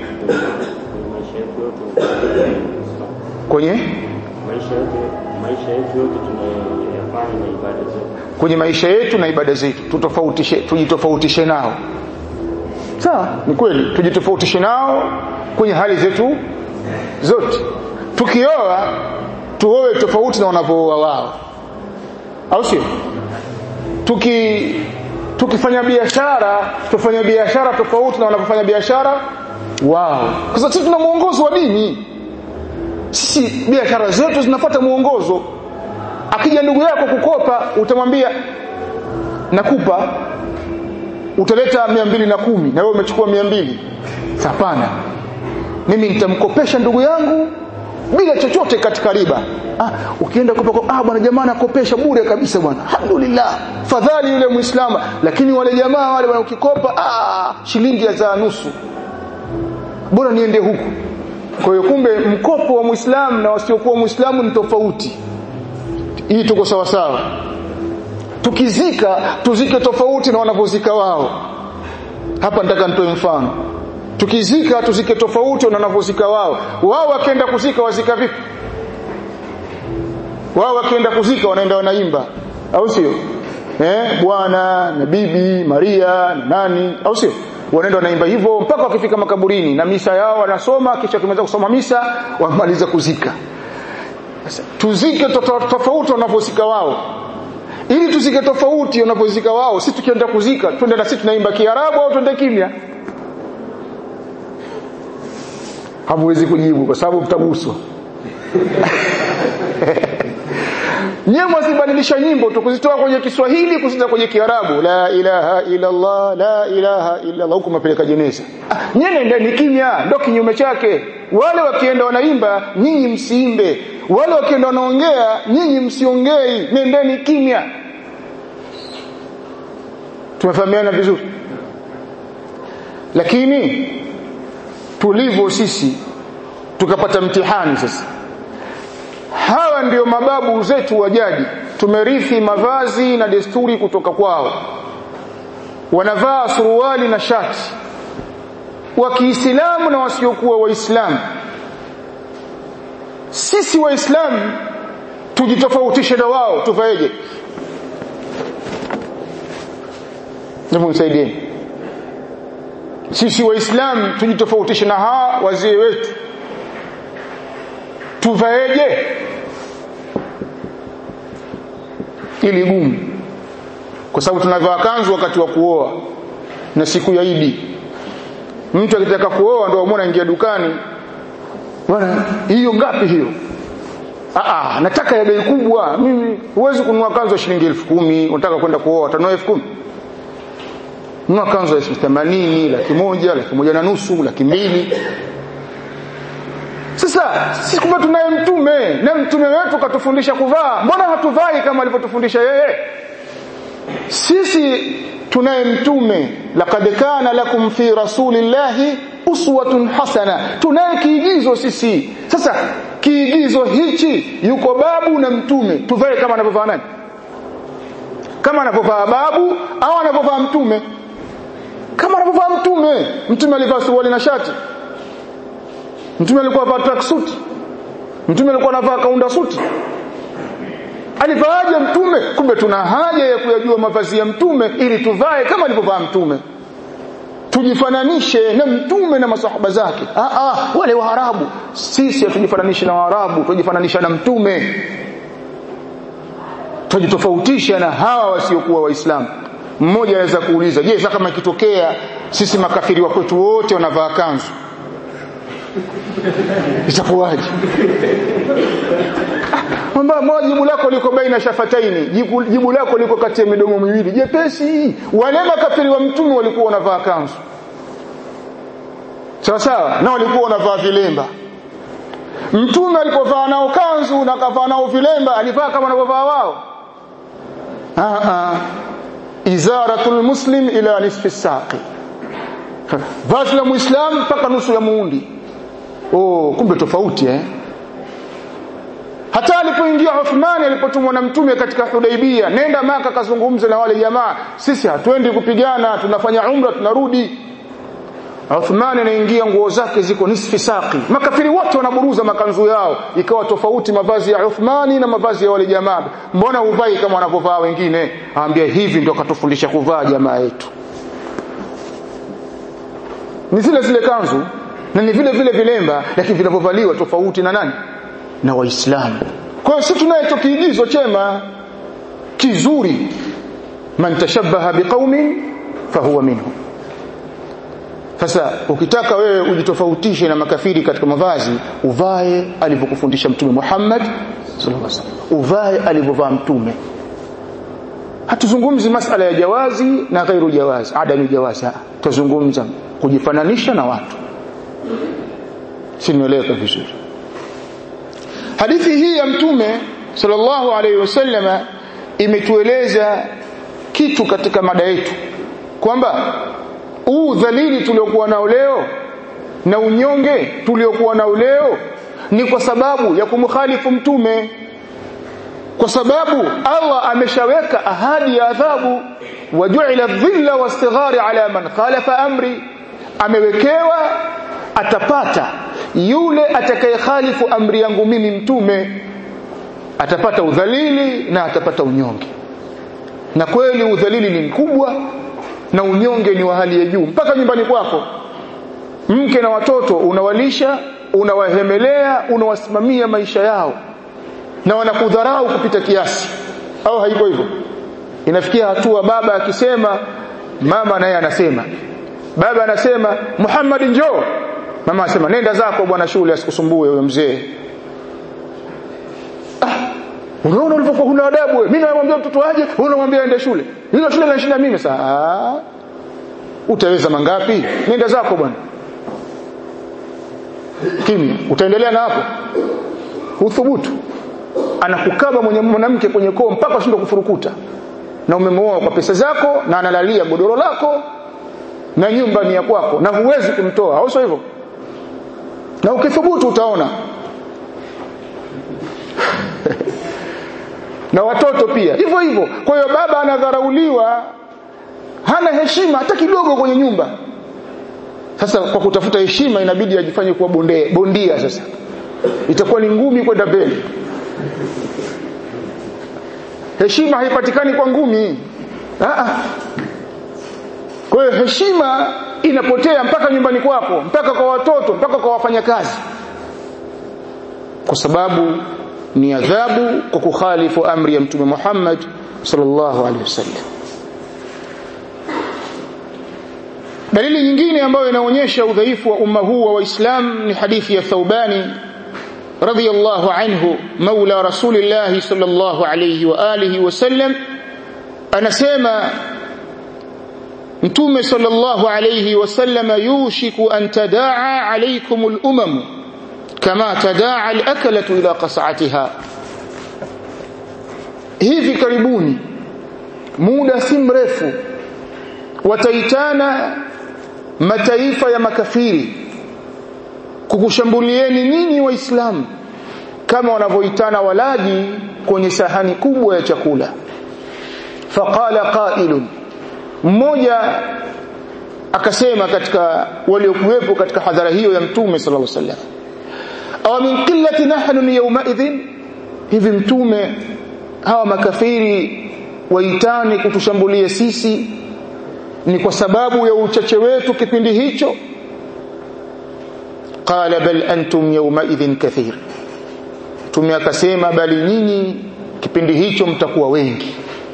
kwenye maisha yote maisha yetu yote tunayofanya na ibada zetu kwenye maisha yetu na ibada zetu tutofautishe tujitofautishe nao sawa ni kweli tujitofautishe nao kwenye hali zetu zote tukioa tuoe tofauti na wanavyooa wao au sio tuki tukifanya biashara tufanye biashara tofauti na wanavyofanya biashara wao kwa sababu sisi tuna mwongozo wa dini sisi biashara zetu zinafuata mwongozo akija ndugu yako kukopa utamwambia nakupa utaleta mia mbili na kumi na wewe umechukua mia mbili hapana mimi nitamkopesha ndugu yangu bila chochote katika riba ah, ukienda kopa ah bwana jamaa anakopesha bure kabisa bwana alhamdulillah fadhali yule muislamu lakini wale jamaa wale bwana ukikopa ah shilingi ya za nusu bora niende huku kwa hiyo kumbe mkopo wa muislamu na wasiokuwa muislamu ni tofauti hii tuko sawa sawa tukizika tuzike tofauti na wanavyozika wao hapa nataka nitoe mfano tukizika tuzike tofauti na wanavyozika wao wao wakienda kuzika wazika vipi wao wakienda kuzika wanaenda wanaimba au sio eh bwana na bibi Maria na nani au sio wanaenda wanaimba hivyo mpaka wakifika makaburini na misa yao wanasoma kisha kimeweza kusoma misa wamaliza kuzika sasa tuzike tofauti wanavyozika wao ili tuzike tofauti wanavyozika wao sisi tukienda kuzika twende na sisi tunaimba kiarabu au twende kimya hamwezi kujibu kwa sababu mtaguswa nyewe mwazibadilisha nyimbo tukuzitoa kwenye Kiswahili kuzita kwenye Kiarabu la ilaha illa Allah la ilaha illa Allah huko mapeleka jeneza ah, nyewe ndani kimya ndio kinyume chake wale wakienda wanaimba nyinyi msiimbe wale wakienda wanaongea nyinyi msiongei nendeni kimya tumefahamiana vizuri lakini tulivyo sisi tukapata mtihani sasa hawa ndio mababu zetu wa jadi tumerithi mavazi na desturi kutoka kwao wanavaa suruali na shati wa Kiislamu na wasiokuwa waislamu sisi waislamu tujitofautishe na wao tufaeje Hebu nisaidie sisi waislamu tujitofautishe na hawa wazee wetu tuvaeje ili gumu kwa sababu tunavaa kanzu wakati wa kuoa na siku ya Idi mtu akitaka kuoa ndio amwona ingia dukani bwana hiyo ngapi hiyo ah ah nataka ya bei kubwa mimi huwezi kununua kanzu ya shilingi 10,000 unataka kwenda kuoa utanunua 10,000 nunua kanzu ya 80 laki moja laki moja na nusu laki mbili sasa sisi kumbe tunaye mtume na mtume wetu katufundisha kuvaa mbona hatuvai kama alivyotufundisha yeye sisi tunaye mtume laqad kana lakum fi rasulillahi uswatun hasana tunaye kiigizo sisi sasa kiigizo hichi yuko babu na mtume tuvae kama anavyovaa nani kama anavyovaa babu au anavyovaa mtume kama anavyovaa mtume mtume alivaa suruali na shati mtume alikuwa anavaa tracksuit mtume alikuwa anavaa kaunda suti alivaaje mtume kumbe tuna haja ya kuyajua mavazi ya mtume ili tuvae kama alivyovaa mtume tujifananishe na mtume na masahaba zake ah ah wale waarabu sisi hatujifananishe na waarabu tujifananisha na mtume tujitofautisha na hawa wasiokuwa waislamu mmoja anaweza kuuliza je sasa kama ikitokea sisi makafiri wa kwetu wote wanavaa kanzu itakuwaje kwamba moja jibu lako liko baina shafataini jibu, jibu lako liko kati ya midomo miwili jepesi wale makafiri wa mtume walikuwa wanavaa kanzu sawa sawa na walikuwa wanavaa vilemba mtume alipovaa nao kanzu na kavaa nao vilemba alivaa kama wanavyovaa wao ah ah izaratul muslim ila nisfi saqi vazi la muislamu mpaka nusu ya muundi oh kumbe tofauti eh hata alipoingia Uthmani alipotumwa na mtume katika Hudaibia nenda maka kazungumze na wale jamaa sisi hatuendi kupigana tunafanya umra tunarudi Uthmani anaingia nguo zake ziko nisfi saqi makafiri wote wanaburuza makanzu yao ikawa tofauti mavazi ya Uthmani na mavazi ya wale jamaa mbona uvai kama wanavyovaa wengine aambia hivi ndio katufundisha kuvaa jamaa yetu ni zile zile kanzu na ni vile vile vilemba lakini vinavyovaliwa tofauti na nani na waislamu kwa hiyo sisi tunacho kiigizo chema kizuri man tashabbaha biqaumin fahuwa minhum sasa ukitaka wewe ujitofautishe na makafiri katika mavazi uvae alivyokufundisha mtume Muhammad sallallahu alaihi wasallam uvae alivyovaa mtume hatuzungumzi masala ya jawazi na ghairu jawazi adamu jawazi tuzungumza kujifananisha na watu sinieleweka vizuri hadithi hii ya mtume sallallahu alaihi wasallam imetueleza kitu katika mada yetu kwamba huu dhalili tuliokuwa nao leo na unyonge tuliokuwa nao leo ni kwa sababu ya kumkhalifu mtume kwa sababu Allah ameshaweka ahadi ya adhabu wajuila dhilla wastighari ala man khalafa amri amewekewa atapata yule atakayekhalifu amri yangu mimi mtume atapata udhalili na atapata unyonge na kweli udhalili ni mkubwa na unyonge ni wa hali ya juu mpaka nyumbani kwako mke na watoto unawalisha unawahemelea unawasimamia maisha yao na wanakudharau kupita kiasi au haiko hivyo inafikia hatua baba akisema mama naye anasema baba anasema Muhammad njoo mama anasema nenda zako bwana shule asikusumbue huyo mzee ah unaona ulivyokuwa huna adabu wewe mimi namwambia mtoto aje wewe unamwambia aende shule ile shule inashinda mimi sasa utaweza mangapi nenda zako bwana kimya utaendelea na hapo uthubutu anakukaba mwenye mwanamke kwenye koo mpaka ushindwe kufurukuta na umemwoa kwa pesa zako na analalia godoro lako na nyumba ni ya kwako na huwezi kumtoa au sio hivyo na ukithubutu utaona na watoto pia hivyo hivyo kwa hiyo baba anadharauliwa hana heshima hata kidogo kwenye nyumba sasa kwa kutafuta heshima inabidi ajifanye kuwa bonde, bondia sasa itakuwa ni ngumi kwenda mbele heshima haipatikani kwa ngumi Aa. kwa hiyo heshima inapotea mpaka nyumbani kwako mpaka kwa watoto mpaka kwa wafanyakazi kwa sababu ni adhabu kwa kukhalifu amri ya mtume Muhammad sallallahu alaihi wasallam dalili nyingine ambayo inaonyesha udhaifu wa umma huu wa waislamu ni hadithi ya Thawbani radiyallahu anhu maula rasulillah sallallahu alayhi wa alihi wasallam anasema mtume sallallahu alayhi wasallam yushiku an tadaa alaykum al-umam kama tadaa al-akalatu ila qas'atiha hivi karibuni muda si mrefu wataitana mataifa ya makafiri kukushambulieni nyinyi waislamu kama wanavyoitana walaji kwenye sahani kubwa ya chakula faqala qailun mmoja akasema katika waliokuwepo katika hadhara hiyo ya mtume sallallahu alaihi wasallam aw min qillati nahnu yawma idhin hivi mtume hawa makafiri waitani kutushambulia sisi ni kwa sababu ya uchache wetu kipindi hicho qala bal antum yawma idhin kathir mtume akasema bali nyinyi kipindi hicho mtakuwa wengi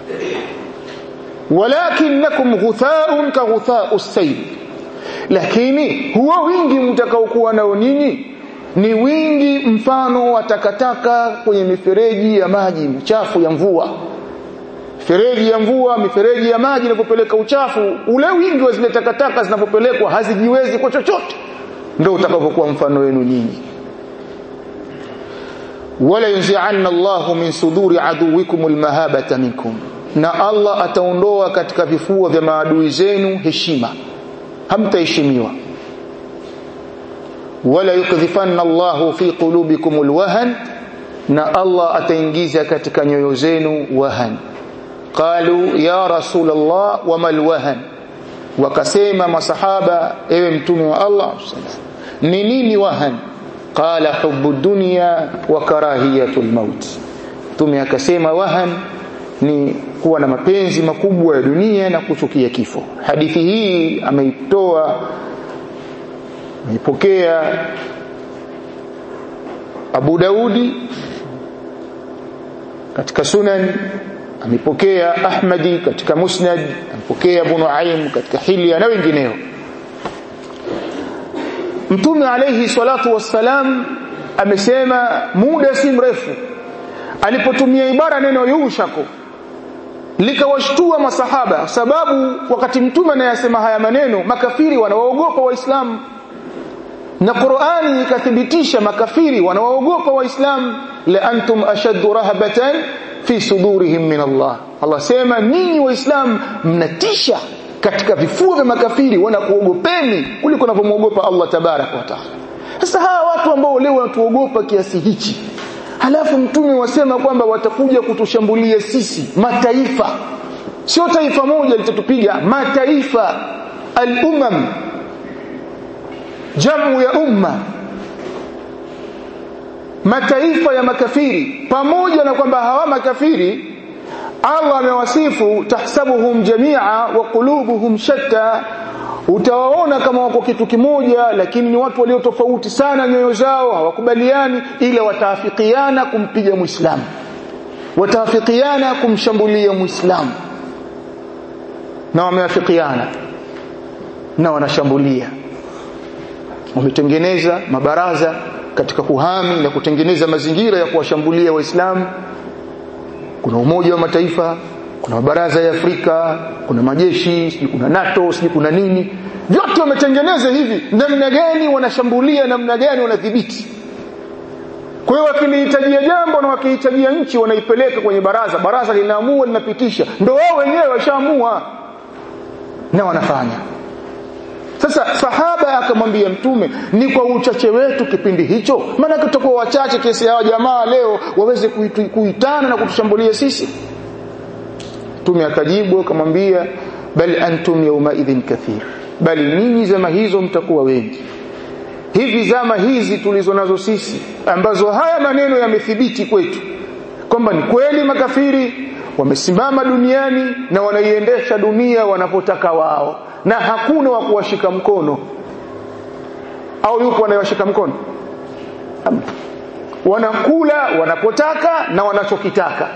walakinnakum ghuthaun ka ghuthau sayl lakini huo wingi mtakaokuwa nao nyinyi ni wingi mfano wa takataka kwenye mifereji ya maji mchafu ya mvua mifereji ya mvua mifereji ya maji inapopeleka uchafu ule wingi wa zile takataka zinapopelekwa hazijiwezi kwa chochote ndio utakavyokuwa mfano wenu nyinyi wala yunzi'anna Allahu min suduri aduwikum almahabata minkum na Allah ataondoa katika vifua vya maadui zenu heshima hamtaheshimiwa wala yukdhifanna Allahu fi qulubikum alwahan na Allah ataingiza katika nyoyo zenu wahan qalu ya rasul Allah wama alwahan wakasema masahaba ewe mtume wa Allah ni nini wahan qala hubbu dunya wa karahiyatul maut mtume akasema wahan ni kuwa na mapenzi makubwa ya dunia na kuchukia kifo hadithi hii ameitoa ameipokea Abu Daudi katika Sunan amepokea Ahmadi katika Musnad amepokea Abu Nuaim katika Hilya na wengineo Mtume alayhi salatu wassalam amesema muda si mrefu alipotumia ibara neno yushako likawashtua masahaba sababu wakati mtume anayasema haya maneno makafiri wanawaogopa waislamu na Qur'ani ikathibitisha makafiri wanawaogopa waislamu la antum ashaddu rahabatan fi sudurihim min Allah Allah sema ninyi waislamu mnatisha katika vifua vya makafiri wanakuogopeni kuliko unavyomwogopa Allah tabarak wa taala sasa hawa watu ambao leo wanatuogopa kiasi hichi halafu mtume wasema kwamba watakuja kutushambulia sisi mataifa sio taifa moja litatupiga mataifa al-umam jamu ya umma mataifa ya makafiri pamoja na kwamba hawa makafiri Allah amewasifu tahsabuhum jamia wa qulubuhum shatta utawaona kama wako kitu kimoja lakini ni watu walio tofauti sana nyoyo zao hawakubaliani ila wataafikiana kumpiga muislamu wataafikiana kumshambulia muislamu na wameafikiana na wanashambulia wametengeneza mabaraza katika kuhami na kutengeneza mazingira ya kuwashambulia waislamu kuna umoja wa mataifa kuna mabaraza ya Afrika kuna majeshi sijui kuna NATO sijui kuna nini vyote wametengeneza hivi namna gani wanashambulia namna gani wanadhibiti kwa hiyo wakilihitajia jambo na wakihitajia nchi wanaipeleka kwenye baraza baraza linaamua linapitisha ndio wao wenyewe washaamua na wanafanya sasa sahaba akamwambia mtume ni kwa uchache wetu kipindi hicho maana tutakuwa wachache kiasi hawa jamaa leo waweze kuitana na kutushambulia sisi mtume akajibu akamwambia bal antum yawma idhin kathir bali ninyi zama hizo mtakuwa wengi hivi zama hizi tulizo nazo sisi ambazo haya maneno yamethibiti kwetu kwamba ni kweli makafiri wamesimama duniani na wanaiendesha dunia wanapotaka wao na hakuna wa kuwashika mkono au yupo anayewashika mkono wanakula wanapotaka na wanachokitaka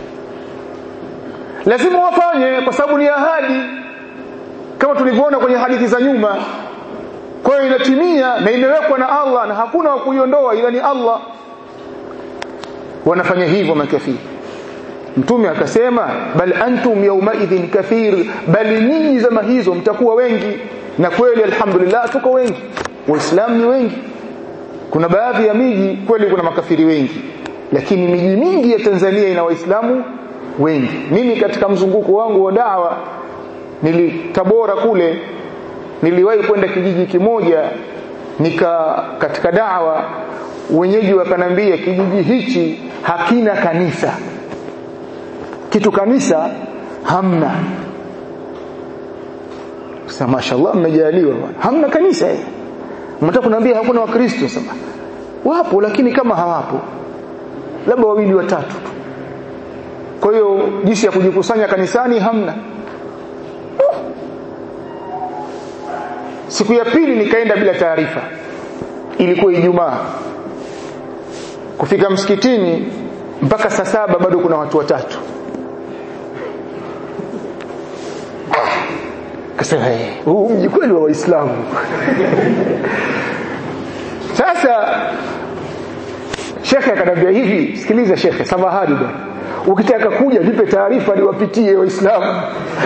lazima wafanye kwa sababu ni ahadi kama tulivyoona kwenye hadithi za nyuma kwa hiyo inatimia na imewekwa na Allah na hakuna wa kuiondoa ila ni Allah wanafanya hivyo makafiri mtume akasema bal antum yawma idhin kathir bali ninyi zama hizo mtakuwa wengi na kweli alhamdulillah tuko wengi waislamu ni wengi kuna baadhi ya miji kweli kuna makafiri wengi lakini miji mingi ya Tanzania ina waislamu wengi mimi katika mzunguko wangu wa dawa nili Tabora kule niliwahi kwenda kijiji kimoja nika katika dawa wenyeji wakanambia kijiji hichi hakina kanisa kitu kanisa hamna sasa mashallah mmejaliwa bwana hamna kanisa eh mtaka kuniambia hakuna wakristo sasa wapo lakini kama hawapo labda wawili watatu tu kwa hiyo jinsi ya kujikusanya kanisani hamna siku ya pili nikaenda bila taarifa ilikuwa ijumaa kufika msikitini mpaka saa saba bado kuna watu watatu kasema huu mji kweli wa waislamu sasa shekhe akanambia hivi sikiliza shekhe samahani bwana ukitaka kuja nipe taarifa niwapitie waislamu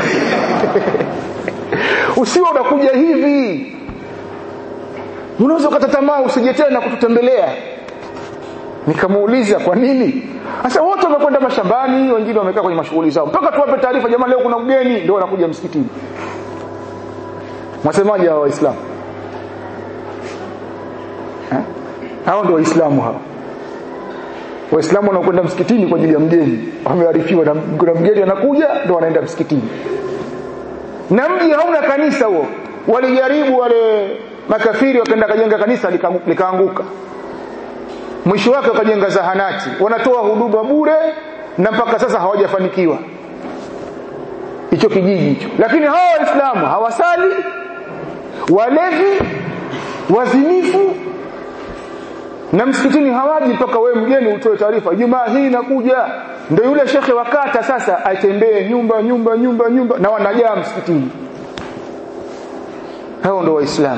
usiwe unakuja hivi unaweza ukata tamaa usije tena kututembelea nikamuuliza kwa nini sasa wote wamekwenda mashambani wengine wamekaa kwenye mashughuli zao mpaka tuwape taarifa jamani leo kuna mgeni ndio wanakuja msikitini mwasemaje hawa waislamu eh? hao ndio waislamu hao waislamu wanaokwenda msikitini kwa ajili ya mgeni wamearifiwa na kuna mgeni anakuja ndio wanaenda msikitini na mji hauna kanisa huo walijaribu wale makafiri wakaenda kajenga kanisa likaanguka mwisho wake wakajenga zahanati wanatoa huduma bure na mpaka sasa hawajafanikiwa hicho kijiji hicho lakini hawa waislamu hawasali walevi wazinifu na msikitini hawaji mpaka wewe mgeni utoe taarifa jumaa hii inakuja ndio yule shekhe wakata sasa atembee nyumba nyumba nyumba nyumba na wanajaa msikitini hao ndio waislamu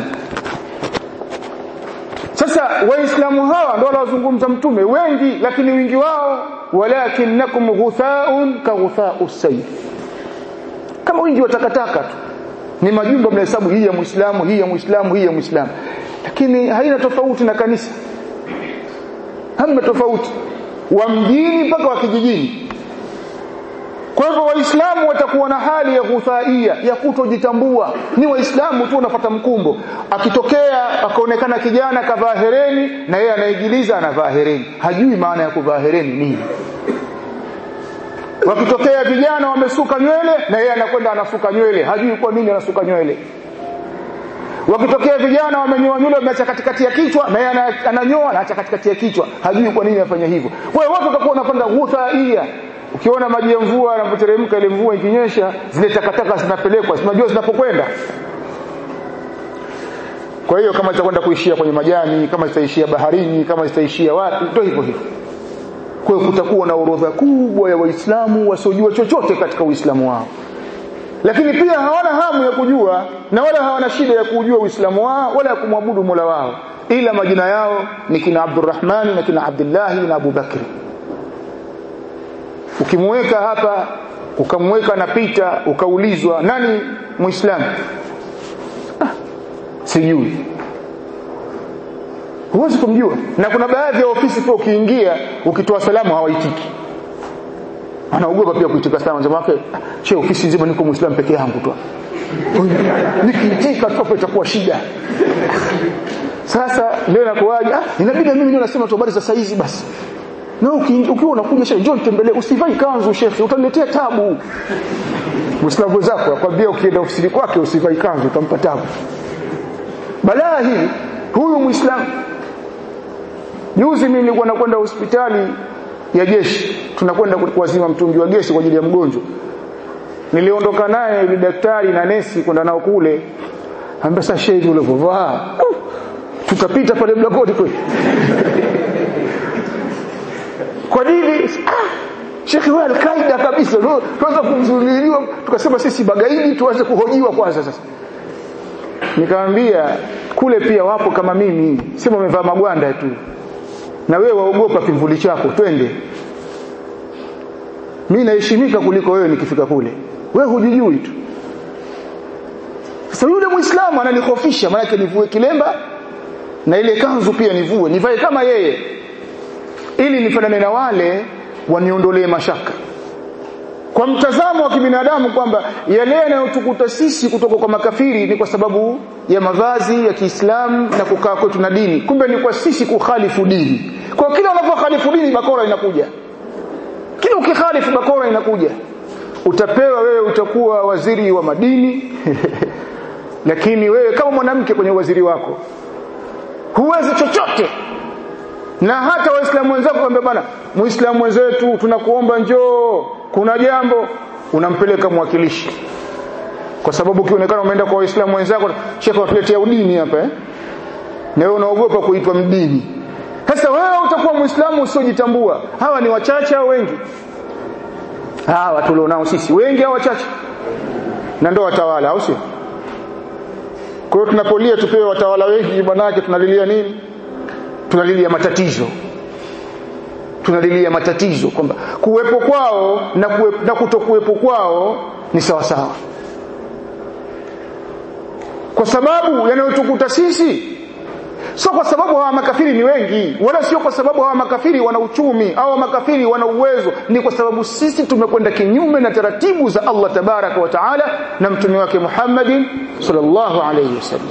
sasa waislamu hawa ndio wanaozungumza mtume wengi lakini wingi wao walakinnakum ghuthaun ka ghuthau sayf kama wingi wa takataka tu ni majumba mnahesabu hii ya muislamu hii ya muislamu hii ya muislamu lakini haina tofauti na kanisa hamna tofauti wa mjini mpaka wa kijijini kwa hivyo waislamu watakuwa na hali ya ghuthaia ya kutojitambua ni waislamu tu wanapata mkumbo akitokea akaonekana kijana kavaa hereni na yeye anaigiliza anavaa hereni hajui maana ya kuvaa hereni nini wakitokea vijana wamesuka nywele na yeye anakwenda anasuka nywele hajui kwa nini anasuka nywele wakitokea vijana wamenyoa nywele wameacha katikati ya kichwa na yeye ananyoa anaacha katikati ya kichwa hajui kwa nini anafanya hivyo kwa hiyo watu watakuwa wanapanda ghuthaia ukiona maji ya mvua yanapoteremka ile mvua ikinyesha zile takataka zinapelekwa zinajua zinapokwenda kwa hiyo kama zitakwenda kuishia kwenye majani kama zitaishia baharini kama zitaishia wapi ndio hivyo hivyo kwa hiyo kutakuwa na orodha kubwa ya waislamu wasiojua chochote katika uislamu wao lakini pia hawana hamu ya kujua na wala hawana shida ya kujua uislamu wao wala ya kumwabudu mola wao ila majina yao ni kina abdurrahmani na kina abdullahi na abubakri ukimweka hapa ukamweka napita ukaulizwa nani muislamu ah, sijui huwezi kumjua na kuna baadhi ya ofisi pia ukiingia ukitoa salamu hawaitiki anaogopa pia kuitika salamu jamaa yake che ofisi nzima niko muislamu peke yangu tu nikiitika tu itakuwa shida sasa leo nakuaje ah inabidi mimi ndio nasema tu habari za saizi basi na ukiwa unakuja shehe njoo nitembelee usivai kanzu shekhi utaniletea tabu Muislamu zako akwambia ukienda ofisini kwake usivai kanzu utampa tabu balaa hii huyu Muislamu juzi mimi nilikuwa nakwenda hospitali ya jeshi tunakwenda kuwazima mtungi wa gesi kwa ajili ya mgonjwa niliondoka naye yule daktari na nesi kwenda nao kule ambia sasa shehe ule vovaa tutapita pale mlangoni kweli kwa nini ah, shekhi wewe alkaida kabisa tuanza kumzuliliwa tukasema sisi bagaidi tuanze kuhojiwa kwanza sasa nikamwambia kule pia wapo kama mimi sema umevaa magwanda tu na wewe waogopa kivuli chako twende mimi naheshimika kuliko wewe nikifika kule wewe hujijui tu sasa yule muislamu ananihofisha maana nivue kilemba na ile kanzu pia nivue nivae kama yeye ili nifanane na wale waniondolee mashaka kwa mtazamo wa kibinadamu kwamba yale yanayotukuta sisi kutoka kwa makafiri ni kwa sababu ya mavazi ya Kiislamu na kukaa kwetu na dini kumbe ni kwa sisi kukhalifu dini kwa kila unapokhalifu dini bakora inakuja kila ukikhalifu bakora inakuja utapewa wewe utakuwa waziri wa madini lakini wewe kama mwanamke kwenye waziri wako huwezi chochote na hata waislamu wenzako kwambia bana muislamu wenzetu tunakuomba njoo kuna jambo unampeleka mwakilishi kwa sababu ukionekana umeenda kwa waislamu wenzako shekhe watuletea udini hapa eh na wewe unaogopa kuitwa mdini sasa wewe utakuwa muislamu usiojitambua hawa ni wachache au wengi hawa tulionao sisi wengi au wachache na ndio watawala au sio kwa hiyo tunapolia tupewe watawala wengi manake tunalilia nini tunalilia matatizo tunalilia matatizo kwamba kuwepo kwao na, kuwe, na kutokuwepo kwao ni sawa sawa kwa sababu yanayotukuta sisi sio kwa sababu hawa makafiri ni wengi wala sio kwa sababu hawa makafiri wana uchumi au makafiri wana uwezo ni kwa sababu sisi tumekwenda kinyume na taratibu za Allah tabaraka wa taala na mtume wake Muhammadin sallallahu alayhi wasallam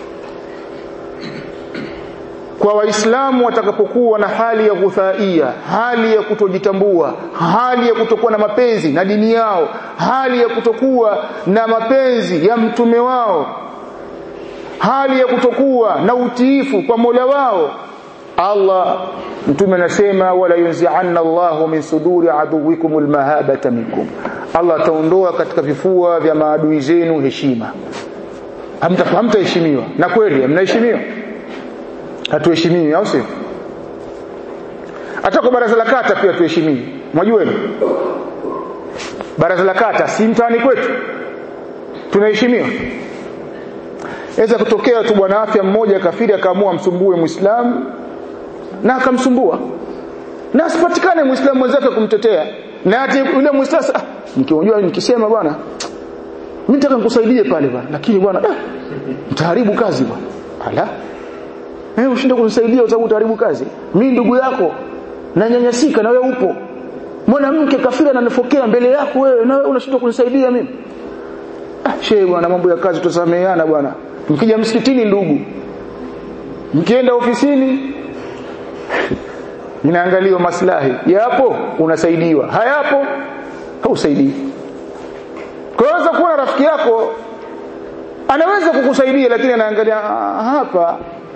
kwa waislamu watakapokuwa na hali ya ghuthaia hali ya kutojitambua hali ya kutokuwa na mapenzi na dini yao hali ya kutokuwa na mapenzi ya mtume wao hali ya kutokuwa na utiifu kwa Mola wao Allah mtume anasema wala yunzi'anna Allahu min suduri aduwikum almahabata minkum Allah ataondoa katika vifua vya maadui zenu heshima hamtaheshimiwa na kweli mnaheshimiwa hatuheshimiwi au sio hata kwa baraza la kata pia tuheshimiwi mwajua baraza la kata si mtaani kwetu tunaheshimiwa Inaweza kutokea tu bwana afya mmoja kafiri akaamua msumbue Muislamu na akamsumbua. Na asipatikane Muislamu mwenzake kumtetea. Na ati yule Muislamu ah, nikiunjua nikisema bwana mimi nataka nikusaidie pale bwana lakini bwana ah, mtaharibu kazi bwana. Ala. Eh ushinde kunisaidia utabu utaharibu kazi. Mimi ndugu yako na nyanyasika na wewe upo. Mwanamke kafiri ananifokea mbele yako wewe na wewe unashindwa kunisaidia mimi. Ah, shehe bwana mambo ya kazi tusameheana bwana mkija msikitini ndugu mkienda ofisini inaangaliwa maslahi yapo unasaidiwa hayapo hausaidii kwa hiyo kuwa rafiki yako anaweza kukusaidia lakini anaangalia hapa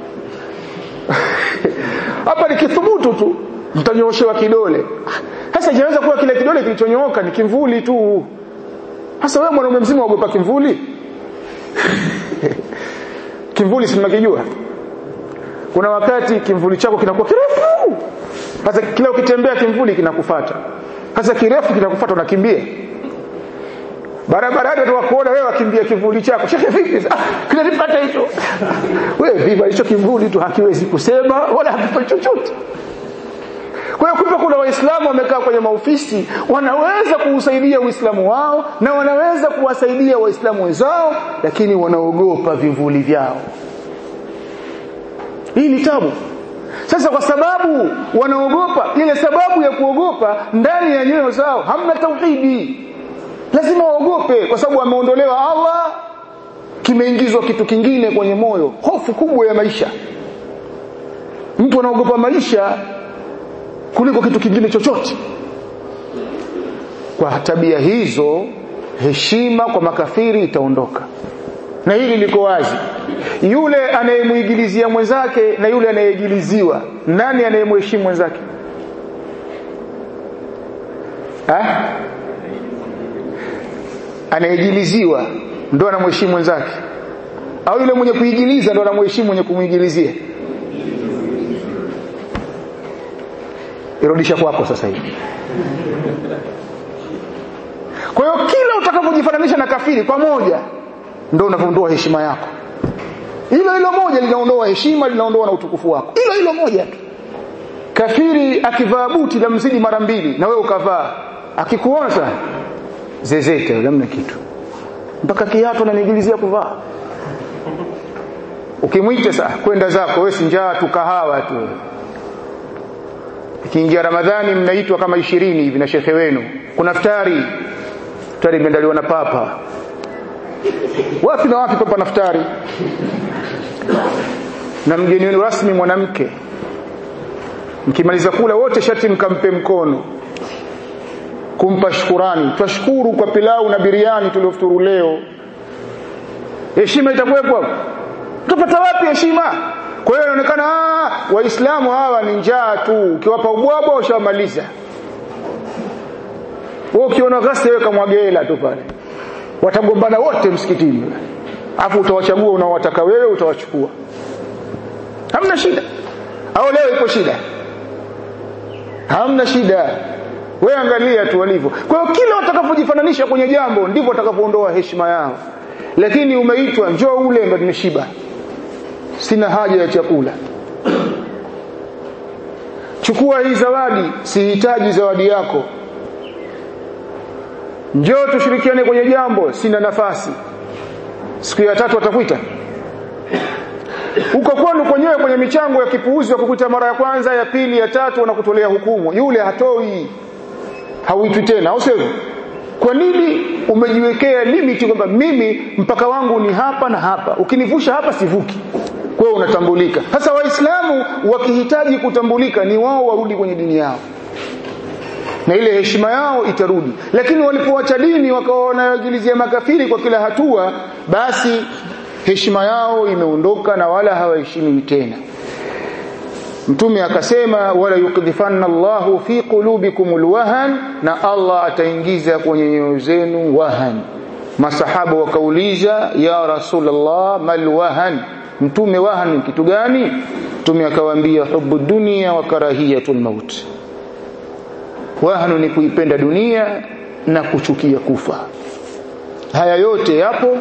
hapa ni kithubutu tu mtanyooshewa kidole sasa inaweza kuwa kile kidole kilichonyooka ni kimvuli tu sasa wewe mwanaume mzima waogopa kimvuli kimvuli si mnakijua kuna wakati kimvuli chako kinakuwa kirefu sasa kila ukitembea kimvuli kinakufuata sasa kirefu kinakufuata unakimbia barabarani watu wakuona wewe wakimbia kivuli chako shekhe vipi ah kinanipata hicho wewe vipi hicho kivuli tu hakiwezi kusema wala hakifanyi chochote kwa hiyo kumbe kuna waislamu wamekaa kwenye maofisi wanaweza kuusaidia uislamu wao na wanaweza kuwasaidia waislamu wenzao lakini wanaogopa vivuli vyao hii ni tabu sasa kwa sababu wanaogopa ile sababu ya kuogopa ndani ya nyoyo zao hamna tauhidi lazima waogope kwa sababu ameondolewa Allah kimeingizwa kitu kingine kwenye moyo hofu kubwa ya maisha mtu anaogopa maisha kuliko kitu kingine chochote kwa tabia hizo heshima kwa makafiri itaondoka na hili liko wazi yule anayemuigilizia mwenzake na yule anayeigiliziwa nani anayemheshimu mwenzake ha? anayeigiliziwa ndo anamheshimu mwenzake au yule mwenye kuigiliza ndo anamheshimu mwenye kumuigilizia irudisha kwako sasa hivi kwa hiyo kila utakapojifananisha na kafiri pamoja ndio unavyoondoa heshima yako hilo hilo moja linaondoa heshima linaondoa na utukufu wako hilo hilo moja tu kafiri akivaa buti la mzidi mara mbili na wewe ukavaa akikuona sana zezete namna kitu mpaka kiatu ananigilizia kuvaa ukimwita saa kwenda zako wewe si njaa tu kahawa tu ikiingia ramadhani mnaitwa kama ishirini hivi na shekhe wenu kuna futari futari imeandaliwa na papa wapi na wapi papa naftari na mgeni wenu rasmi mwanamke mkimaliza kula wote shati mkampe mkono kumpa shukurani twashukuru kwa pilau na biriani tuliofuturu leo heshima itakuwepo hapo utapata wapi heshima kwa hiyo inaonekana waislamu hawa ni njaa tu ukiwapa ubwabwa ushamaliza wewe ukiona ghasia weka mwagela tu pale watagombana wote msikitini afu utawachagua unaowataka wewe utawachukua hamna shida au leo ipo shida hamna shida wewe angalia tu walivyo kwa hiyo kila watakapojifananisha kwenye jambo ndivyo watakapoondoa heshima yao lakini umeitwa njoo ule ndo nimeshiba sina haja ya chakula chukua hii zawadi sihitaji zawadi yako njoo tushirikiane kwenye jambo sina nafasi siku ya tatu atakuita uko kwenu kwenyewe kwenye michango ya kipuuzi wa kukuta mara ya kwanza ya pili ya tatu wanakutolea hukumu yule hatoi hauitwi tena au sivyo kwa nini umejiwekea limiti kwamba mimi mpaka wangu ni hapa na hapa ukinivusha hapa sivuki kwa hiyo unatambulika sasa waislamu wakihitaji kutambulika ni wao warudi kwenye dini yao na ile heshima yao itarudi lakini walipoacha dini wakawa wanayagilizia makafiri kwa kila hatua basi heshima yao imeondoka na wala hawaheshimiwi tena mtume akasema wala yukdhifanna Allahu fi qulubikum alwahan na Allah ataingiza kwenye nyoyo zenu wahan masahaba wakauliza ya rasulullah mal wahan mtume wahan kitu gani mtume akawaambia hubu dunia wa karahiyatul maut wahanu ni kuipenda dunia na kuchukia kufa haya yote yapo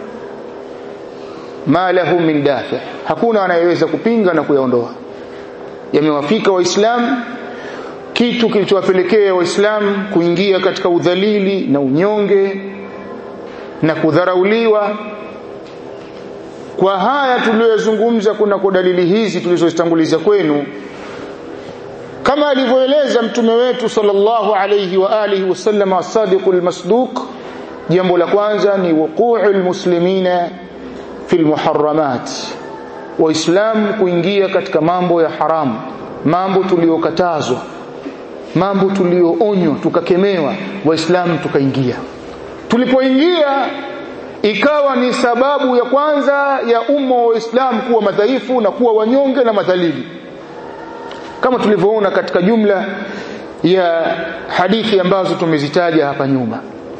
ma lahu min dafi hakuna anayeweza kupinga na kuyaondoa yamewafika waislamu kitu kilichowapelekea waislamu kuingia katika udhalili na unyonge na kudharauliwa kwa haya tuliyozungumza kuna kwa dalili hizi tulizozitanguliza kwenu kama alivyoeleza mtume wetu sallallahu alayhi wa alihi wasallam as-sadiqul masduq jambo la kwanza ni wuqu'ul muslimina fil muharramat waislamu kuingia katika mambo ya haramu mambo tuliyokatazwa mambo tuliyoonywa tukakemewa waislamu tukaingia tulipoingia ikawa ni sababu ya kwanza ya umma wa waislamu kuwa madhaifu na kuwa wanyonge na madhalili kama tulivyoona katika jumla ya hadithi ambazo tumezitaja hapa nyuma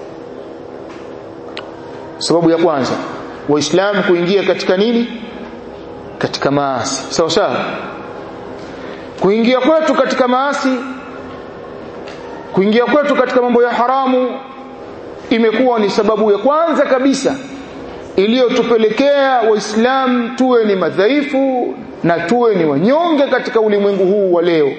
sababu ya kwanza waislamu kuingia katika nini katika maasi sawa sawa kuingia kwetu katika maasi kuingia kwetu katika mambo ya haramu imekuwa ni sababu ya kwanza kabisa iliyotupelekea waislamu tuwe ni madhaifu na tuwe ni wanyonge katika ulimwengu huu wa leo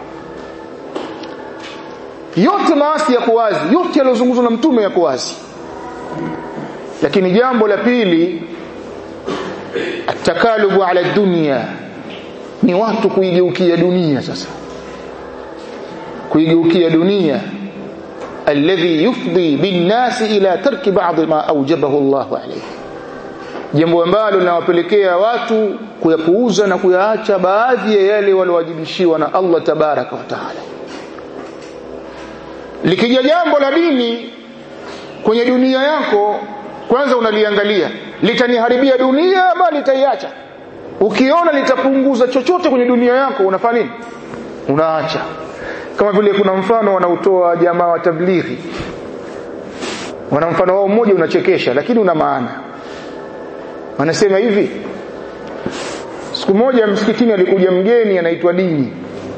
yote maasi yako wazi yote yaliyozungumzwa na mtume yako wazi lakini jambo la pili atakalubu ala dunia ni watu kuigeukia dunia sasa kuigeukia dunia alladhi yufdi binnasi ila tarki ba'd ma awjabahu Allah alayhi jambo ambalo linawapelekea watu kuyapuuza na kuyaacha baadhi ya yale waliowajibishiwa na Allah tabaraka wa taala likija jambo la dini kwenye dunia yako kwanza unaliangalia litaniharibia dunia ama litaiacha ukiona litapunguza chochote kwenye dunia yako unafanya nini unaacha kama vile kuna mfano wanaotoa jamaa wa tablighi wana mfano wao mmoja unachekesha lakini una maana wanasema hivi siku moja msikitini alikuja mgeni anaitwa dini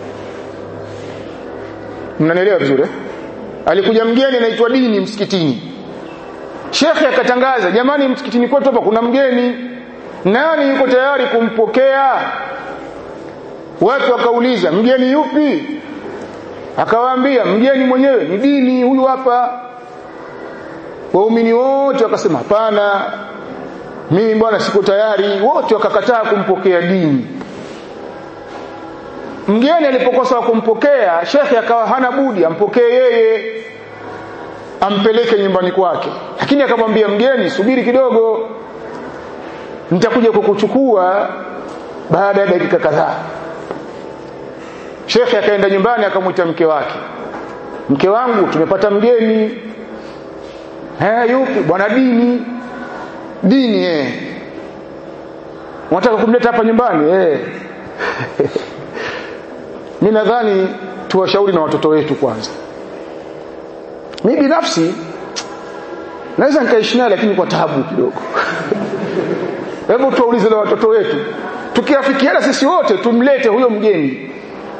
mnanielewa vizuri eh? alikuja mgeni anaitwa dini msikitini shekhe akatangaza jamani msikitini kwetu hapa kuna mgeni nani yuko tayari kumpokea watu wakauliza mgeni yupi akawaambia mgeni mwenyewe ni dini huyu hapa waumini wote wakasema hapana mimi bwana siko tayari wote wakakataa kumpokea dini mgeni alipokosa kumpokea shekhe akawa hana budi ampokee yeye ampeleke nyumbani kwake lakini akamwambia mgeni subiri kidogo nitakuja kukuchukua baada ya dakika kadhaa shekhe akaenda nyumbani akamwita mke wake mke wangu tumepata mgeni eh yupi bwana dini dini eh unataka kumleta hapa nyumbani eh mimi nadhani tuwashauri na watoto wetu kwanza mimi binafsi naweza nikaishi naye lakini kwa taabu kidogo hebu tuwaulize na watoto wetu tukiafikiana sisi wote tumlete huyo mgeni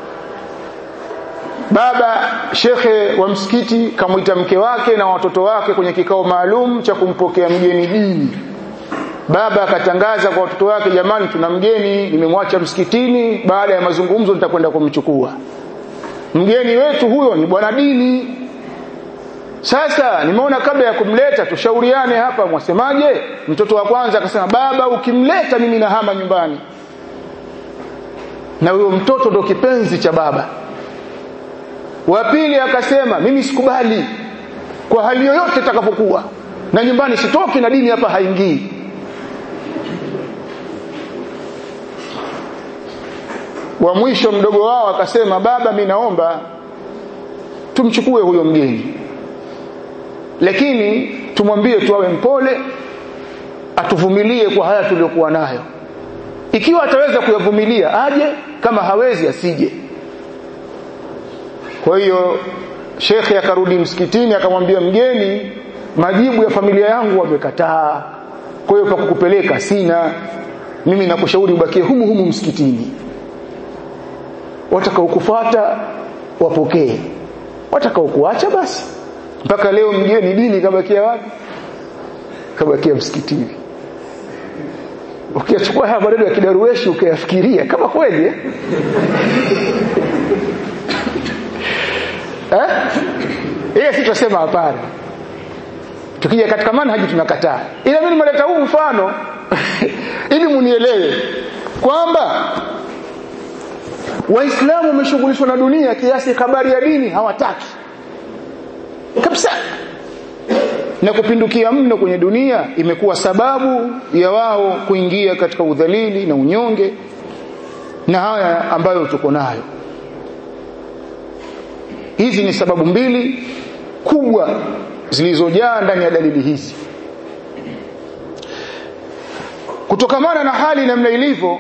baba shekhe wa msikiti kamwita mke wake na watoto wake kwenye kikao maalum cha kumpokea mgeni dini baba akatangaza kwa watoto wake jamani tuna mgeni nimemwacha msikitini baada ya mazungumzo nitakwenda kumchukua mgeni wetu huyo ni bwana dini sasa nimeona kabla ya kumleta tushauriane hapa mwasemaje mtoto wa kwanza akasema baba ukimleta mimi nahama nyumbani na huyo mtoto ndo kipenzi cha baba wa pili akasema mimi sikubali kwa hali yoyote itakapokuwa na nyumbani sitoki na dini hapa haingii wa mwisho mdogo wao akasema baba mi naomba tumchukue huyo mgeni lakini tumwambie tu awe mpole atuvumilie kwa haya tuliyokuwa nayo ikiwa ataweza kuyavumilia aje kama hawezi asije kwa hiyo shekhe akarudi msikitini akamwambia mgeni majibu ya familia yangu wamekataa kwa hiyo pakukupeleka sina mimi nakushauri ubakie humu humu msikitini watakaokufuata wapokee watakaokuacha basi mpaka leo mgeni dini kabakia wapi kabakia msikitini ukiachukua haya maneno ya kidarueshi ukayafikiria kama kweli eh? eh? ile si tunasema hapana tukija katika manhaji tunakataa ila mimi nimeleta huu mfano ili munielewe kwamba waislamu wameshughulishwa na dunia kiasi habari ya dini hawataki kabisa na kupindukia mno kwenye dunia imekuwa sababu ya wao kuingia katika udhalili na unyonge na haya ambayo tuko nayo hizi ni sababu mbili kubwa zilizojaa ndani ya dalili hizi kutokamana na hali namna ilivyo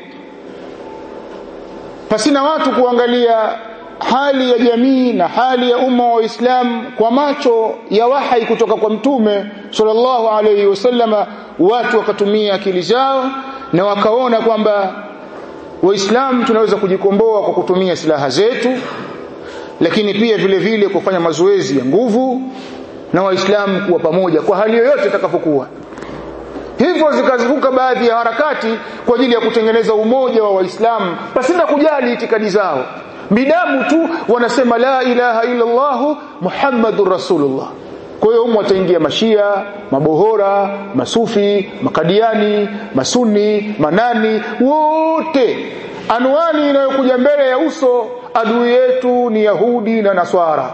pasina watu kuangalia hali ya jamii na hali ya umma wa Uislamu kwa macho ya wahai kutoka kwa mtume sallallahu alayhi wasallama watu wakatumia akili zao na wakaona kwamba waislamu tunaweza kujikomboa kwa kutumia silaha zetu lakini pia vile vile kufanya mazoezi ya nguvu na waislamu kuwa pamoja kwa hali yoyote itakapokuwa hivyo zikazuka baadhi ya harakati kwa ajili ya kutengeneza umoja wa waislamu pasina kujali itikadi zao bidamu tu wanasema la ilaha illa Allah Muhammadur Rasulullah kwa hiyo humo wataingia mashia mabohora masufi makadiani masuni manani wote anwani inayokuja mbele ya uso adui yetu ni yahudi na naswara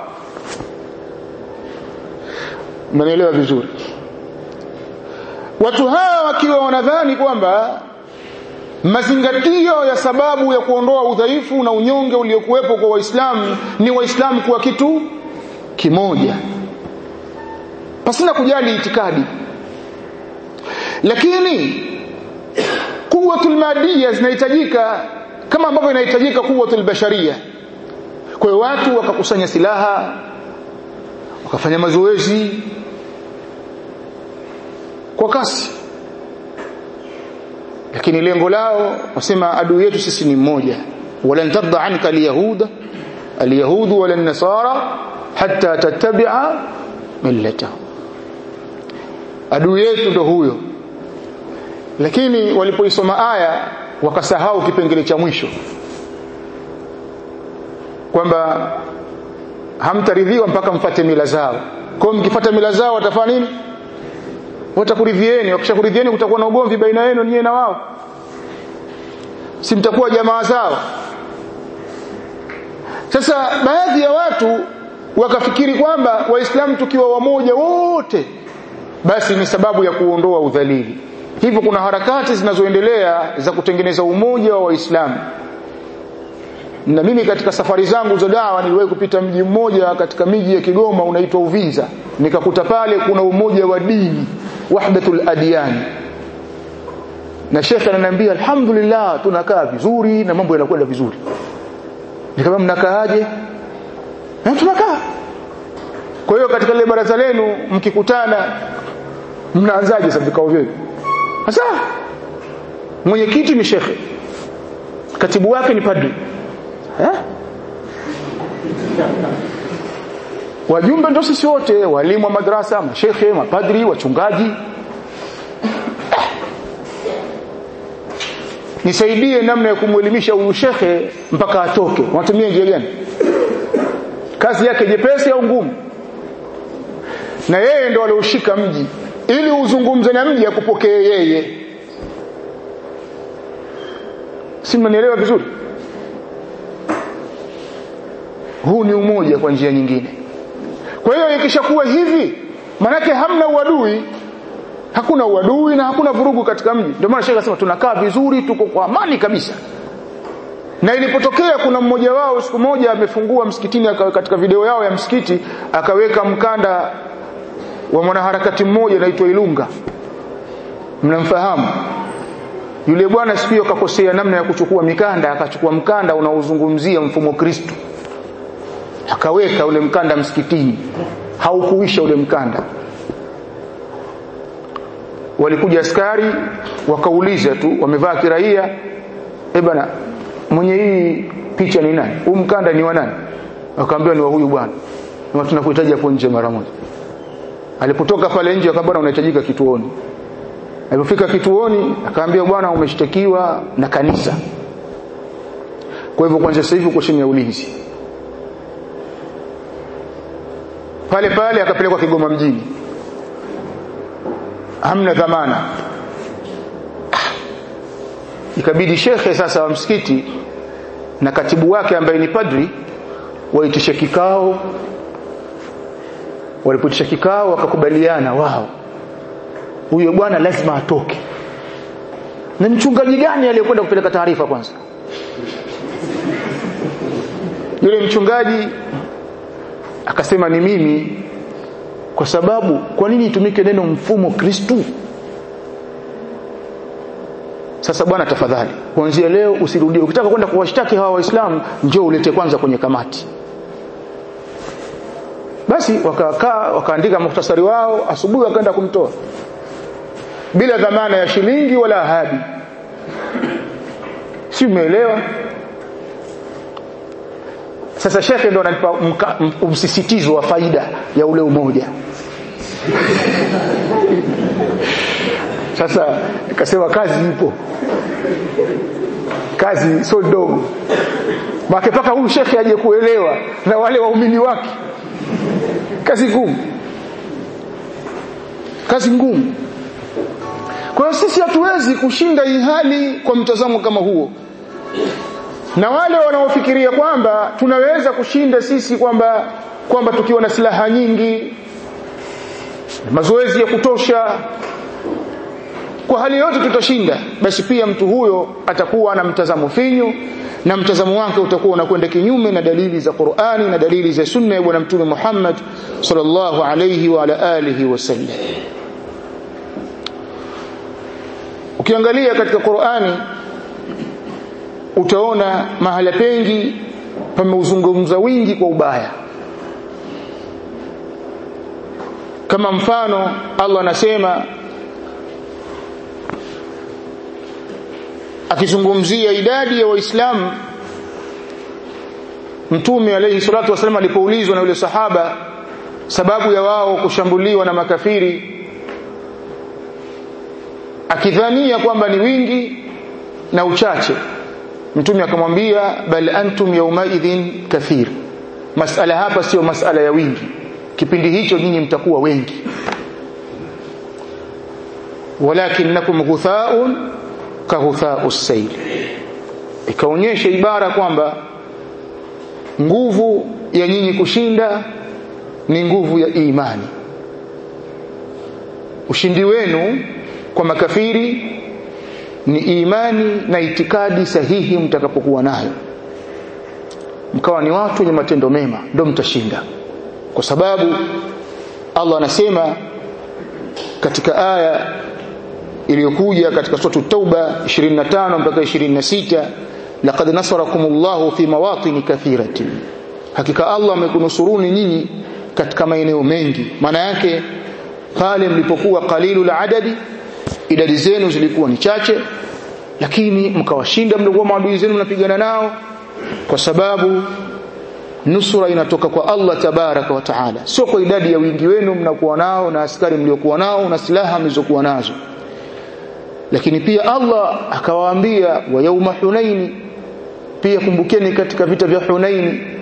mnanielewa vizuri watu hawa wakiwa wanadhani kwamba mazingatio ya sababu ya kuondoa udhaifu na unyonge uliokuwepo kwa waislamu ni waislamu kuwa kitu kimoja pasina kujali itikadi lakini quwwatul madia zinahitajika kama ambavyo inahitajika quwwatul basharia kwa hiyo watu wakakusanya silaha wakafanya mazoezi kwa kasi lakini lengo lao wasema adui yetu sisi ni mmoja walan tarda anka alyahuda alyahud wala nasara hatta tattabi'a millatahum adui yetu ndo huyo lakini walipoisoma aya wakasahau kipengele cha mwisho kwamba hamtaridhiwa mpaka mfate mila zao kwa hiyo mkifuata mila zao watafanya nini watakuridhieni wakishakuridhieni kutakuwa na ugomvi baina yenu nyie na wao si mtakuwa jamaa zao sasa baadhi ya watu wakafikiri kwamba waislamu tukiwa wamoja wote basi ni sababu ya kuondoa udhalili hivyo kuna harakati zinazoendelea za kutengeneza umoja wa waislamu na mimi katika safari zangu za dawa niliwahi kupita mji mmoja katika miji ya Kigoma unaitwa Uvinza nikakuta pale kuna umoja wa dini wahdatul adyan na shekhe ananiambia alhamdulillah tunakaa vizuri na mambo yanakwenda vizuri nikamwambia mnakaaje na tunakaa kwa hiyo katika ile baraza lenu mkikutana mnaanzaje sasa vikao vyenu sasa mwenyekiti ni shekhe katibu wake ni padri eh? wajumbe ndo sisi wote walimu wa madrasa mashekhe mapadri wachungaji nisaidie namna ya kumwelimisha huyu shekhe mpaka atoke unatumia njia gani kazi yake jepesi au ngumu na yeye ndo alioshika mji ili uzungumze na mji akupokee yeye si mnanielewa vizuri huu ni umoja kwa njia nyingine kwa hiyo ikishakuwa hivi manake hamna uadui hakuna uadui na hakuna vurugu katika mji ndio maana shekhe anasema tunakaa vizuri tuko kwa amani kabisa na ilipotokea kuna mmoja wao siku moja amefungua msikitini aka, katika video yao ya msikiti akaweka mkanda wa mwanaharakati mmoja anaitwa Ilunga mnamfahamu yule bwana siku hiyo akakosea namna ya kuchukua mikanda akachukua mkanda unaozungumzia mfumo Kristo akaweka ule mkanda msikitini haukuisha ule mkanda walikuja askari wakauliza tu wamevaa kiraia eh bana mwenye hii picha ni nani huu mkanda ni wa nani akaambiwa ni wa huyu bwana na tunakuhitaji hapo nje mara moja alipotoka pale nje akamwambia unahitajika kituoni alipofika kituoni akaambia bwana umeshtakiwa na kanisa kwa hivyo kwanza sasa hivi uko chini ya ulinzi pale pale akapelekwa Kigoma mjini hamna dhamana ikabidi shekhe sasa wa msikiti na katibu wake ambaye ni padri waitishe kikao walipotisha kikao wakakubaliana wao huyo bwana lazima atoke na mchungaji gani aliyekwenda kupeleka taarifa kwanza yule mchungaji akasema ni mimi kwa sababu kwa nini itumike neno mfumo Kristu sasa bwana tafadhali kuanzia leo usirudie ukitaka kwenda kuwashtaki hawa waislamu njoo ulete kwanza kwenye kamati basi wakakaa wakaandika muhtasari wao asubuhi wakaenda kumtoa bila dhamana ya shilingi wala ahadi si umeelewa sasa shekhe ndo ananipa msisitizo wa faida ya ule umoja sasa nikasema kazi ipo kazi sio ndogo make paka huyu shekhe aje kuelewa na wale waumini wake kazi ngumu kazi ngumu kwa hiyo sisi hatuwezi kushinda hii hali kwa mtazamo kama huo na wale wanaofikiria kwamba tunaweza kushinda sisi kwamba kwamba tukiwa na silaha nyingi mazoezi ya kutosha kwa hali yote tutashinda basi pia mtu huyo atakuwa na mtazamo finyu na mtazamo wake utakuwa unakwenda kinyume na dalili za Qur'ani na dalili za sunna ya bwana mtume Muhammad sallallahu alayhi wa ala alihi wasallam ukiangalia katika Qur'ani utaona mahala pengi pameuzungumza wingi kwa ubaya kama mfano Allah anasema akizungumzia idadi ya waislamu mtume alayhi salatu wasallam alipoulizwa na yule sahaba sababu ya wao kushambuliwa na makafiri akidhania kwamba ni wingi na uchache mtume akamwambia bal antum yaumaidhin kathir masala hapa sio masala ya wingi kipindi hicho nyinyi mtakuwa wengi walakinnakum ghuthaun kahuthaa sayl ikaonyesha ibara kwamba nguvu ya nyinyi kushinda ni nguvu ya imani ushindi wenu kwa makafiri ni imani na itikadi sahihi mtakapokuwa nayo mkawa ni watu wenye matendo mema ndio mtashinda kwa sababu Allah anasema katika aya iliyokuja katika sura Tauba 25 mpaka 26 laqad nasarakumullahu fi mawatini kathiratin hakika Allah amekunusuruni nyinyi katika maeneo mengi maana yake pale mlipokuwa qalilul adadi idadi zenu zilikuwa ni chache lakini mkawashinda mlikuwa maadui zenu mnapigana nao kwa sababu nusura inatoka kwa Allah tabaraka wa taala sio kwa idadi ya wingi wenu mnakuwa nao na askari mliokuwa nao na silaha mlizokuwa nazo lakini pia Allah akawaambia wa yauma hunaini pia kumbukeni katika vita vya hunaini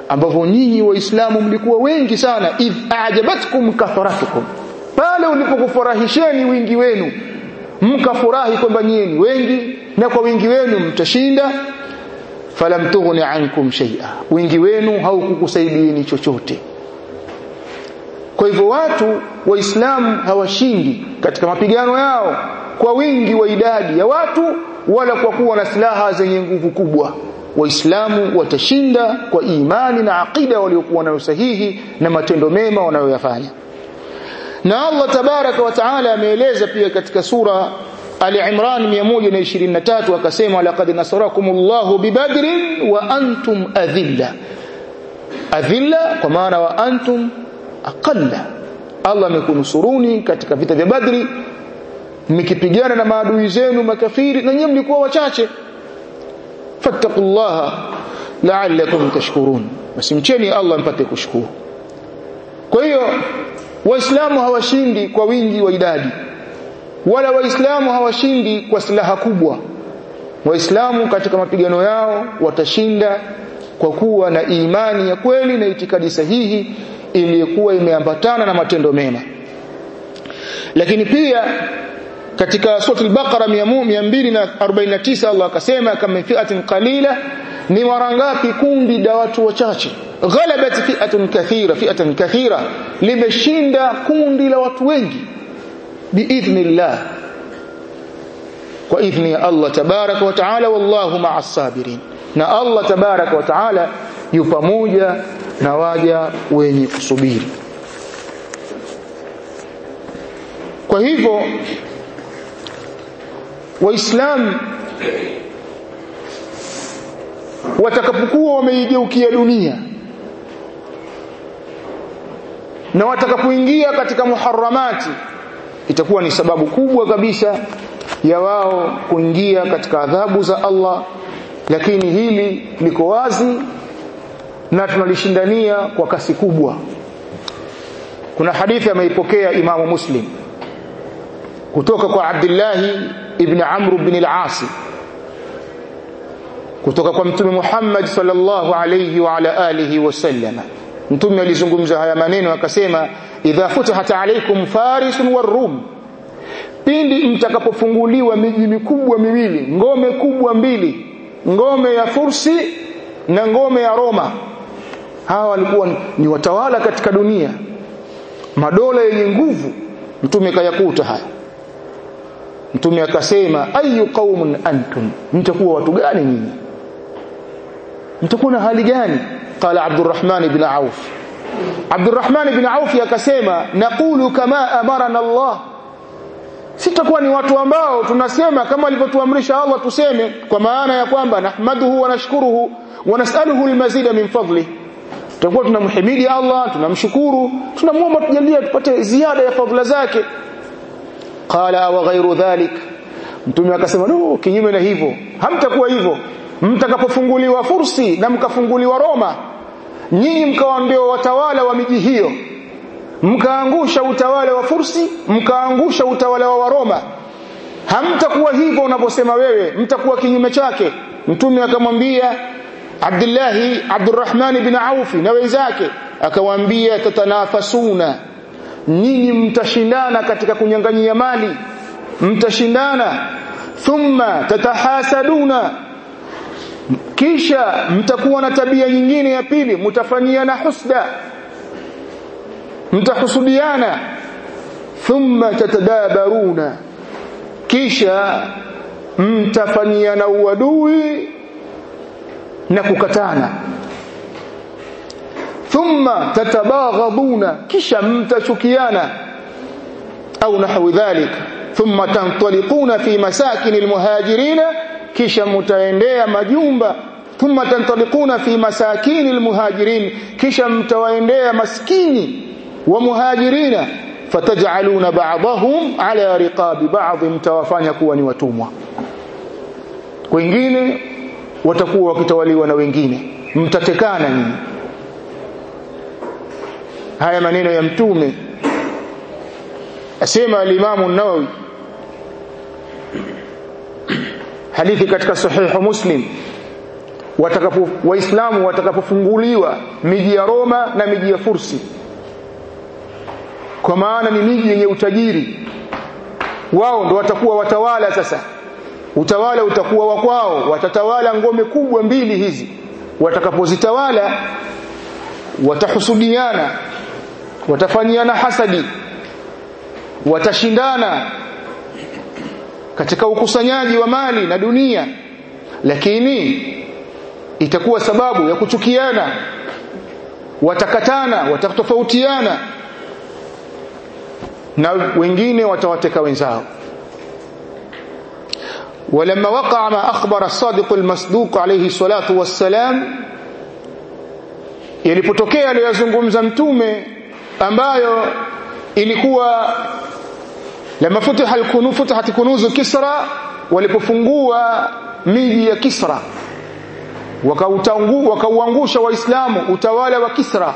ambavyo nyinyi waislamu mlikuwa wengi sana idh ajabatkum kathratukum pale ulipokufurahisheni wingi wenu mkafurahi kwamba nyinyi ni wengi na kwa wingi wenu mtashinda falam tughni ankum shay'a wingi wenu haukukusaidieni chochote kwa hivyo watu waislamu hawashindi katika mapigano yao kwa wingi wa idadi ya watu wala kwa kuwa na silaha zenye nguvu kubwa waislamu watashinda kwa imani na aqida waliokuwa nayo sahihi na matendo mema wanayoyafanya na Allah tabaraka wa taala ameeleza pia katika sura Ali Imran 123 akasema laqad nasarakumullahu bibadrin wa antum adhilla adhilla kwa maana wa antum aqalla Allah amekunusuruni katika vita vya Badri mkipigana na maadui zenu makafiri na nyinyi mlikuwa wachache fattaqullaha la'allakum tashkurun basi mcheni Allah mpate kushukuru kwa hiyo waislamu hawashindi kwa wingi wa idadi wala waislamu hawashindi kwa silaha kubwa waislamu katika mapigano yao watashinda kwa kuwa na imani ya kweli na itikadi sahihi iliyokuwa imeambatana na matendo mema lakini pia katika sura al-Baqara 249 Allah akasema kama fi'atin qalila ni mara ngapi kundi la watu wachache ghalabat fi'atun kathira fi'atan kathira limeshinda kundi la watu wengi biidhnillah kwa idhni ya Allah tabaraka wa taala wallahu ma'as sabirin na Allah tabaraka wa taala yu pamoja na waja wenye kusubiri kwa hivyo waislamu watakapokuwa wameigeukia dunia na watakapoingia katika muharramati itakuwa ni sababu kubwa kabisa ya wao kuingia katika adhabu za Allah lakini hili liko wazi na tunalishindania kwa kasi kubwa kuna hadithi ameipokea imamu muslim kutoka kwa Abdullah ibn Amr ibn al-As kutoka kwa mtume Muhammad sallallahu alayhi wa ala alihi wasallam mtume alizungumza haya maneno akasema idha futihat alaykum faris warum pindi mtakapofunguliwa miji mikubwa miwili ngome kubwa mbili ngome ya Fursi na ngome ya Roma hawa walikuwa ni watawala katika dunia madola yenye nguvu mtume kayakuta haya mtume akasema ayu qaumun antum mtakuwa watu gani nyinyi mtakuwa na hali gani qala abdurrahman ibn auf abdurrahman ibn auf akasema naqulu kama amarana allah sitakuwa ni watu ambao tunasema kama alivyotuamrisha Allah tuseme kwa maana ya kwamba nahmaduhu wa nashkuruhu wa nas'aluhu almazida min fadli tutakuwa tunamhimidi Allah tunamshukuru tunamuomba tujalie tupate ziada ya fadhila zake qala wa ghairu dhalik mtume akasema no kinyume na hivyo hamtakuwa hivyo mtakapofunguliwa fursi na mkafunguliwa Roma nyinyi mkawa ndio watawala wa miji hiyo mkaangusha utawala wa fursi mkaangusha utawala wa Waroma hamtakuwa hivyo unavyosema wewe mtakuwa kinyume chake mtume akamwambia Abdullahi Abdurrahman ibn Auf na wenzake akawaambia tatanafasuna nyinyi mtashindana katika kunyang'anyia mali mtashindana thumma tatahasaduna kisha mtakuwa na tabia nyingine ya pili mtafanyiana husda mtahusudiana thumma tatadabaruna kisha mtafanyiana uadui na kukatana thumma tatabaghaduna kisha mtachukiana au nahwi dhalik thumma tantaliquna fi masakin almuhajirina kisha mtaendea majumba thumma tantaliquna fi masakin almuhajirin kisha mtawaendea maskini wa muhajirina fataj'aluna ba'dahum ala riqabi ba'd mtawafanya kuwa ni watumwa wengine watakuwa wakitawaliwa na wengine mtatekana nyinyi haya maneno ya mtume asema al-Imam an-Nawawi hadithi katika sahihu Muslim watakapo waislamu watakapofunguliwa miji ya Roma na miji ya Fursi kwa maana ni miji yenye utajiri wao ndo watakuwa watawala sasa utawala utakuwa wa kwao watatawala ngome kubwa mbili hizi watakapozitawala watahusudiana watafanyiana hasadi watashindana katika ukusanyaji wa mali na dunia lakini itakuwa sababu ya kuchukiana watakatana watatofautiana na wengine watawateka wenzao ولما وقع ما أخبر الصادق المصدوق عليه الصلاة والسلام yalipotokea aliyozungumza mtume ambayo ilikuwa lama futiha alkunu futihat kunuzu kisra walipofungua miji ya kisra wakautangu wakauangusha waislamu utawala wa kisra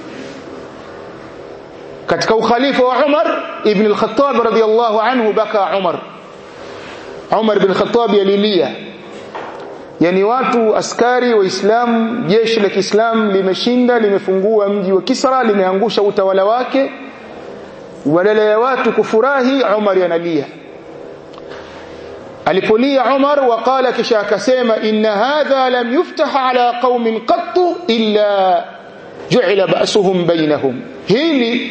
katika ukhalifa wa Umar ibn al-Khattab radiyallahu anhu baka Umar Umar ibn al-Khattab alilia yani watu askari waislamu jeshi la Kiislamu limeshinda limefungua mji wa Kisra limeangusha utawala wake badala ya watu kufurahi Umar analia alipolia Umar waqala kisha akasema inna hadha lam yuftah ala qaumin qattu illa ju'ila ba'suhum bainahum hili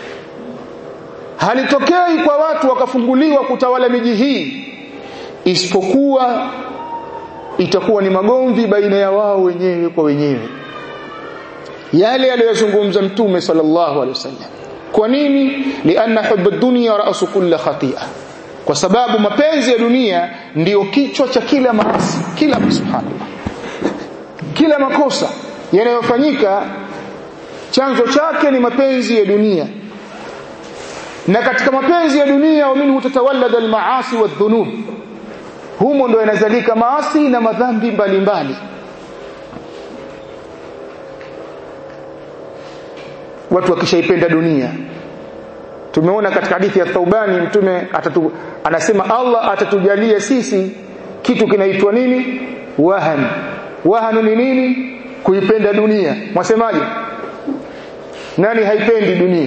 halitokei kwa watu wakafunguliwa kutawala miji hii isipokuwa itakuwa ni magomvi baina ya wao wenyewe kwa wenyewe yale aliyozungumza mtume sallallahu alaihi wasallam kwa nini lianna hubbu dunya ra'su kulli khati'a kwa sababu mapenzi ya dunia ndiyo kichwa cha kila maasi kila subhanallah kila makosa yanayofanyika chanzo chake ni mapenzi ya dunia na katika mapenzi ya dunia wa minhu tatawallada almaasi wadhunub humo ndo yanazalika maasi na madhambi mbalimbali watu wakishaipenda dunia tumeona katika hadithi ya Thaubani mtume atatu, anasema Allah atatujalia sisi kitu kinaitwa nini wahan wahan ni nini kuipenda dunia mwasemaje nani haipendi dunia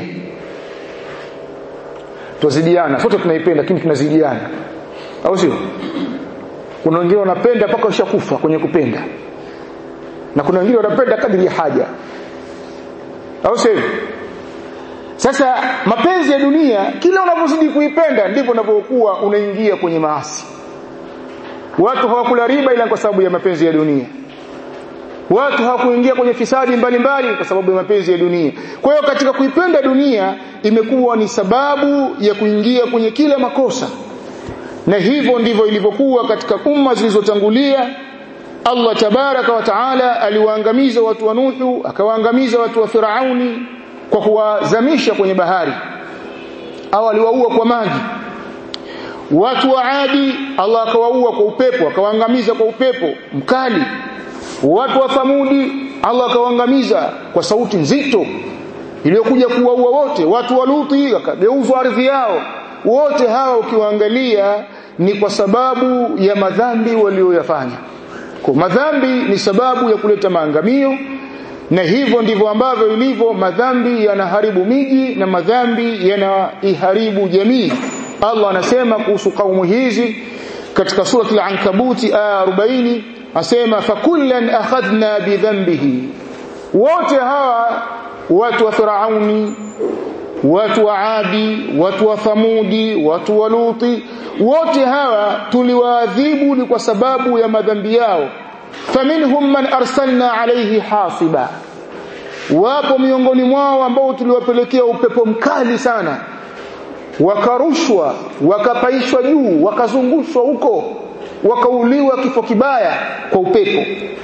tuzidiana sote tunaipenda lakini tunazidiana au sio kuna wengine wanapenda mpaka ushakufa kwenye kupenda na kuna wengine wanapenda kadri ya haja au sio sasa mapenzi ya dunia kila unapozidi kuipenda ndivyo unapokuwa unaingia kwenye maasi watu hawakula riba ila kwa sababu ya mapenzi ya dunia watu hawakuingia kwenye fisadi mbalimbali kwa sababu ya mapenzi ya dunia kwa hiyo katika kuipenda dunia imekuwa ni sababu ya kuingia kwenye kila makosa na hivyo ndivyo ilivyokuwa katika umma zilizotangulia Allah tabaraka wa taala aliwaangamiza watu wa Nuhu akawaangamiza watu wa Firauni kwa kuwazamisha kwenye bahari au aliwaua kwa maji watu wa Adi Allah akawaua kwa upepo akawaangamiza kwa upepo mkali watu wa Thamudi Allah akawaangamiza kwa sauti nzito iliyokuja kuwaua wote watu wa Luti akageuzwa ardhi yao wote hawa ukiwaangalia ni kwa sababu ya madhambi walioyafanya kwa madhambi ni sababu ya kuleta maangamio na hivyo ndivyo ambavyo ilivyo madhambi yanaharibu miji na madhambi yanaiharibu jamii Allah anasema kuhusu kaumu hizi katika surati al-ankabuti aya 40 asema fakullan akhadna bidhanbihi wote hawa watu wa firauni watu wa adi watu wa thamudi watu wa luti wote hawa tuliwaadhibu ni kwa sababu ya madhambi yao faminhum man arsalna alayhi hasiba wapo miongoni mwao ambao tuliwapelekea upepo mkali sana wakarushwa wakapaishwa juu wakazungushwa huko wakauliwa kifo kibaya kwa upepo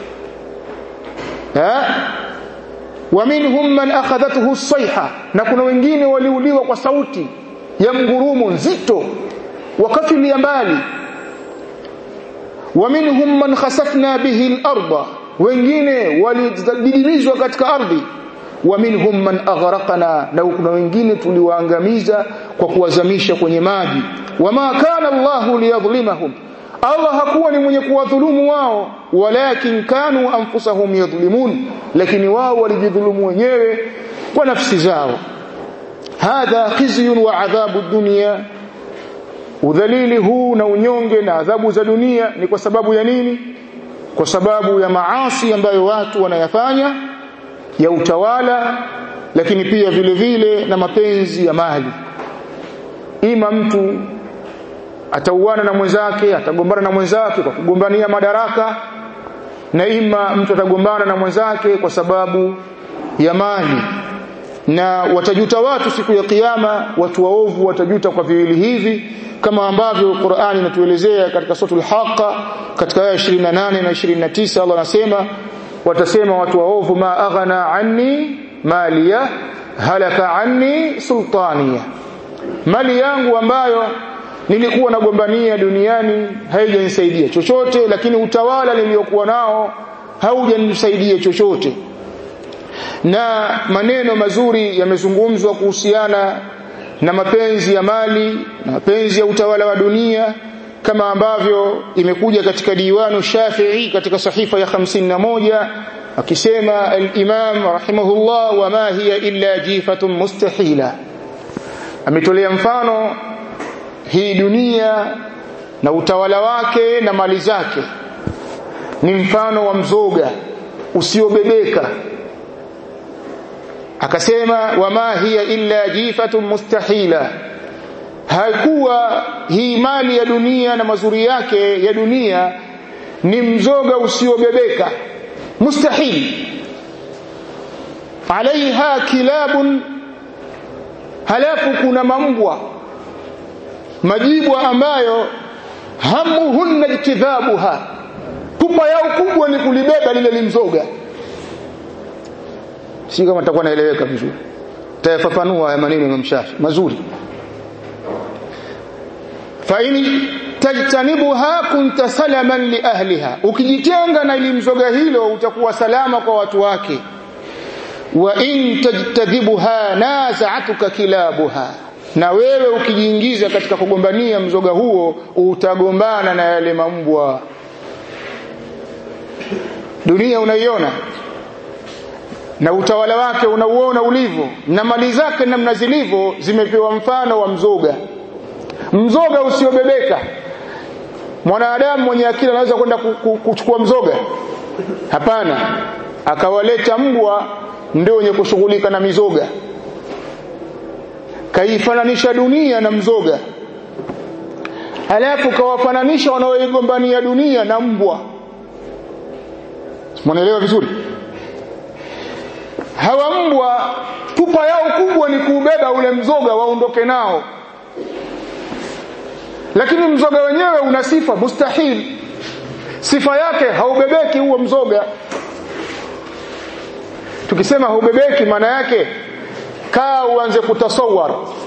ha? wa minhum man akhadhathu sayha na kuna wengine waliuliwa kwa sauti ya mgurumo nzito wakafilia mbali wa minhum man khasafna bihi al-ardha wengine walididimizwa katika ardhi wa minhum man aghraqna na kuna wengine tuliwaangamiza kwa kuwazamisha kwenye maji wama kana Allah liyadhlimahum Allah hakuwa ni mwenye kuwadhulumu wao walakin kanu anfusahum yadhlimun lakini wao walijidhulumu wenyewe kwa nafsi zao hadha khizyun wa adhabu dunya udhalili huu na unyonge na adhabu za dunia ni kwa sababu ya nini kwa sababu ya maasi ambayo watu wanayafanya ya utawala lakini pia vile vile na mapenzi ya mali ima mtu atauana na mwenzake atagombana na mwenzake kwa kugombania madaraka na ima mtu atagombana na mwenzake kwa sababu ya mali na watajuta watu siku ya kiyama watu waovu watajuta kwa viwili hivi kama ambavyo Qur'ani inatuelezea katika suratul Haqa katika aya 28 na 29 Allah anasema watasema watu waovu ma aghna anni maliya halaka anni sultaniya mali yangu ambayo nilikuwa nagombania duniani haijanisaidia chochote lakini utawala niliokuwa nao haujanisaidia chochote na maneno mazuri yamezungumzwa kuhusiana na mapenzi ya mali na mapenzi ya utawala wa dunia kama ambavyo imekuja katika diwanu Shafi'i katika sahifa ya 51 akisema al-Imam rahimahullah wa ma hiya illa jifatun mustahila ametolea mfano hii dunia na utawala wake na mali zake ni mfano wa mzoga usiobebeka akasema wama hiya illa jifatun mustahila haikuwa hii mali ya dunia na mazuri yake ya dunia ni mzoga usiobebeka mustahil alaiha kilabun halafu kuna mambwa majibwa ambayo hamuhunna ijtidhabuha pupa yao kubwa ni kulibeba lile limzoga si kama takuwa naeleweka vizuri tayafafanua haya maneno ya Mshafi mazuri fa in tajtanibuha kunta salaman li ahliha ukijitenga na ilimzoga hilo utakuwa salama kwa watu wake wa in tajtadhibuha naza'atuka kilabuha na wewe ukijiingiza katika kugombania mzoga huo utagombana na yale mambwa dunia unaiona na utawala wake unauona ulivyo na mali zake namna zilivyo zimepewa mfano wa mzoga mzoga usiobebeka mwanadamu mwenye akili anaweza kwenda kuchukua mzoga hapana akawaleta mbwa ndio wenye kushughulika na mizoga kaifananisha dunia na mzoga halafu kawafananisha wanaoigombania dunia na mbwa mwanaelewa vizuri hawa mbwa pupa yao kubwa ni kuubeba ule mzoga waondoke nao lakini mzoga wenyewe una sifa mustahil sifa yake haubebeki huo mzoga tukisema haubebeki maana yake kaa uanze kutasawar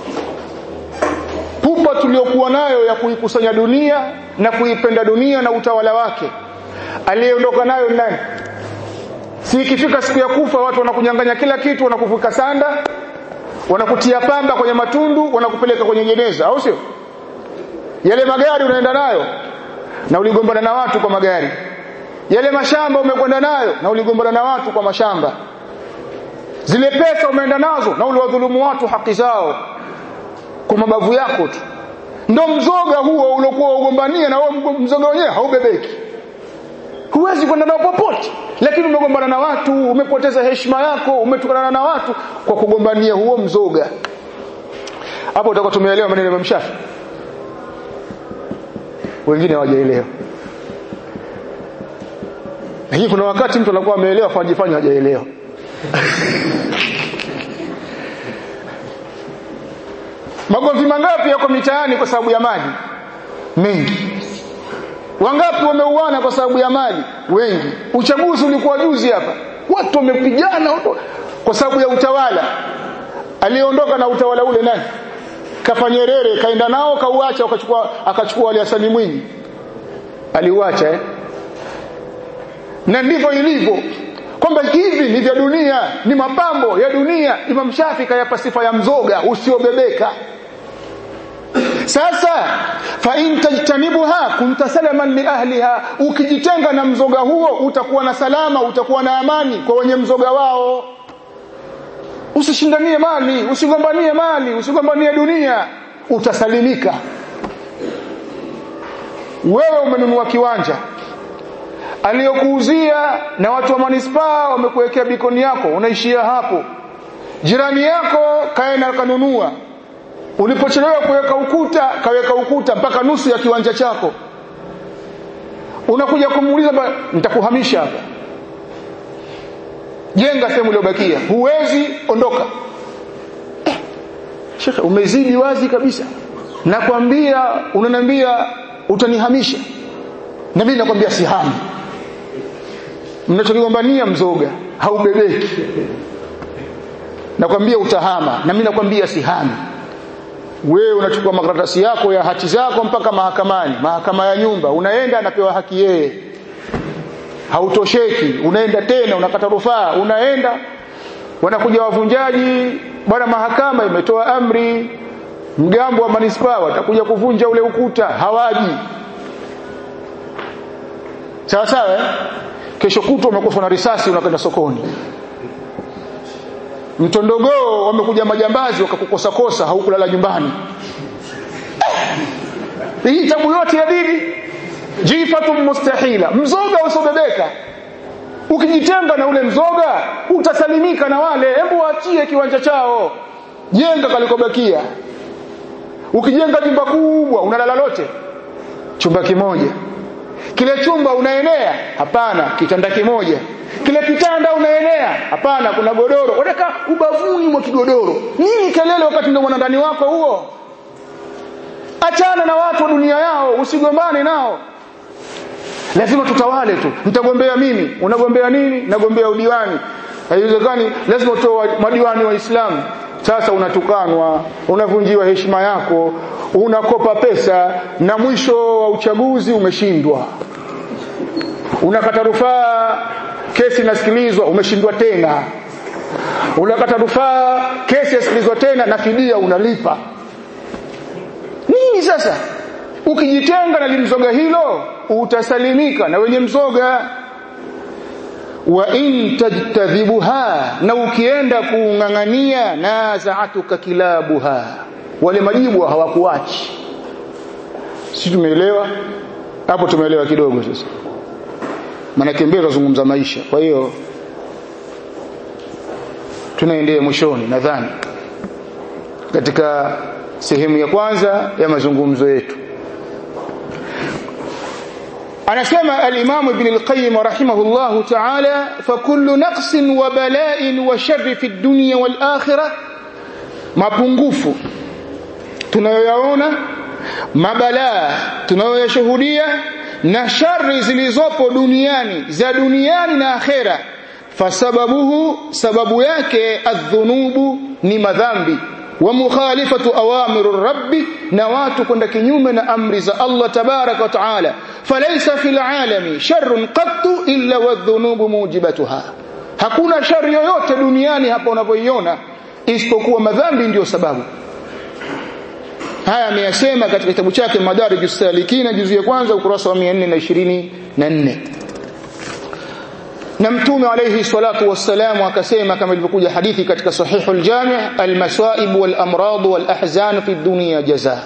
pupa tuliokuwa nayo ya kuikusanya dunia na kuipenda dunia na utawala wake aliyeondoka nayo nani si ikifika siku ya kufa watu wanakunyang'anya kila kitu wanakuvuka sanda wanakutia pamba kwenye matundu wanakupeleka kwenye jeneza au sio yale magari unaenda nayo na uligombana na watu kwa magari yale mashamba umekwenda nayo na uligombana na watu kwa mashamba zile pesa umeenda nazo na uliwadhulumu watu haki zao kwa mabavu yako tu ndo mzoga huo uliokuwa ugombania na huo mzoga wenyewe haubebeki huwezi kwenda nao popote lakini umegombana na watu umepoteza heshima yako umetukana na watu kwa kugombania huo mzoga hapo utakuwa tumeelewa maneno ya Mshafi wengine hawajaelewa lakini kuna wakati mtu anakuwa ameelewa kwa ajifanya hajaelewa magomvi mangapi yako mitaani kwa sababu ya maji mengi wangapi wameuana kwa sababu ya mali wengi uchaguzi ulikuwa juzi hapa watu wamepigana kwa sababu ya utawala aliondoka na utawala ule nani kafa Nyerere kaenda nao kauacha akachukua akachukua Ali Hassan Mwinyi aliuacha eh na ndivyo ilivyo kwamba hivi ni vya dunia ni mapambo ya dunia Imam Shafi kayapa sifa ya mzoga usiobebeka sasa fa in tajtanibuha kunta salaman li ahliha ukijitenga na mzoga huo utakuwa na salama utakuwa na amani kwa wenye mzoga wao usishindanie mali usigombanie mali usigombanie dunia utasalimika wewe umenunua kiwanja aliyokuuzia na watu wa manispaa wamekuwekea bikoni yako unaishia hapo jirani yako kaenda kanunua ulipochelewa kuweka ukuta kaweka ukuta mpaka nusu ya kiwanja chako unakuja kumuuliza nitakuhamisha hapa jenga sehemu iliyobakia huwezi ondoka eh, shekhe umezidi wazi kabisa nakwambia unaniambia utanihamisha na mimi nakwambia sihami mnachokigombania mzoga haubebeki nakwambia utahama na mimi nakwambia sihami wewe unachukua makaratasi yako ya hati zako mpaka mahakamani mahakama ya nyumba unaenda anapewa haki yeye hautosheki unaenda tena unakata rufaa unaenda wanakuja wavunjaji bwana mahakama imetoa amri mgambo wa manispaa watakuja kuvunja ule ukuta hawaji sawa sawa eh? kesho kutwa umekufa na risasi unakwenda sokoni mtondogoo wamekuja majambazi wakakukosa kosa haukulala nyumbani hii tabu yote ya dini jifatu mustahila mzoga usobebeka ukijitenga na ule mzoga utasalimika na wale hebu waachie kiwanja chao jenga kalikobakia ukijenga jumba kubwa unalala lote chumba kimoja kile chumba unaenea hapana kitanda kimoja kile kitanda unaenea hapana kuna godoro unataka ubavuni mwa kigodoro nini kelele wakati ndio mwanandani wako huo achana na watu wa dunia yao usigombane nao lazima tutawale tu nitagombea mimi unagombea nini nagombea udiwani haiwezekani lazima utoe madiwani wa Islamu sasa unatukanwa unavunjiwa heshima yako unakopa pesa na mwisho wa uchaguzi umeshindwa unakata rufaa kesi inasikilizwa umeshindwa tena unakata rufaa kesi yasikilizwa tena na fidia unalipa nini sasa ukijitenga na limzoga hilo utasalimika na wenye mzoga wa in tajtadhibuha na ukienda kuungangania nazaatuka kilabuha wale majibu hawakuachi si tumeelewa hapo tumeelewa kidogo sasa maana mbele tunazungumza maisha kwa hiyo tunaendea mwishoni nadhani katika sehemu ya kwanza ya mazungumzo yetu anasema al-Imam Ibn al-Qayyim rahimahullahu ta'ala fa kullu naqsin wa bala'in wa sharri fi dunya wal akhirah mapungufu tunayoyaona mabalaa tunayoyashuhudia na shari zilizopo duniani za duniani na akhera fasababuhu sababu yake adhunubu ni madhambi wa mukhalifatu awamiru rabbi na watu kwenda kinyume na amri za Allah tabaraka wa taala falaysa fil alami sharrun qattu illa wadhunubu mujibatuha hakuna shari yoyote duniani hapa unavyoiona isipokuwa madhambi ndiyo sababu haya ameyasema katika kitabu chake Madarijus Salikina juzu ya kwanza ukurasa wa 424 na mtume alayhi salatu wassalamu akasema kama ilivyokuja hadithi katika sahihul jami' almasaib wal amrad wal ahzan fi dunya jaza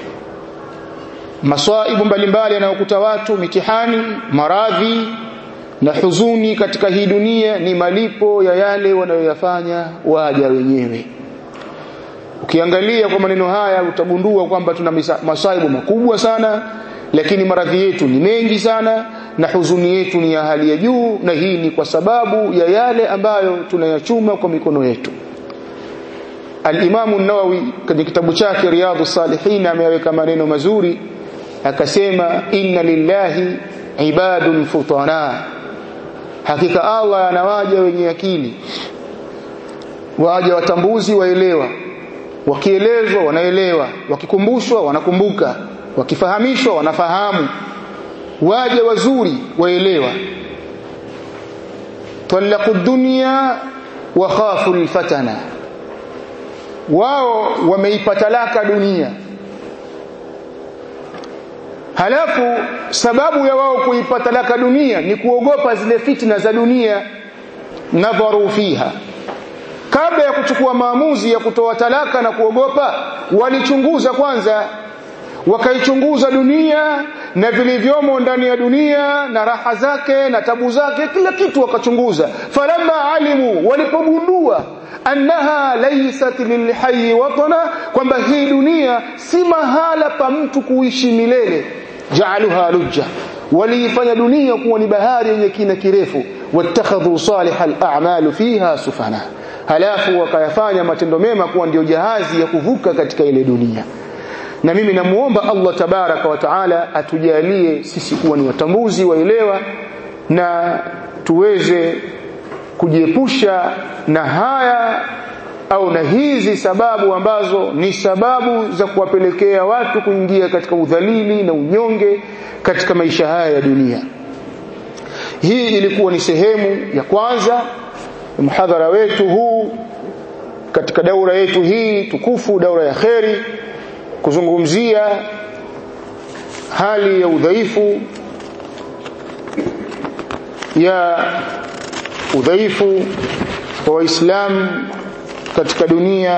masaibu mbalimbali yanayokuta watu mitihani maradhi na huzuni katika hii dunia ni malipo ya yale wanayoyafanya waja wenyewe ukiangalia kwa maneno haya utagundua kwamba tuna masaibu makubwa sana lakini maradhi yetu ni mengi sana na huzuni yetu ni ya hali ya juu na hii ni kwa sababu ya yale ambayo tunayachuma kwa mikono yetu Al-Imam an-Nawawi katika kitabu chake Riyadhus Salihin ameweka maneno mazuri akasema inna lillahi ibadun futana hakika Allah anawaja wenye akili waja watambuzi waelewa wakielezwa wanaelewa wakikumbushwa wanakumbuka wakifahamishwa wanafahamu waja wazuri waelewa talaqu dunya wa khafu alfatana wao wameipatalaka dunia halafu sababu ya wao kuipa talaka dunia ni kuogopa zile fitna za dunia nadharu fiha kabla ya kuchukua maamuzi ya kutoa talaka na kuogopa walichunguza kwanza wakaichunguza dunia na vilivyomo ndani ya dunia na raha zake na tabu zake kila kitu wakachunguza falamma alimu walipogundua annaha laysat lilhayy watana kwamba hii dunia si mahala pa mtu kuishi milele jaaluha lujja waliifanya dunia kuwa ni bahari yenye kina kirefu wattakhadhu salihal a'malu fiha sufana halafu wakayafanya matendo mema kuwa ndio jahazi ya kuvuka katika ile dunia na mimi namuomba Allah tabaraka wa taala atujalie sisi kuwa ni watambuzi waelewa na tuweze kujiepusha na haya au na hizi sababu ambazo ni sababu za kuwapelekea watu kuingia katika udhalili na unyonge katika maisha haya ya dunia hii ilikuwa ni sehemu ya kwanza mhadhara wetu huu katika daura yetu hii tukufu daura ya kheri kuzungumzia hali ya udhaifu ya udhaifu wa waislamu katika dunia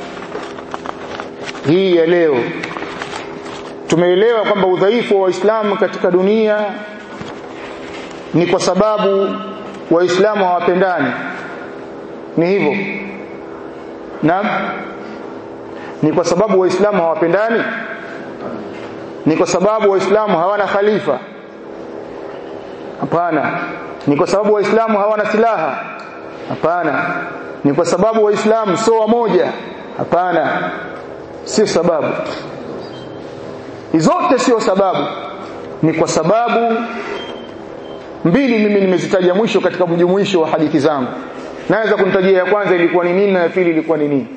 hii ya leo tumeelewa kwamba udhaifu wa waislamu katika dunia ni kwa sababu waislamu hawapendani ni hivyo naam ni kwa sababu waislamu hawapendani ni kwa sababu waislamu hawana khalifa hapana ni kwa sababu waislamu hawana silaha hapana ni kwa sababu waislamu sio wamoja hapana sio sababu zote sio sababu ni kwa sababu mbili mimi nimezitaja mwisho katika mjumuisho wa hadithi zangu naweza kunitajia ya kwanza ilikuwa ni nini na ya pili ilikuwa ni nini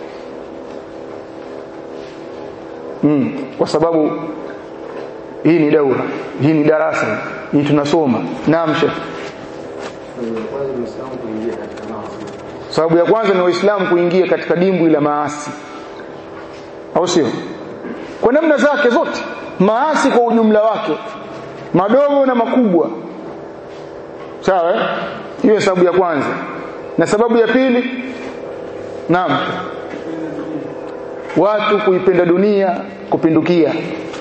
mm, kwa sababu hii ni daura hii ni darasa hii tunasoma naam shekh sababu ya kwanza ni waislamu kuingia katika dimbwi la maasi au sio kwa namna zake zote maasi kwa ujumla wake madogo na makubwa sawa eh? hiyo sababu ya kwanza na sababu ya pili naam watu kuipenda dunia kupindukia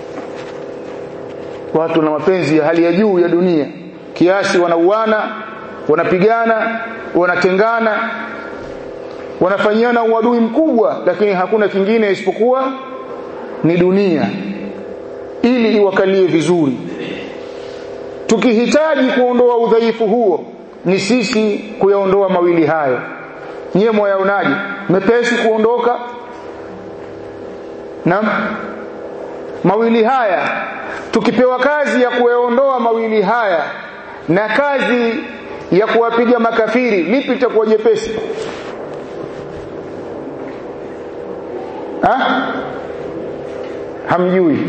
watu na mapenzi ya hali ya juu ya dunia kiasi wanauana wanapigana wanatengana wanafanyiana uadui mkubwa lakini hakuna kingine isipokuwa ni dunia ili iwakalie vizuri tukihitaji kuondoa udhaifu huo ni sisi kuyaondoa mawili hayo nyie mwayaonaje mepesi kuondoka Naam. Mawili haya tukipewa kazi ya kuyaondoa mawili haya na kazi ya kuwapiga makafiri lipi litakuwa jepesi? Ha? Hamjui.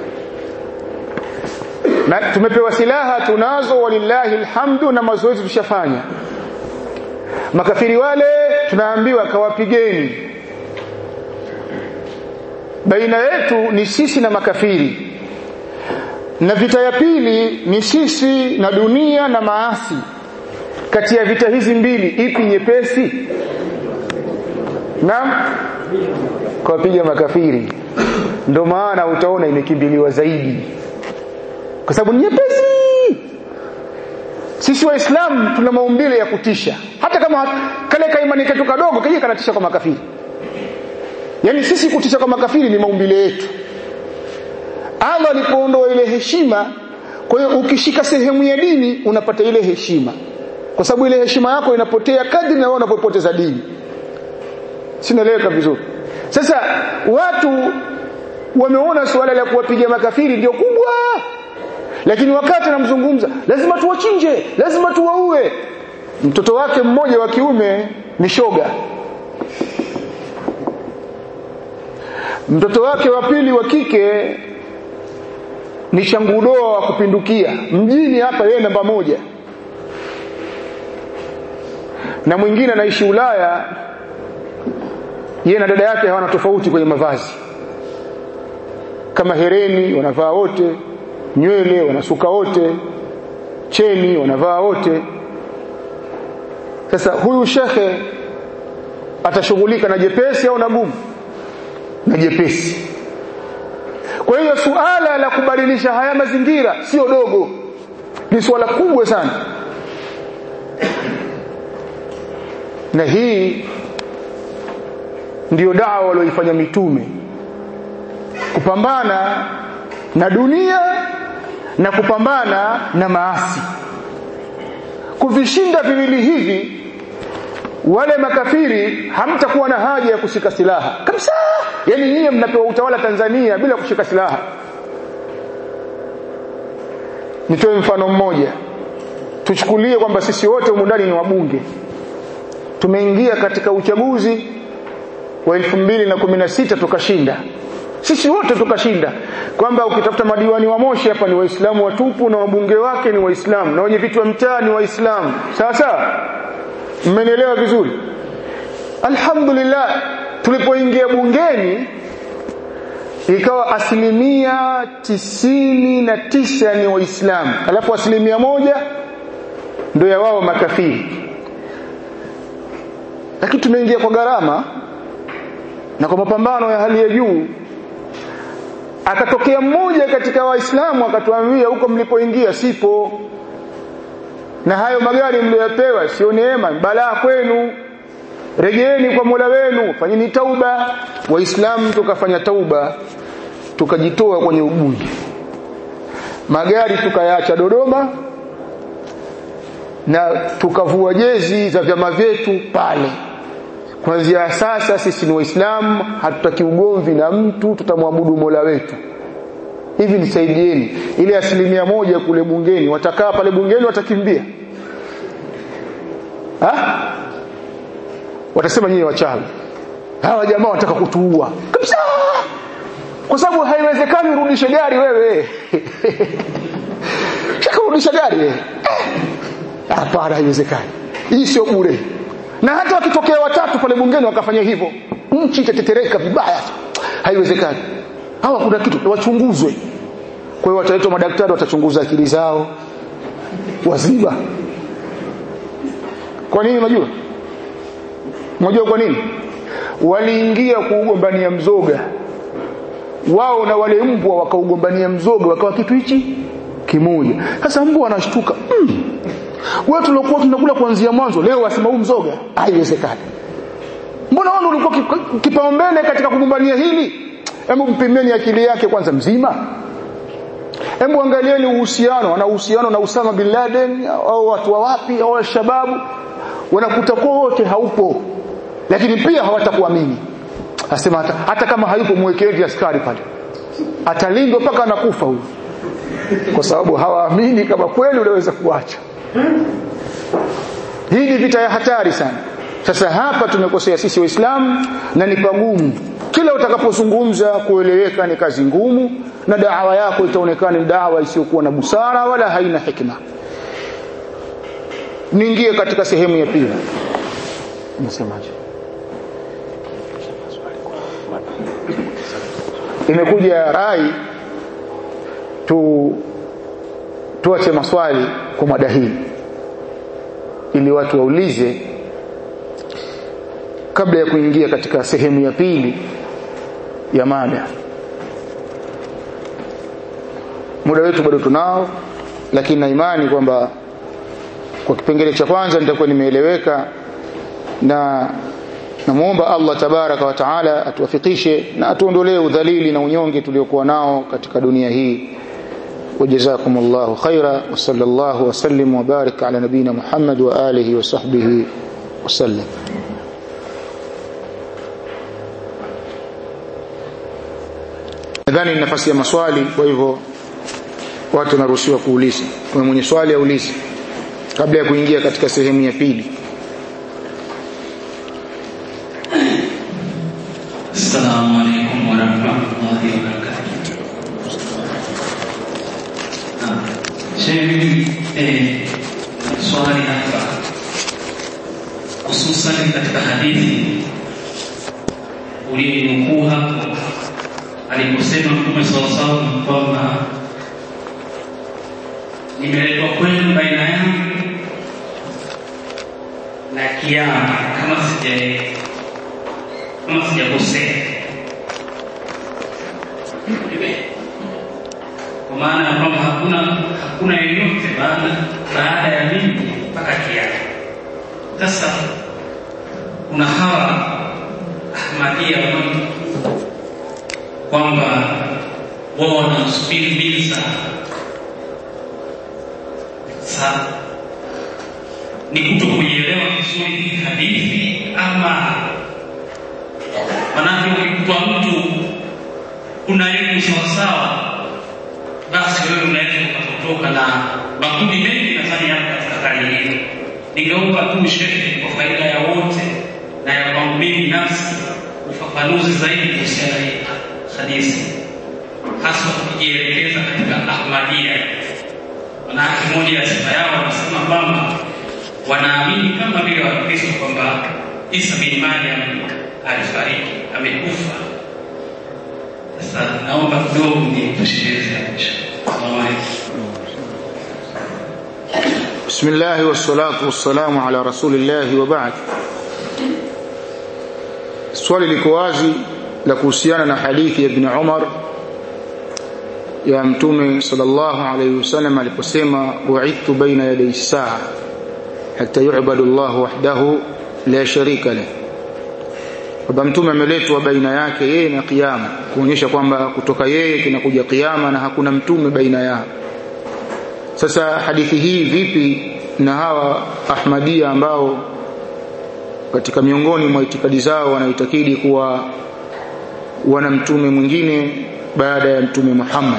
Na tumepewa silaha tunazo walillahi alhamdu na mazoezi tushafanya. Makafiri wale tunaambiwa kawapigeni baina yetu ni sisi na makafiri na vita ya pili ni sisi na dunia na maasi kati ya vita hizi mbili ipi nyepesi naam kwa piga makafiri ndio maana utaona imekimbiliwa zaidi kwa sababu ni nyepesi sisi waislamu tuna maumbile ya kutisha hata kama kale kaimani ketu kadogo kaje kanatisha kwa makafiri yani sisi kutisha kwa makafiri ni maumbile yetu Allah alipoondoa ile heshima kwa hiyo ukishika sehemu ya dini unapata ile heshima kwa sababu ile heshima yako inapotea kadri na wewe unapopoteza dini sinaeleweka vizuri sasa watu wameona suala la kuwapiga makafiri ndio kubwa lakini wakati anamzungumza lazima tuwachinje lazima tuwaue mtoto wake mmoja wa kiume ni shoga mtoto wake wa pili wa kike ni shangudoa wa kupindukia mjini hapa yeye namba moja na mwingine anaishi Ulaya yeye na dada yake hawana tofauti kwenye mavazi kama hereni wanavaa wote nywele wanasuka wote cheni wanavaa wote sasa huyu shekhe atashughulika na jepesi au na gumu na jepesi kwa hiyo suala la kubadilisha haya mazingira sio dogo ni suala kubwa sana na hii ndiyo dawa walioifanya mitume kupambana na dunia na kupambana na maasi kuvishinda viwili hivi wale makafiri hamtakuwa na haja ya kushika silaha kabisa yani nyinyi mnapewa utawala Tanzania bila kushika silaha nitoe mfano mmoja tuchukulie kwamba sisi wote humu ndani ni wabunge tumeingia katika uchaguzi wa 2016 tukashinda sisi wote tukashinda kwamba ukitafuta madiwani wa Moshi hapa ni waislamu watupu na wabunge wake ni waislamu na wenye vitu wa mtaa ni waislamu sawa sawa mmenielewa vizuri alhamdulillah tulipoingia bungeni ikawa asilimia tisini na tisa ni waislamu alafu asilimia moja ndio ya wao makafiri lakini tumeingia kwa gharama na kwa mapambano ya hali ya juu akatokea mmoja katika waislamu akatuambia huko mlipoingia sipo na hayo magari mliyopewa sio neema balaa kwenu rejeeni kwa Mola wenu fanyeni tauba waislamu tukafanya tauba tukajitoa kwenye ubunge magari tukayaacha Dodoma na tukavua jezi za vyama vyetu pale kuanzia sasa sisi ni waislamu hatutaki ugomvi na mtu tutamwabudu Mola wetu hivi nisaidieni ile asilimia moja kule bungeni watakaa pale bungeni watakimbia ha? watasema nyinyi wachawi hawa jamaa wanataka kutuua kabisa kwa sababu haiwezekani urudishe gari wewe shaka urudisha gari wewe hapana haiwezekani hii sio bure na hata wakitokea watatu pale bungeni wakafanya hivyo nchi itatetereka vibaya haiwezekani hawa kuna kitu wachunguzwe kwa hiyo wataletwa madaktari watachunguza akili zao waziba kwa nini unajua unajua kwa nini waliingia kuugombania mzoga wao na wale mbwa wakaugombania mzoga wakawa kitu hichi kimoja sasa mbwa anashtuka mm. wewe tulikuwa tunakula kuanzia mwanzo leo wasema huu mzoga haiwezekani mbona wao ulikuwa kipaumbele katika kugombania hili hebu mpimeni akili yake kwanza mzima hebu angalieni uhusiano ana uhusiano na Usama bin Laden au watu wa wapi au al-shababu wanakuta wote haupo lakini pia hawatakuamini asema hata, hata kama hayupo mwekeni askari pale atalindwa mpaka anakufa huyu kwa sababu hawaamini kama kweli unaweza kuacha hii ni vita ya hatari sana sasa hapa tumekosea sisi waislamu na ni pagumu kila utakapozungumza kueleweka ni kazi ngumu na da'wa yako itaonekana ni da'wa isiyokuwa na busara wala haina hikma niingie katika sehemu ya pili nasemaje imekuja rai tu tuache maswali kwa mada hii ili watu waulize kabla ya kuingia katika sehemu ya pili ya mada muda wetu bado tunao lakini na imani kwamba kwa kipengele cha kwanza nitakuwa nimeeleweka na namuomba Allah tabaraka wa taala atuwafikishe na atuondolee udhalili na unyonge tuliokuwa nao katika dunia hii وجزاكم الله خيرا وصلى الله وسلم وبارك على نبينا محمد وآله وصحبه وسلم nadhani nafasi ya maswali kwa hivyo watu wanaruhusiwa kuuliza kwa mwenye swali aulize kabla ya kuingia katika sehemu ya pili Assalamu alaikum warahmatullahi wabarakatuh. Sheikh, eh, swali hapa hususan katika hadithi uliyonukuu hapo aliposema Mtume sallallahu alaihi wasallam kwamba nimeletwa kwenu baina yangu na kiama kama sija kama sijakosea kwa maana ya kwamba hakuna hakuna yeyote baada baada ya mimi mpaka kiama sasa kuna hawa ahmadia kwamba wao wanasubiri mbili sana sasa ni kuto kuielewa vizuri hii hadithi ama manake ukikuta mtu una elimu sawasawa basi wewe unaweza ukatotoka na makundi mengi nadhani yako katika hali hiyo ningeomba tu shehe kwa faida ya wote na ya kwangu mimi binafsi ufafanuzi zaidi kuhusiana na hii hadithi hasa kujielekeza katika ahmadia manake moja ya sifa yao wanasema kwamba wanaamini kama vile wakristo kwamba isa bin mariam alifariki amekufa sasa naomba kidogo nitosheleze بسم الله والصلاة والسلام على رسول الله وبعد swali liko wazi la kuhusiana na hadithi ya ibn Umar ya mtume sallallahu alayhi wasallam aliposema bu'ithtu baina yaday saa hatta yu'badu Allah wahdahu la sharika lahu kwamba mtume ameletwa baina yake yeye na kiyama kuonyesha kwamba kutoka yeye kinakuja kiyama na hakuna mtume baina yao sasa hadithi hii vipi na hawa ahmadia ambao katika miongoni mwa itikadi zao wanaitakidi kuwa wana mtume mwingine baada ya mtume Muhammad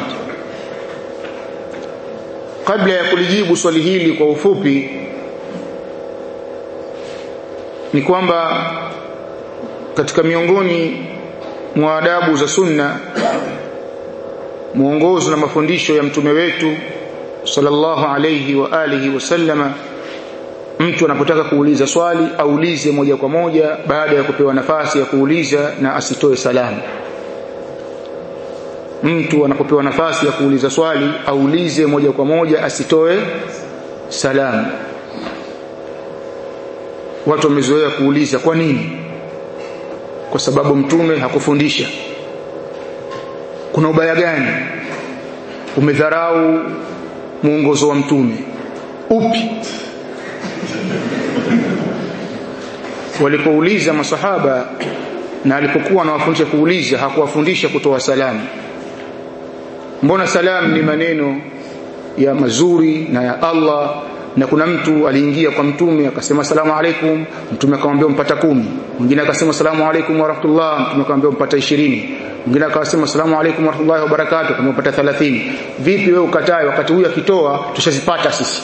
kabla ya kulijibu swali hili kwa ufupi ni kwamba katika miongoni mwa adabu za sunna mwongozo na mafundisho ya mtume wetu sallallahu alayhi wa alihi wasallama mtu anapotaka kuuliza swali aulize moja kwa moja baada ya kupewa nafasi ya kuuliza na asitoe salamu mtu anapopewa nafasi ya kuuliza swali aulize moja kwa moja asitoe salamu watu wamezoea kuuliza kwa nini kwa sababu mtume hakufundisha kuna ubaya gani umedharau mwongozo wa mtume upi walipouliza masahaba na alipokuwa anawafundisha kuuliza hakuwafundisha kutoa salamu mbona salamu ni maneno ya mazuri na ya Allah na kuna mtu aliingia kwa mtume akasema salamu alaikum mtume akamwambia mpata kumi mwingine akasema salamu alaikum wa rahmatullah mtume akamwambia mpata ishirini mwingine akasema salamu alaikum wa rahmatullahi wa barakatuh kama mpata 30 vipi wewe ukatae wakati huyu akitoa tushazipata sisi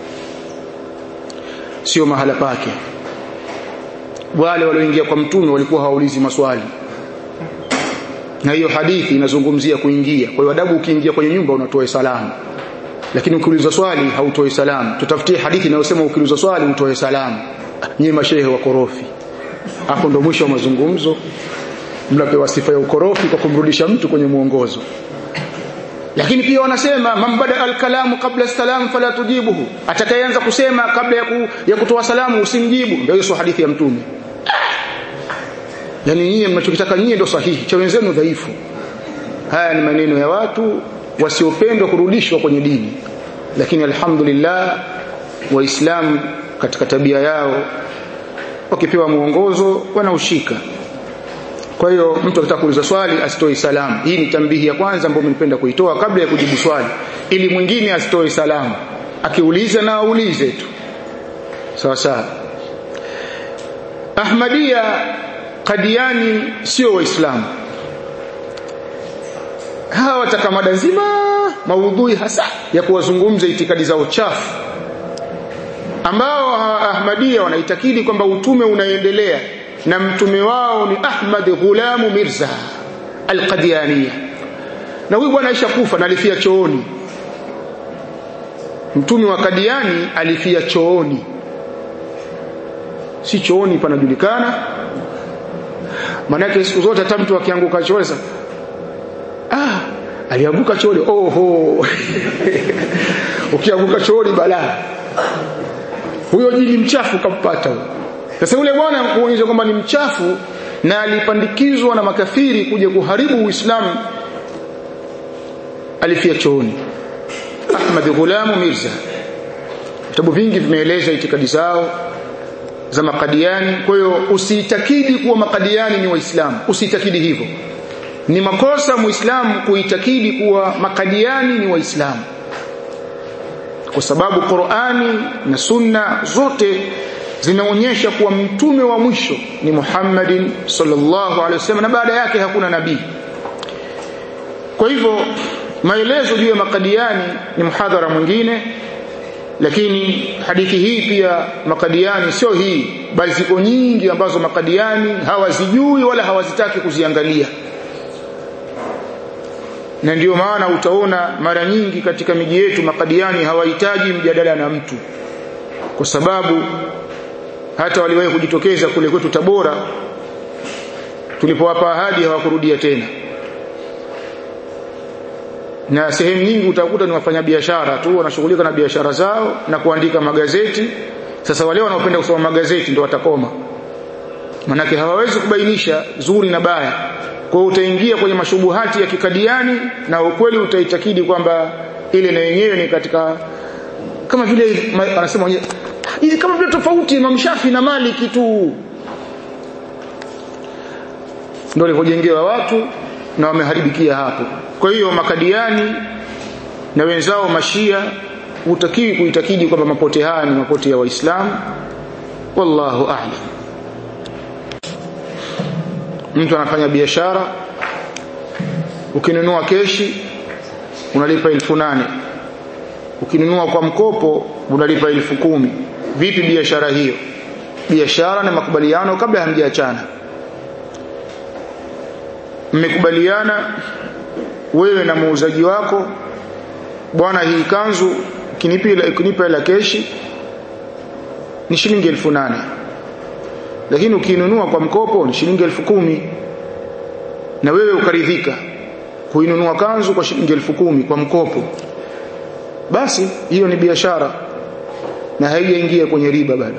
sio mahala pake wale walioingia kwa mtume walikuwa hawaulizi maswali na hiyo hadithi inazungumzia kuingia kwa hiyo adabu ukiingia kwenye nyumba unatoa salamu lakini ukiulizwa swali hautoi salamu tutafutie hadithi inayosema ukiulizwa swali utoe salamu nyie mashehe wa korofi hapo ndo mwisho wa mazungumzo mnapewa sifa ya ukorofi kwa kumrudisha mtu kwenye mwongozo lakini pia wanasema mambada alkalamu kabla salam fala tujibuhu atakayeanza kusema kabla ya, ku, ya kutoa salamu usimjibu ndio hiyo hadithi ya mtume yani nyinyi mnachokitaka nyinyi ndio sahihi cha wenzenu dhaifu haya ni maneno ya watu wasiopendwa kurudishwa kwenye dini lakini alhamdulillah waislamu katika tabia yao wakipewa mwongozo wanaushika kwa hiyo mtu akitaka kuuliza swali asitoe salamu hii ni tambihi ya kwanza ambayo nilipenda kuitoa kabla ya kujibu swali ili mwingine asitoe salamu akiuliza na aulize tu sawa sawa Ahmadia Kadiani sio waislamu hawa wataka mada nzima maudhui hasa ya kuwazungumza itikadi zao chafu ambao Ahmadia wanaitakidi kwamba utume unaendelea na mtume wao ni Ahmad Ghulamu Mirza Al-Qadiania na huyu bwana aisha kufa na alifia chooni mtume wa Kadiani alifia chooni si chooni panajulikana manake siku zote hata mtu akianguka chooni ah alianguka chooni oho ukianguka chooni balaa huyo jini mchafu kampata huyo sasa yule bwana kuonyesha kwamba ni mchafu na alipandikizwa na makafiri kuja kuharibu Uislamu alifia chooni Ahmad Ghulam Mirza vitabu vingi vimeeleza itikadi zao za makadiani kwa hiyo usiitakidi kuwa makadiani ni waislamu usiitakidi hivyo ni makosa muislamu kuitakidi kuwa makadiani ni waislamu kwa sababu Qur'ani na Sunna zote zinaonyesha kuwa mtume wa mwisho ni Muhammadin sallallahu alaihi wasallam na baada yake hakuna nabii kwa hivyo maelezo juu ya makadiani ni mhadhara mwingine lakini hadithi hii pia makadiani sio hii bali ziko nyingi ambazo makadiani hawazijui wala hawazitaki kuziangalia na ndiyo maana utaona mara nyingi katika miji yetu makadiani hawahitaji mjadala na mtu kwa sababu hata waliwahi kujitokeza kule kwetu Tabora tulipowapa ahadi hawakurudia tena na sehemu nyingi utakuta ni wafanyabiashara tu wanashughulika na biashara zao na kuandika magazeti sasa wale wanaopenda kusoma magazeti ndio watakoma manake hawawezi kubainisha zuri na baya kwa hiyo utaingia kwenye mashubuhati ya kikadiani na ukweli utaitakidi kwamba ile na yenyewe ni katika kama vile anasema mwenyewe hizi kama vile tofauti Imam Shafi na Maliki tu ndio walivyojengewa watu na wameharibikia hapo kwa hiyo makadiani na wenzao mashia hutakiwi kuitakidi kwamba mapote haya ni mapote ya waislamu wallahu a'lam mtu anafanya biashara ukinunua keshi unalipa elfu nane ukinunua kwa mkopo unalipa elfu kumi vipi biashara hiyo biashara na makubaliano kabla hamjaachana mmekubaliana wewe na muuzaji wako bwana hii kanzu ukinipa ukinipa ila keshi ni shilingi elfu nane lakini ukiinunua kwa mkopo ni shilingi elfu kumi na wewe ukaridhika kuinunua kanzu kwa shilingi elfu kumi kwa mkopo basi hiyo ni biashara na haijaingia kwenye riba bado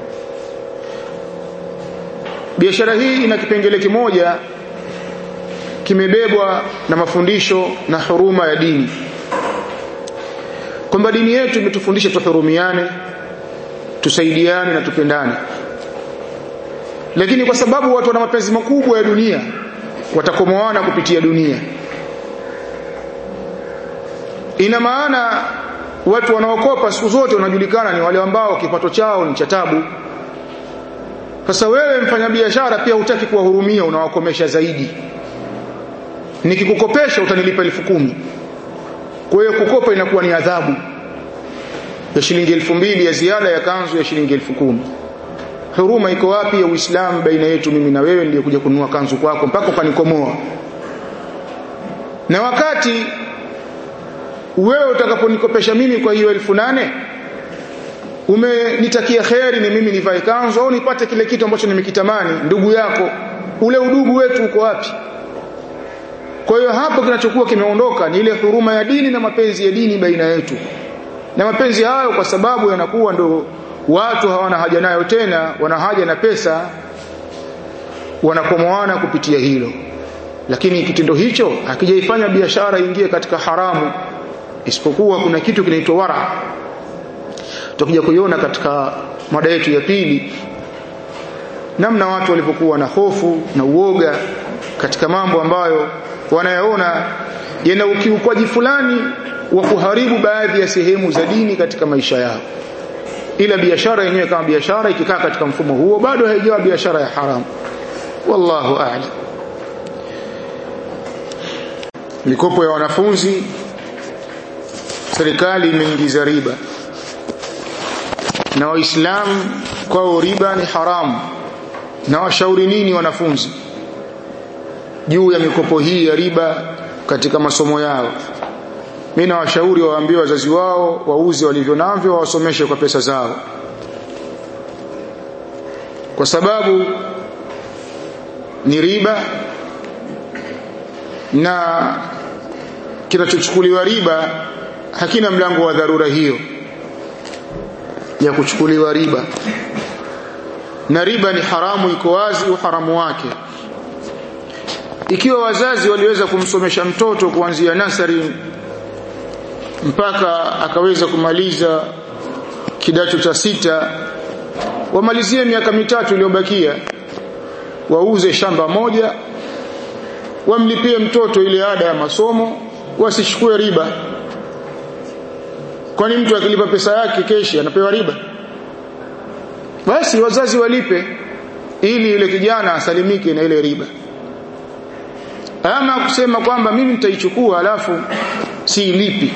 biashara hii ina kipengele kimoja kimebebwa na mafundisho na huruma ya dini kwamba dini yetu imetufundisha tuhurumiane tusaidiane na tupendane lakini kwa sababu watu wana mapenzi makubwa ya dunia watakomoana kupitia dunia ina maana watu wanaokopa siku zote wanajulikana ni wale ambao kipato chao ni cha tabu sasa wewe mfanyabiashara pia hutaki kuwahurumia unawakomesha zaidi nikikukopesha utanilipa elfu kumi kwa hiyo kukopa inakuwa ni adhabu ya shilingi elfu mbili ya ziada ya kanzu ya shilingi elfu kumi huruma iko wapi ya uislamu baina yetu mimi na wewe niliyokuja kununua kanzu kwako mpaka ukanikomoa na wakati wewe utakaponikopesha mimi kwa hiyo elfu nane umenitakia kheri ni mimi nivae kanzu au nipate kile kitu ambacho nimekitamani ndugu yako ule udugu wetu uko wapi kwa hiyo hapo kinachokuwa kimeondoka ni ile huruma ya dini na mapenzi ya dini baina yetu na mapenzi hayo kwa sababu yanakuwa ndo watu hawana haja nayo tena wana haja na pesa wanakomoana kupitia hilo lakini kitendo hicho hakijaifanya biashara ingie katika haramu isipokuwa kuna kitu kinaitwa wara tutakuja kuiona katika mada yetu ya pili namna watu walivyokuwa na hofu na uoga katika mambo ambayo wanayaona yana ukiukwaji fulani wa kuharibu baadhi ya sehemu za dini katika maisha yao ila biashara yenyewe kama biashara ikikaa katika mfumo huo bado haijawa biashara ya haramu wallahu a'lam mikopo ya wanafunzi serikali imeingiza riba na waislamu kwao riba ni haramu na washauri nini wanafunzi juu ya mikopo hii ya riba katika masomo yao mimi nawashauri waambie wazazi wao wauze walivyo navyo wawasomeshe kwa pesa zao kwa sababu ni riba na kinachochukuliwa riba hakina mlango wa dharura hiyo ya kuchukuliwa riba na riba ni haramu iko wazi uharamu wake ikiwa wazazi waliweza kumsomesha mtoto kuanzia nasari mpaka akaweza kumaliza kidato cha sita wamalizie miaka mitatu iliyobakia wauze shamba moja wamlipie mtoto ile ada ya masomo wasichukue riba kwani mtu akilipa pesa yake keshi anapewa riba basi wazazi walipe ili yule kijana asalimike na ile riba ama kusema kwamba mimi nitaichukua alafu siilipi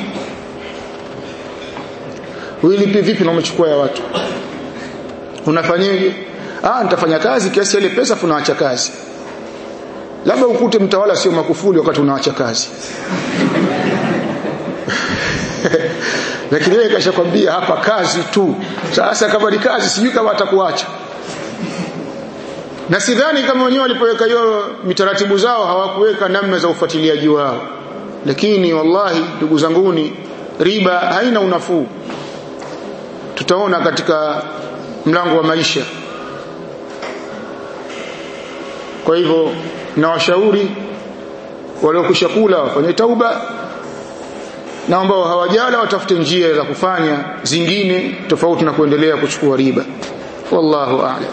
uilipi vipi na umechukua ya watu unafanyaje ah nitafanya kazi kiasi ile pesa funaacha kazi labda ukute mtawala sio makufuli wakati unaacha kazi lakini yeye kashakwambia hapa kazi tu sasa kama ni kazi sijui kama atakuacha na sidhani kama wenyewe walipoweka hiyo mitaratibu zao hawakuweka namna za ufuatiliaji wao lakini wallahi ndugu zanguni riba haina unafuu tutaona katika mlango wa maisha kwa hivyo na washauri waliokwisha kula wafanye tauba na ambao hawajala watafute njia za kufanya zingine tofauti na kuendelea kuchukua riba wallahu a'lam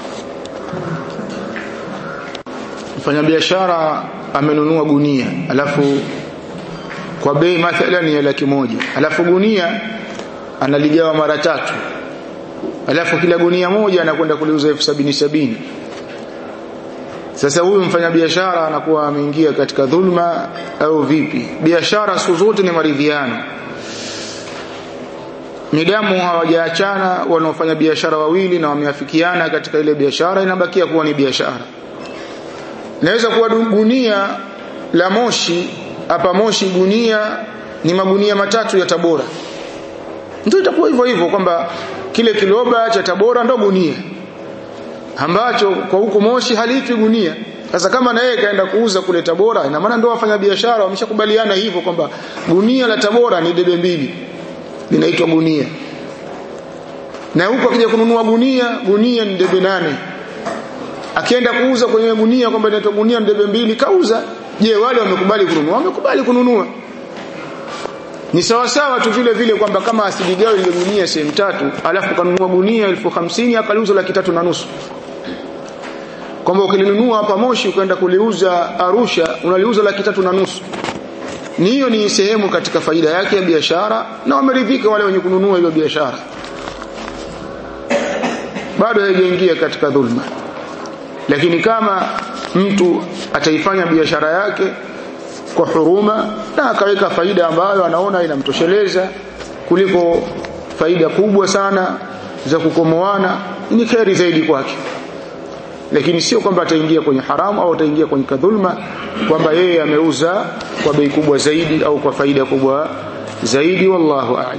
mfanyabiashara amenunua gunia alafu kwa bei mathalan ya laki moja alafu gunia analigawa mara tatu alafu kila gunia moja anakwenda kuliuza elfu sabini sabini sasa huyu mfanyabiashara anakuwa ameingia katika dhulma au vipi biashara siku zote ni maridhiano midamu hawajaachana wanaofanya biashara wawili na wameafikiana katika ile biashara inabakia kuwa ni biashara naweza kuwa gunia la moshi hapa moshi gunia ni magunia matatu ya tabora ndio itakuwa hivyo hivyo kwamba kile kiloba cha tabora ndo gunia ambacho kwa huko moshi haliitwi gunia sasa kama na yeye kaenda kuuza kule tabora ina maana ndio wafanya biashara wameshakubaliana hivyo kwamba gunia la tabora ni debe mbili linaitwa gunia na huko akija kununua gunia gunia ni debe nane akienda kuuza kwenye gunia kwamba inaitwa gunia ni debe mbili kauza je wale wamekubali kununua wamekubali kununua ni sawa sawa tu vile vile kwamba kama asiligawe ile gunia sehemu tatu alafu kanunua gunia elfu hamsini akaliuza laki tatu na nusu kwamba ukilinunua hapa Moshi ukaenda kuliuza Arusha unaliuza laki tatu na nusu ni hiyo ni sehemu katika faida yake ya biashara na wameridhika wale wenye kununua hiyo biashara bado haijaingia katika dhulma lakini kama mtu ataifanya biashara yake kwa huruma na akaweka faida ambayo anaona inamtosheleza kuliko faida kubwa sana za kukomoana ni kheri zaidi kwake lakini sio kwamba ataingia kwenye haramu au ataingia kwenye kadhulma kwamba yeye ameuza kwa bei kubwa zaidi au kwa faida kubwa zaidi wallahu a'lam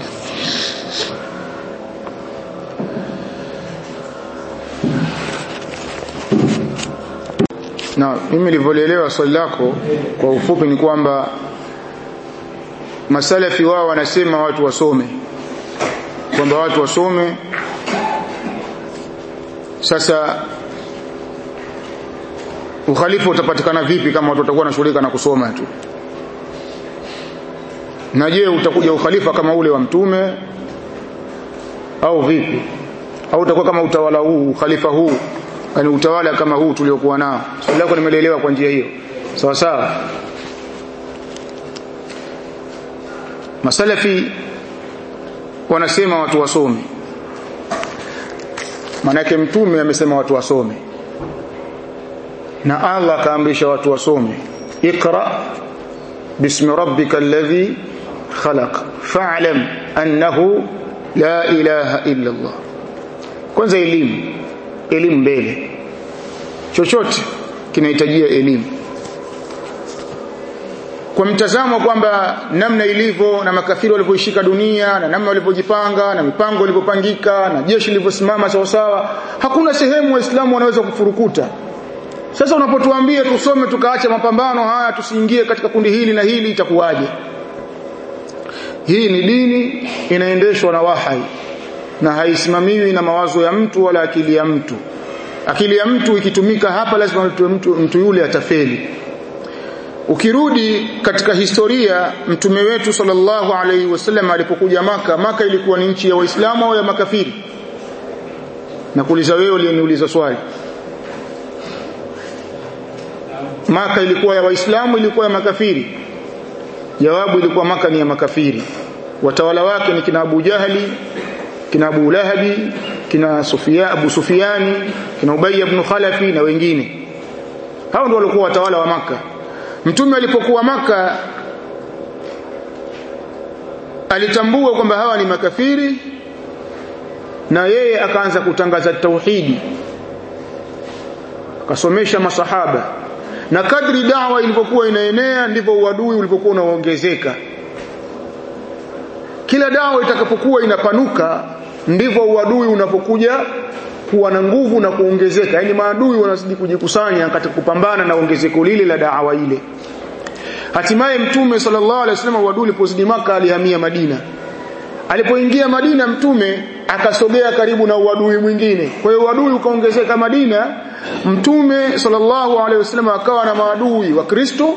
na mimi nilivyoelewa swali lako kwa ufupi ni kwamba masalafi wao wanasema watu wasome kwamba watu wasome sasa ukhalifa utapatikana vipi kama watu watakuwa wanashughulika na kusoma tu na je utakuja ukhalifa kama ule wa mtume au vipi au utakuwa kama utawala huu ukhalifa huu yani utawala kama huu tuliokuwa nao swali lako nimeelewa kwa njia hiyo sawa sawa masalafi wanasema watu wasome manake mtume amesema watu wasome na Allah kaamrisha watu wasome iqra bismi rabbika alladhi khalaq fa'lam annahu la ilaha illa Allah kwanza elimu elimu mbele chochote kinahitajia elimu kwa mtazamo kwamba namna ilivyo na makafiri walivyoishika dunia na namna walivyojipanga na mipango ilivyopangika na jeshi lilivyosimama sawa sawa hakuna sehemu waislamu wanaweza kufurukuta sasa unapotuambia tusome tukaacha mapambano haya tusiingie katika kundi hili na hili itakuwaje hii ni dini inaendeshwa na wahai na haisimamiwi na mawazo ya mtu wala akili ya mtu akili ya mtu ikitumika hapa lazima mtu, mtu yule atafeli ukirudi katika historia mtume wetu sallallahu alaihi wasallam alipokuja maka maka ilikuwa ni nchi ya waislamu au ya makafiri na kuuliza wewe uliyeniuliza swali maka ilikuwa ya waislamu ilikuwa ya makafiri jawabu ilikuwa maka ni ya makafiri watawala wake ni kina Abu Jahali kina Abu Lahabi kina Sufia, Abu Sufiani kina Ubay ibn Khalafi na wengine hao ndio walikuwa watawala wa maka mtume alipokuwa maka alitambua kwamba hawa ni makafiri na yeye akaanza kutangaza tauhidi akasomesha masahaba na kadri dawa ilivyokuwa inaenea ndivyo uadui ulivyokuwa unaongezeka kila dawa itakapokuwa inapanuka ndivyo uadui unapokuja kuwa na nguvu na kuongezeka yani maadui wanazidi kujikusanya katika kupambana na ongezeko lile la dawa ile hatimaye mtume sallallahu alaihi wasallam uadui ulipozidi maka alihamia Madina alipoingia Madina mtume akasogea karibu na uadui mwingine kwa hiyo uadui ukaongezeka Madina mtume sallallahu alaihi wasallam akawa na maadui wa Kristo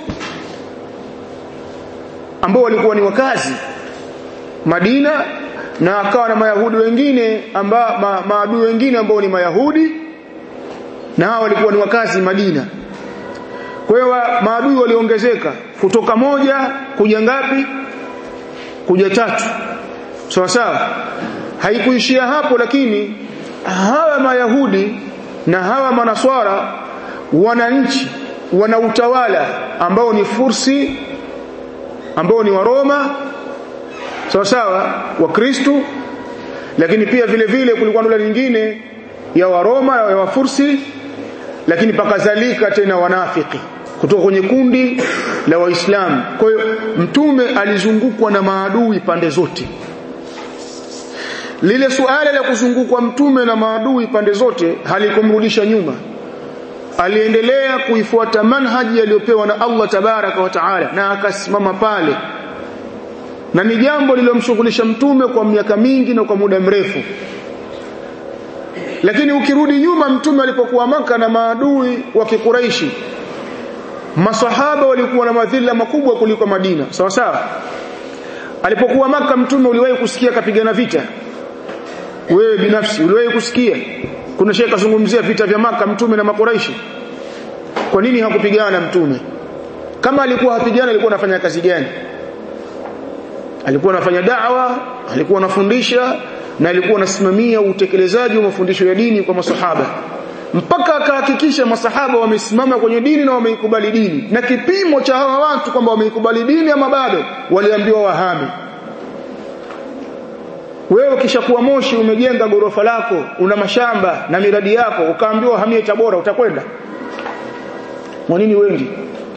ambao walikuwa ni wakazi Madina na akawa na mayahudi wengine amba, ma, maadui wengine ambao ni mayahudi na hao walikuwa ni wakazi Madina kwa hiyo maadui waliongezeka kutoka moja kuja ngapi kuja tatu sawa sawa haikuishia hapo lakini hawa mayahudi na hawa manaswara wananchi wana utawala ambao ni fursi ambao ni waroma sawa sawa wa Kristo lakini pia vile vile kulikuwa na nyingine ya waroma ya wafursi lakini pakazalika tena wanafiki kutoka kwenye kundi la waislamu kwa hiyo mtume alizungukwa na maadui pande zote lile suala la kuzungukwa mtume na maadui pande zote halikumrudisha nyuma aliendelea kuifuata manhaji aliyopewa na Allah tabaraka wa taala na akasimama pale na ni jambo lililomshughulisha mtume kwa miaka mingi na kwa muda mrefu lakini ukirudi nyuma mtume alipokuwa maka na maadui wa kikuraishi masahaba walikuwa na madhila makubwa kuliko Madina sawa sawa alipokuwa maka mtume uliwahi kusikia kapigana vita wewe binafsi uliwahi kusikia kuna shehe kazungumzia vita vya maka mtume na makuraishi kwa nini hakupigana mtume kama alikuwa hapigana alikuwa anafanya kazi gani alikuwa anafanya da'wa alikuwa anafundisha na alikuwa anasimamia utekelezaji wa mafundisho ya dini kwa masahaba mpaka akahakikisha masahaba wamesimama kwenye dini na wameikubali dini na kipimo cha hawa watu kwamba wameikubali dini ama bado waliambiwa wahame wewe ukishakuwa moshi umejenga gorofa lako una mashamba na miradi yako ukaambiwa hamie Tabora utakwenda kwa nini wengi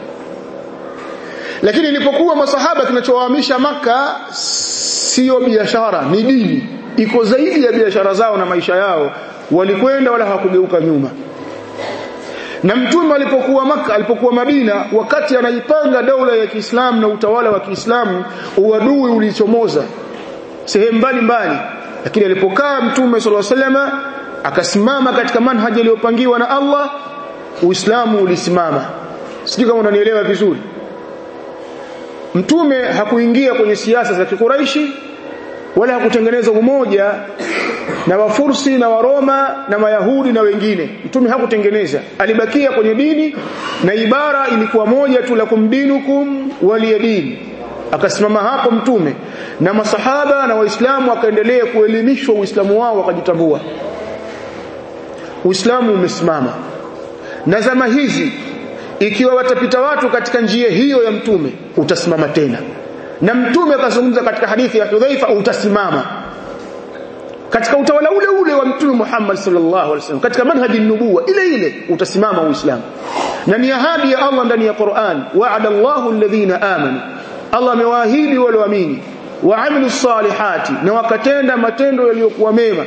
lakini ilipokuwa masahaba kinachowahamisha maka sio biashara ni dini iko zaidi ya biashara zao na maisha yao walikwenda wala hawakugeuka nyuma na mtume alipokuwa maka alipokuwa Madina wakati anaipanga daula ya Kiislamu na utawala wa Kiislamu uadui ulichomoza sehemu mbalimbali lakini alipokaa mtume sallallahu alaihi wasallam akasimama katika manhaji aliyopangiwa na Allah Uislamu ulisimama sijui kama unanielewa vizuri mtume hakuingia kwenye siasa za kikuraishi wala hakutengeneza umoja na wafursi na waroma na mayahudi na wengine mtume hakutengeneza alibakia kwenye dini na ibara ilikuwa moja tu lakum dinukum waliyadini akasimama hapo mtume na masahaba na waislamu wakaendelea kuelimishwa uislamu wao wakajitambua uislamu umesimama na zama hizi ikiwa watapita watu katika njia hiyo ya mtume utasimama tena na mtume akazungumza katika hadithi ya Hudhaifa utasimama katika utawala ule ule wa mtume Muhammad sallallahu alaihi wasallam katika manhaji nubuwa ile ile utasimama uislamu na ni ahadi ya Allah ndani ya Qur'an wa'ada Allahu alladhina amanu Allah amewaahidi wale waamini waamilu salihati na wakatenda matendo yaliyokuwa mema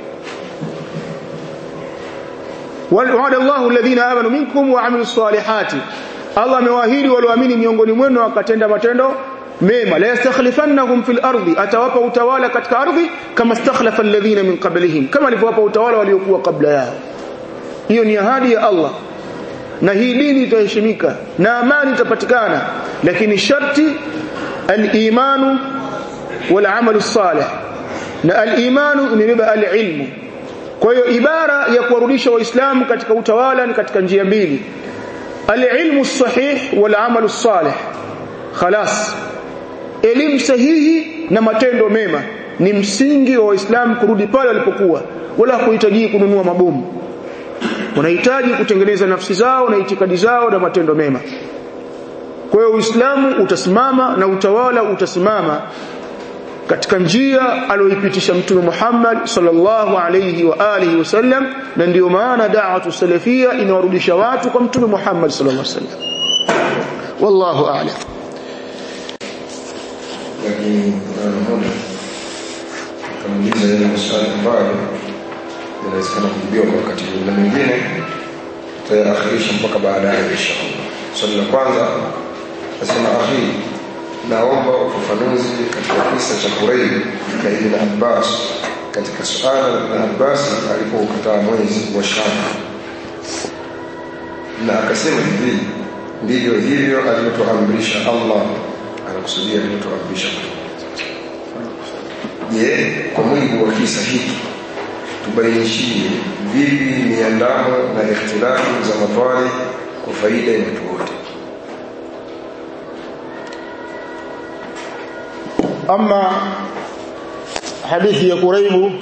wa'ada Allahu alladhina amanu minkum wa amilu salihati Allah amewaahidi walioamini miongoni mwenu wakatenda matendo mema la yastakhlifannahum fil ardi atawapa utawala katika ardhi kama stakhlafa alladhina min qablihim kama alivyowapa utawala waliokuwa kabla yao hiyo ni ahadi ya Allah na hii dini itaheshimika na amani itapatikana lakini sharti al-imanu wal amalu salih na al-imanu imebeba al-ilmu kwa hiyo ibara ya kuwarudisha waislamu katika utawala ni katika njia mbili al-ilmu sahih wal amalu salih khalas elimu sahihi na matendo mema ni msingi wa waislamu kurudi pale walipokuwa wala kuhitaji kununua mabomu wanahitaji kutengeneza nafsi zao na itikadi zao na matendo mema kwa hiyo uislamu utasimama na utawala utasimama katika njia aliyoipitisha mtume Muhammad sallallahu alayhi wa alihi wasallam na ndio maana da'watu salafia inawarudisha watu kwa mtume Muhammad sallallahu alayhi wasallam wallahu a'lam lakini naona kamuuliza yale maswali ambayo yanawezekana kujibiwa kwa wakati huu na mengine tutayaakhirisha mpaka baadaye inshallah swali la kwanza nasema akhi naomba ufafanuzi katika kisa cha Qurayb na Ibn Abbas katika suala la Ibn Abbas alipokataa mwezi wa Sham na akasema hivi ndivyo hivyo alivyotuamrisha Allah anakusudia alivyotuamrisha je kwa mujibu wa kisa hiki tubainishie vipi miandamo na ikhtilafu za matwali kwa faida ya watu wote ama hadithi ya Quraibu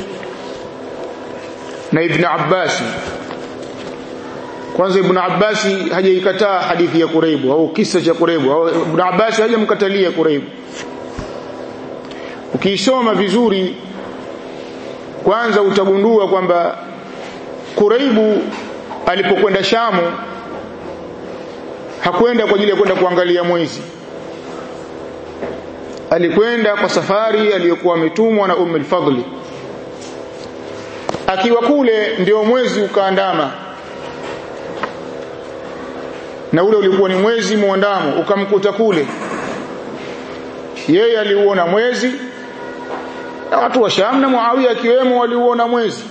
na Ibn Abbas kwanza Ibn Abbas hajaikataa hadithi ya Quraibu au kisa cha Quraibu au Ibn Abbas hajamkatalia Quraibu ukiisoma vizuri kwanza utagundua kwamba Quraibu alipokwenda Shamu hakwenda kwa ajili ya kwenda kuangalia mwezi alikwenda kwa safari aliyokuwa ametumwa na Umm al-Fadli akiwa kule ndio mwezi ukaandama na ule ulikuwa ni mwezi muandamo ukamkuta kule yeye aliuona mwezi na watu wa Sham na Muawiya akiwemo waliuona mwezi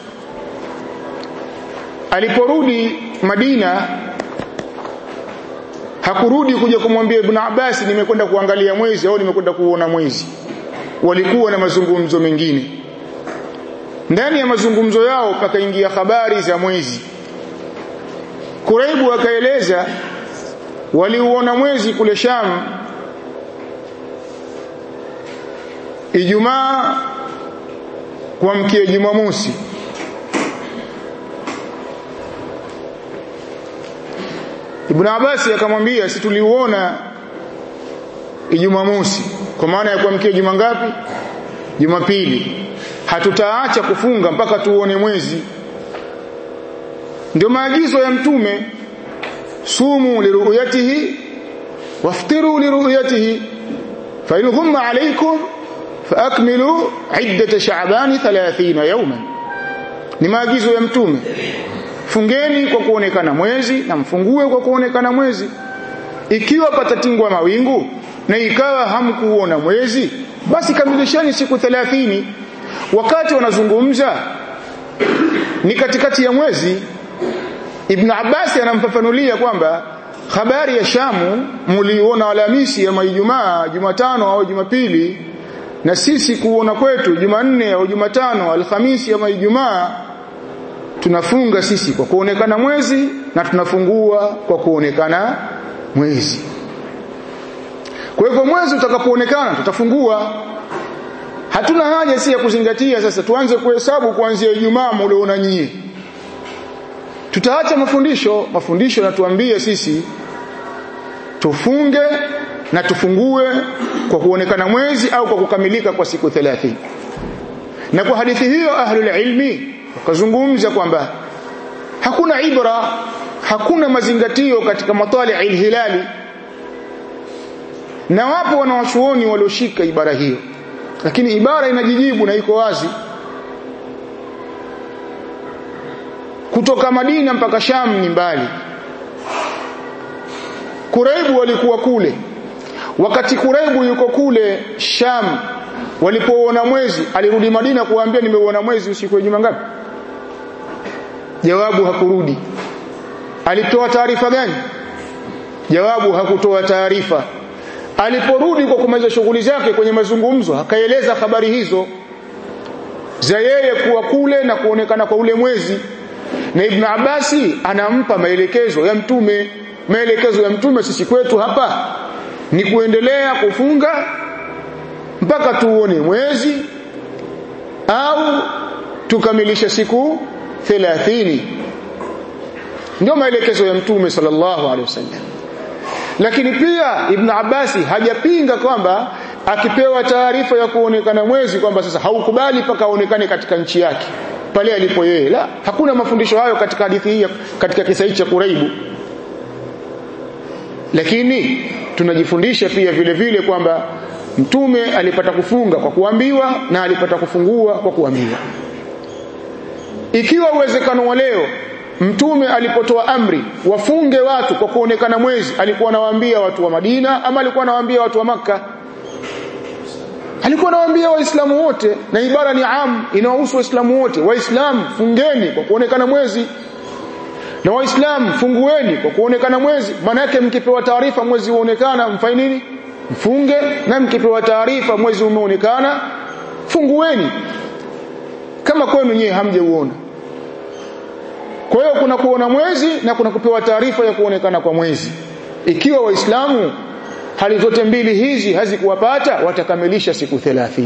aliporudi Madina hakurudi kuja kumwambia Ibn Abbas nimekwenda kuangalia mwezi au nimekwenda kuona mwezi walikuwa na mazungumzo mengine ndani ya mazungumzo yao pakaingia habari za mwezi Kuraibu akaeleza waliuona mwezi kule Sham Ijumaa kuamkia Jumamosi Ibn Abbas akamwambia si tuliuona Ijumamosi kwa maana ya kuamkia juma ngapi Jumapili hatutaacha kufunga mpaka tuone mwezi ndio maagizo ya mtume sumu liruyatihi waftiru liruyatihi fa in ghumma alaykum faakmilu iddat sha'ban 30 yawman ni maagizo ya mtume fungeni kwa kuonekana mwezi na mfungue kwa kuonekana mwezi ikiwa patatingwa mawingu na ikawa hamkuona mwezi basi kamilisheni siku 30 wakati wanazungumza ni katikati ya mwezi Ibn Abbas anamfafanulia kwamba habari ya Shamu muliona Alhamisi ama Ijumaa, Jumatano au Jumapili na sisi kuona kwetu Jumanne au Jumatano, Alhamisi ama Ijumaa tunafunga sisi kwa kuonekana mwezi na tunafungua kwa kuonekana mwezi. Kwa hivyo mwezi utakapoonekana tutafungua. Hatuna haja si ya kuzingatia sasa tuanze kuhesabu kuanzia Ijumaa mlioona nyie. Tutaacha mafundisho, mafundisho yanatuambia sisi tufunge na tufungue kwa kuonekana mwezi au kwa kukamilika kwa siku 30. Na kwa hadithi hiyo ahlul ilmi wakazungumza kwamba hakuna ibra hakuna mazingatio katika matali hilali na wapo wanawachuoni walioshika ibara hiyo lakini ibara inajijibu na iko wazi kutoka Madina mpaka Sham ni mbali Kuraibu walikuwa kule wakati Kuraibu yuko kule Sham walipouona mwezi alirudi Madina kuwaambia nimeuona mwezi usiku wa juma ngapi jawabu hakurudi alitoa taarifa gani jawabu hakutoa taarifa aliporudi kwa kumaliza shughuli zake kwenye mazungumzo akaeleza habari hizo za yeye kuwa kule na kuonekana kwa ule mwezi na Ibn Abasi anampa maelekezo ya mtume maelekezo ya mtume sisi kwetu hapa ni kuendelea kufunga mpaka tuone mwezi au tukamilishe siku 30 ndio maelekezo ya mtume sallallahu alaihi wasallam lakini pia Ibn Abbasi hajapinga kwamba akipewa taarifa ya kuonekana mwezi kwamba sasa haukubali mpaka aonekane katika nchi yake pale alipo yeye la hakuna mafundisho hayo katika hadithi hii katika kisa hichi cha Kuraibu lakini tunajifundisha pia vile vile kwamba mtume alipata kufunga kwa kuambiwa na alipata kufungua kwa kuambiwa ikiwa uwezekano wa leo mtume alipotoa amri wafunge watu kwa kuonekana mwezi alikuwa anawaambia watu wa Madina ama alikuwa anawaambia watu wa maka alikuwa anawaambia waislamu wote na ibara ni am inawahusu waislamu wote waislamu fungeni kwa kuonekana mwezi na waislamu fungueni kwa kuonekana mwezi maana yake mkipewa taarifa mwezi uonekana mfanye nini mfunge na mkipewa taarifa mwezi umeonekana fungueni kama kwenu nyewe hamjauona kwa hiyo kuna kuona mwezi na kuna kupewa taarifa ya kuonekana kwa mwezi ikiwa waislamu hali zote mbili hizi hazikuwapata watakamilisha siku 30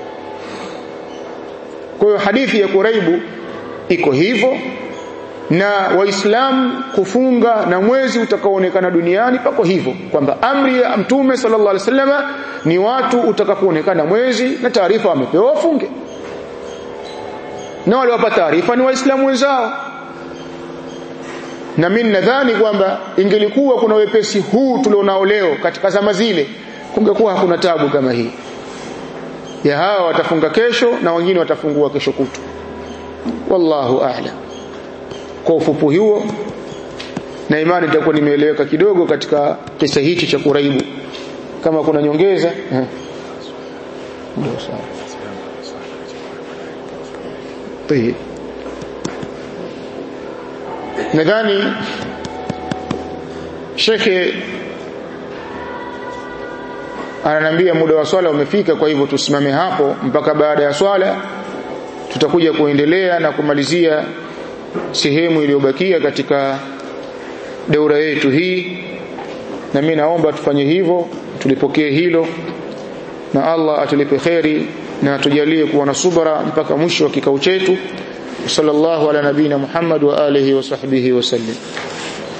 kwa hiyo hadithi ya Kuraibu iko hivyo na waislamu kufunga na mwezi utakaoonekana duniani pako hivyo kwamba amri ya mtume sallallahu alaihi wasallam ni watu utakapoonekana mwezi na taarifa wamepewa wafunge na waliwapa taarifa ni waislamu wenzao na mimi nadhani kwamba ingelikuwa kuna wepesi huu tulionao leo katika zama zile kungekuwa hakuna tabu kama hii ya hawa watafunga kesho na wengine watafungua kesho kutu wallahu a'lam kwa ufupi huo na imani itakuwa nimeeleweka kidogo katika kisa hichi cha kuraibu kama kuna nyongeza eh. ndio sawa طيب nadhani shekhe ananiambia muda wa swala umefika kwa hivyo tusimame hapo mpaka baada ya swala tutakuja kuendelea na kumalizia sehemu iliyobakia katika daura yetu hii na mimi naomba tufanye hivyo tulipokee hilo na Allah atulipe kheri na atujalie kuwa na subra mpaka mwisho wa kikao chetu sallallahu ala nabina Muhammad wa alihi wa sahbihi wasallam